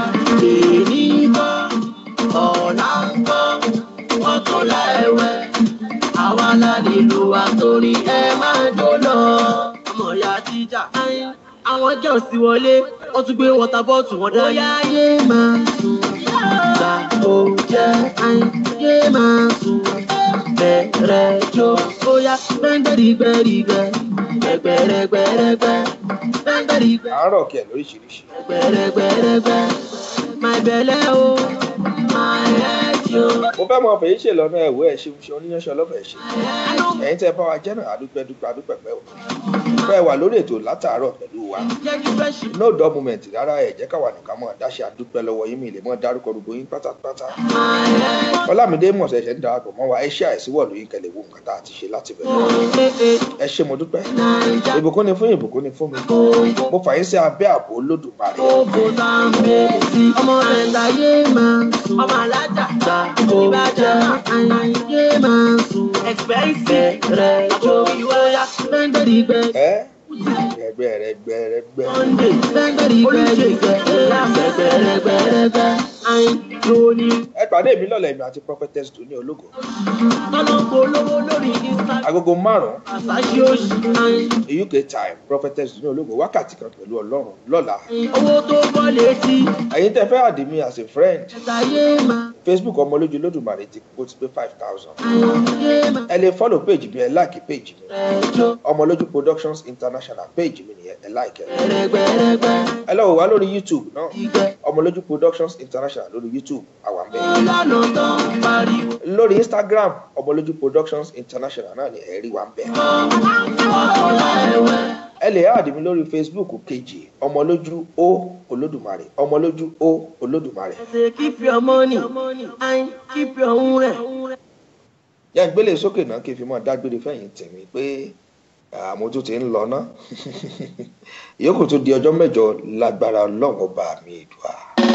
èyí bọ́ ọ̀la ń bọ́ wọ́n tó la ẹ̀wẹ̀ àwa la lè lò wá torí ẹ máa jó lọ. ọmọ ìyá jíjà àwọn jẹ́ òsì wọlé wọ́n tún gbé wọ́tà bọ́ọ̀tù wọn dání. bóyá ayé máa sùn gbà ó jẹ́ ayé máa sùn bẹ̀rẹ̀ jó bóyá gbẹ́ngbẹ́rìgbẹ́rìgbẹ́ gbẹ̀gbẹ̀rẹ̀gbẹ̀rẹ̀gbẹ́ gbẹ́ngbẹ́rìgbẹ́ à ń rọ̀ kí ẹ̀ lóríṣiríṣi gbẹ̀rẹ̀gbẹ̀rẹ̀gbẹ̀ my belle o my head yo. mo fẹ́ mọ fèyí ṣe lọ́nà ẹ̀wọ́ ẹ̀ ṣe ṣe oníyanṣẹ́ ọlọ́fẹ̀ẹ́ ṣe ẹ̀yin tẹ́ ẹ bá wa jẹ́ náà adúpẹ́ dúpẹ́ adúpẹ́ pẹ́ o fẹ́ wà lórí ètò látàárọ̀ pẹ̀lú wa no dull moment rárá ẹ̀ jẹ́ káwa nìkan mọ̀ dáṣẹ́ adúpẹ́ lọ́wọ́ yín mi lè mọ́ dárúkọ gbogbo yín pátápátá ọlámídé mọ̀sẹ̀ ṣẹ̀ ń darapọ̀ mọ́ wa ẹ ṣe àìsíwọ̀ lóyún kẹlẹ̀ wo nǹkan tá a ti ṣe láti bẹ̀rẹ̀ ẹ ṣe mo dúpẹ́ ìbùkún ni fún ìbùkún ni fún mi mo fà yín sí abẹ́ ààbò olódùmarè Gbogbo láńbẹ́sì ọmọ rẹ̀ láyé máa sùn. Ọmọ alájà gbà ìbàjẹ́ àyè máa sùn. Expensive rẹ̀ jó ìwọ́yà gbẹ́ngbẹ́rìgbẹ́. ẹ gbẹgbẹ rẹ gbẹrẹgbẹ Monday gbẹ́ngbẹ́rìgbẹ́ gbẹ́gbẹ́rẹ́gbẹ́rẹ́gbẹ́. Àyìn lóní. ẹ pàdé mi lọ́lẹ̀ mi àti prophetess tó ní ológo Tọ́lọ́ polówó lórí Instagram. agogo márùn-ún Àṣàṣì òṣì. Àyìn uk time prophetess tó ní ológo wákàtí kan pẹ̀lú ọlọ́run lọ́la owó tó bọ́ létí. ẹ̀yin tẹ́ fẹ́ àdé mi as a friend Ẹ̀sàyé máa. facebook ọmọlójú lódùmarè ti kó ti pé five thousand Àyè máa. ẹ lè follow page mi ẹ like page mi Rẹ̀ jó ọmọlójú productions international page mi nìyẹn ẹ like ẹ gbẹ́rẹ́gbẹ́rẹ́gbẹ́. ẹ lọ wò wá lórí youtube náà Ìgbẹ́. ọmọlójú productions international lórí youtube àwa ń bẹ Ìlànà tó ń pariwo. lórí instagram ọmọlójú productions international náà ni ẹ rí wa ń bẹ Ọ̀la ẹ̀wẹ̀ ẹ lè áàdì mi lórí facebook kejì ọmọlójú ó olódùmarè ọmọlójú ó olódùmarè. Say keep your money and keep your ure. yá gbélé sókè náà kí n fi mọ́ dágbére fẹ̀yìn tèmi pé àmọ́ tó ti ń lọ ná ìyókù tó di ọjọ́ mẹ́jọ lágbára ọlọ́run ọba mi ìdùà.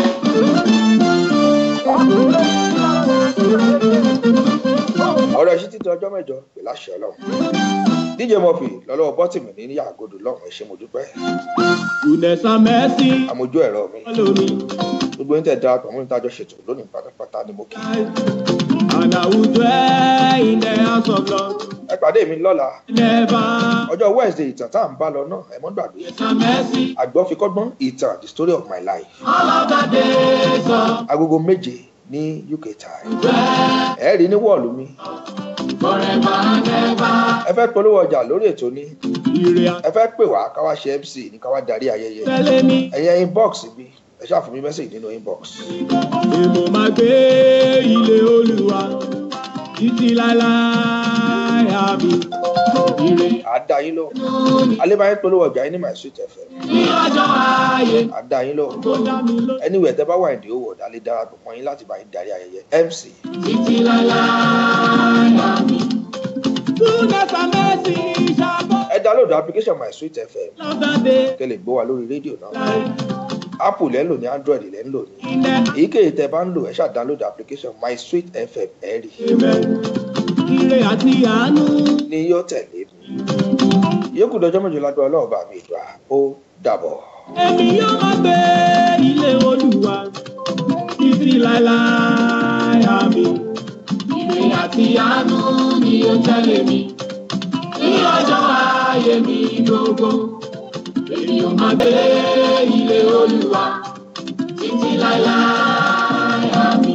ọ̀rọ̀ ẹ̀ṣin títí ọjọ́ mẹ́jọ pẹ̀lú àṣẹ ọlọ́run dj murphy lọ́lọ́wọ́ bọ́tìmù ní yàgòdò lọ́rùn ẹ̀ṣẹ̀ mo dúpẹ́ Goodness and mercy àmójú ẹ̀rọ mi follow me. gbogbo yín tẹ̀ darapọ̀ mọ́ nítajọ́ ṣètò lónìí pátápátá ní mo kí And I will dwell in the house of Lord. ẹ pàdé mi lọ́la Never. ọjọ́ wednesday ìtàn tá à ń bá lọ náà ẹ mọ́ gbàgbé And mercy àgbọ̀fikọ́gbọ́n ìtàn the story of my life all of the days of agogo méje ní uk time ẹ rí ní wọ́ọ̀lù mi forever and ever. ẹ fẹ́ polówó ọjà lórí ètò ní Ire ẹ fẹ́ pè wá káwá ṣe mc ní káwá darí ayẹyẹ àtẹlẹ mi. ẹ̀yẹ inbox mi ẹ ṣáà fún mi mẹ́sàgì nínú inbox Èmo máa gbé ilé olúwa títí láéláé àmì. Ire àdá yín lọ alébáyé polówó ọjà yín ní my sweet fm ní ọjọ́ ayé àdá yín lọ tó dá mi ló. anyway tẹ bá wà ní owó ọ̀dà lè darapọ̀ mọ́ yín láti bá yín darí ayẹyẹ mc Títí láéláé àmì. Goodness and mercy shall follow ẹ download application my sweet fm the day. kẹ́ lè gbọ́ wa lórí rédíò náà apple lẹ́ ń lò ní android lẹ́ ń lò ní In the èyíkéyìí tẹ bá ń lò ẹ ṣáà download application my sweet fm ẹ rí Amen. Ire àti àánú. ní yóò tẹ̀lé mi yókù dọjọ́ mẹ́jọ lágbára ọlọ́run bá mi ìdùà ó dàbọ̀. Èmi yóò máa gbé ilé olúwa títí láéláé àmì. Ire àti àánú ni ó tẹ̀lé mi ní ọjọ́ ayé mi gbogbo. Èmi yóò máa gbé ilé olúwa títí láéláé àmì.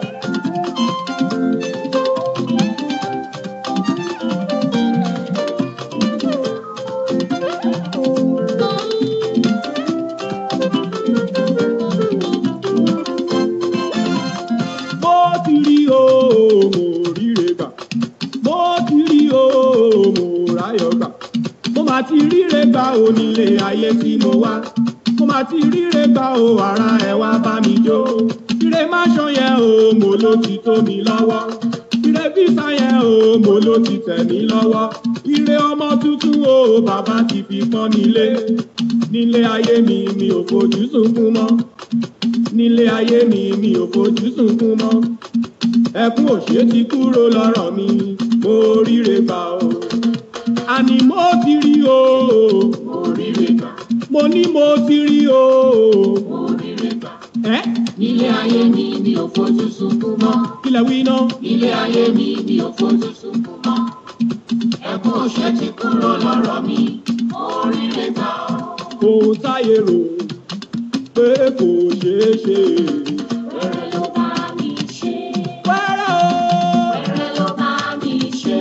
mo ti rí o mo ríre gbà mo ti rí o mo ráyọ̀ gbà mo máa ti ríre gbà o nílé ayé tí mo wá mo máa ti ríre gbà o ara ẹ wá bá mi jó ire má ṣan yẹn o mo ló ti tó mi lọ́wọ́ ire fífa yẹn o mo ló ti tẹ̀ mí lọ́wọ́ ire ọmọ tuntun o bàbá ti fi pọ́n mi lé nílé ayé mi mi ò fojú sunkún mọ́ nílé ayé mi mi ò fojú sunkún mọ́ ẹkún òṣè ti kúrò lọ́rọ̀ mi mo ríre gbà o àní mo ti rí o mo ríre gbà mo ní mo ti rí o mo ríre gbà ẹ Nílé ayé mi mi ò fojú sunkún mọ́. kílẹ̀ wí náà Nílé ayé mi mi ò fojú sunkún mọ́. Ẹkún òṣè ti kúrò lọ́rọ̀ mi. Oríire gbà ọ́. ohun táyé rò pé kò ṣeé ṣe Wẹ́rẹ́ ló bá mi ṣe. wẹ́rẹ́ o Wẹ́rẹ́ ló bá mi ṣe.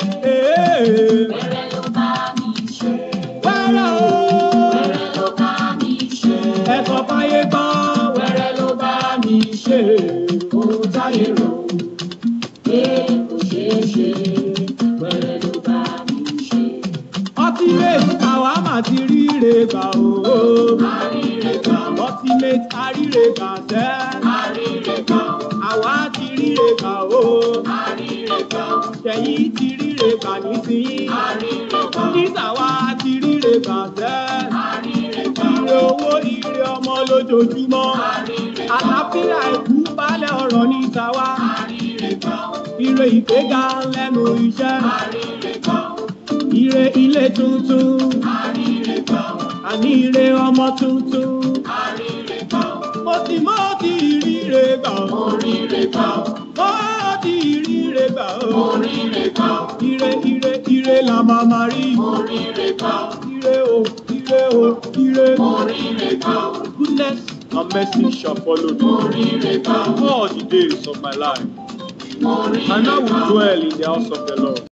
ee Wẹ́rẹ́ ló bá mi ṣe. wẹ́rẹ́ o Wẹ́rẹ́ ló bá mi ṣe. ẹ̀sọ́ fáyé gbọ́ Wẹ́rẹ́ ló bá mi ṣe. Ohun táyé rò pé kò ṣeé ṣe. Wẹ́rẹ́ ló bá mi ṣe. ultimate àwa mà ti ríre gbà o Àríre gbà ọ́. ultimate àríre gbà sẹ́ Àríre gbà ọ́. àwa ti ríre gbà o Àríre gbà ọ́. ṣẹ̀yìn ti ríre gbà nísìnyí Àríre gbà ọ́. nísàwá ti ríre gbà sẹ́ Àríre gbà ọ́. ire owó ire ọmọ lójoojúmọ́ Àríre gbà ọ́. àlàáfíà ìkú balẹ̀ ọ̀rọ̀ ní tàwa Àríre gbà ọ́. ire ìgbéga lẹ́nu iṣẹ́ Àríre gbà ọ́. ire ilé tuntun Àríre gbà ọ́. àní ire ọmọ tuntun Àríre gbà ọ́. mo ti mọ́ ti ríre gbà ó Oríire gbà ọ́. mọ́ ti ríre gbà ó Oríire gbà ọ́. ire ire ire la máa ma rí Oríire gbà ọ́. ire o ire o ire Oríire gbà ọ́. goodness and mercy shall follow me Oríire gbà ọ́. all the days of my life Oríire and I gbà will ọ́. dwell in the house of the Lord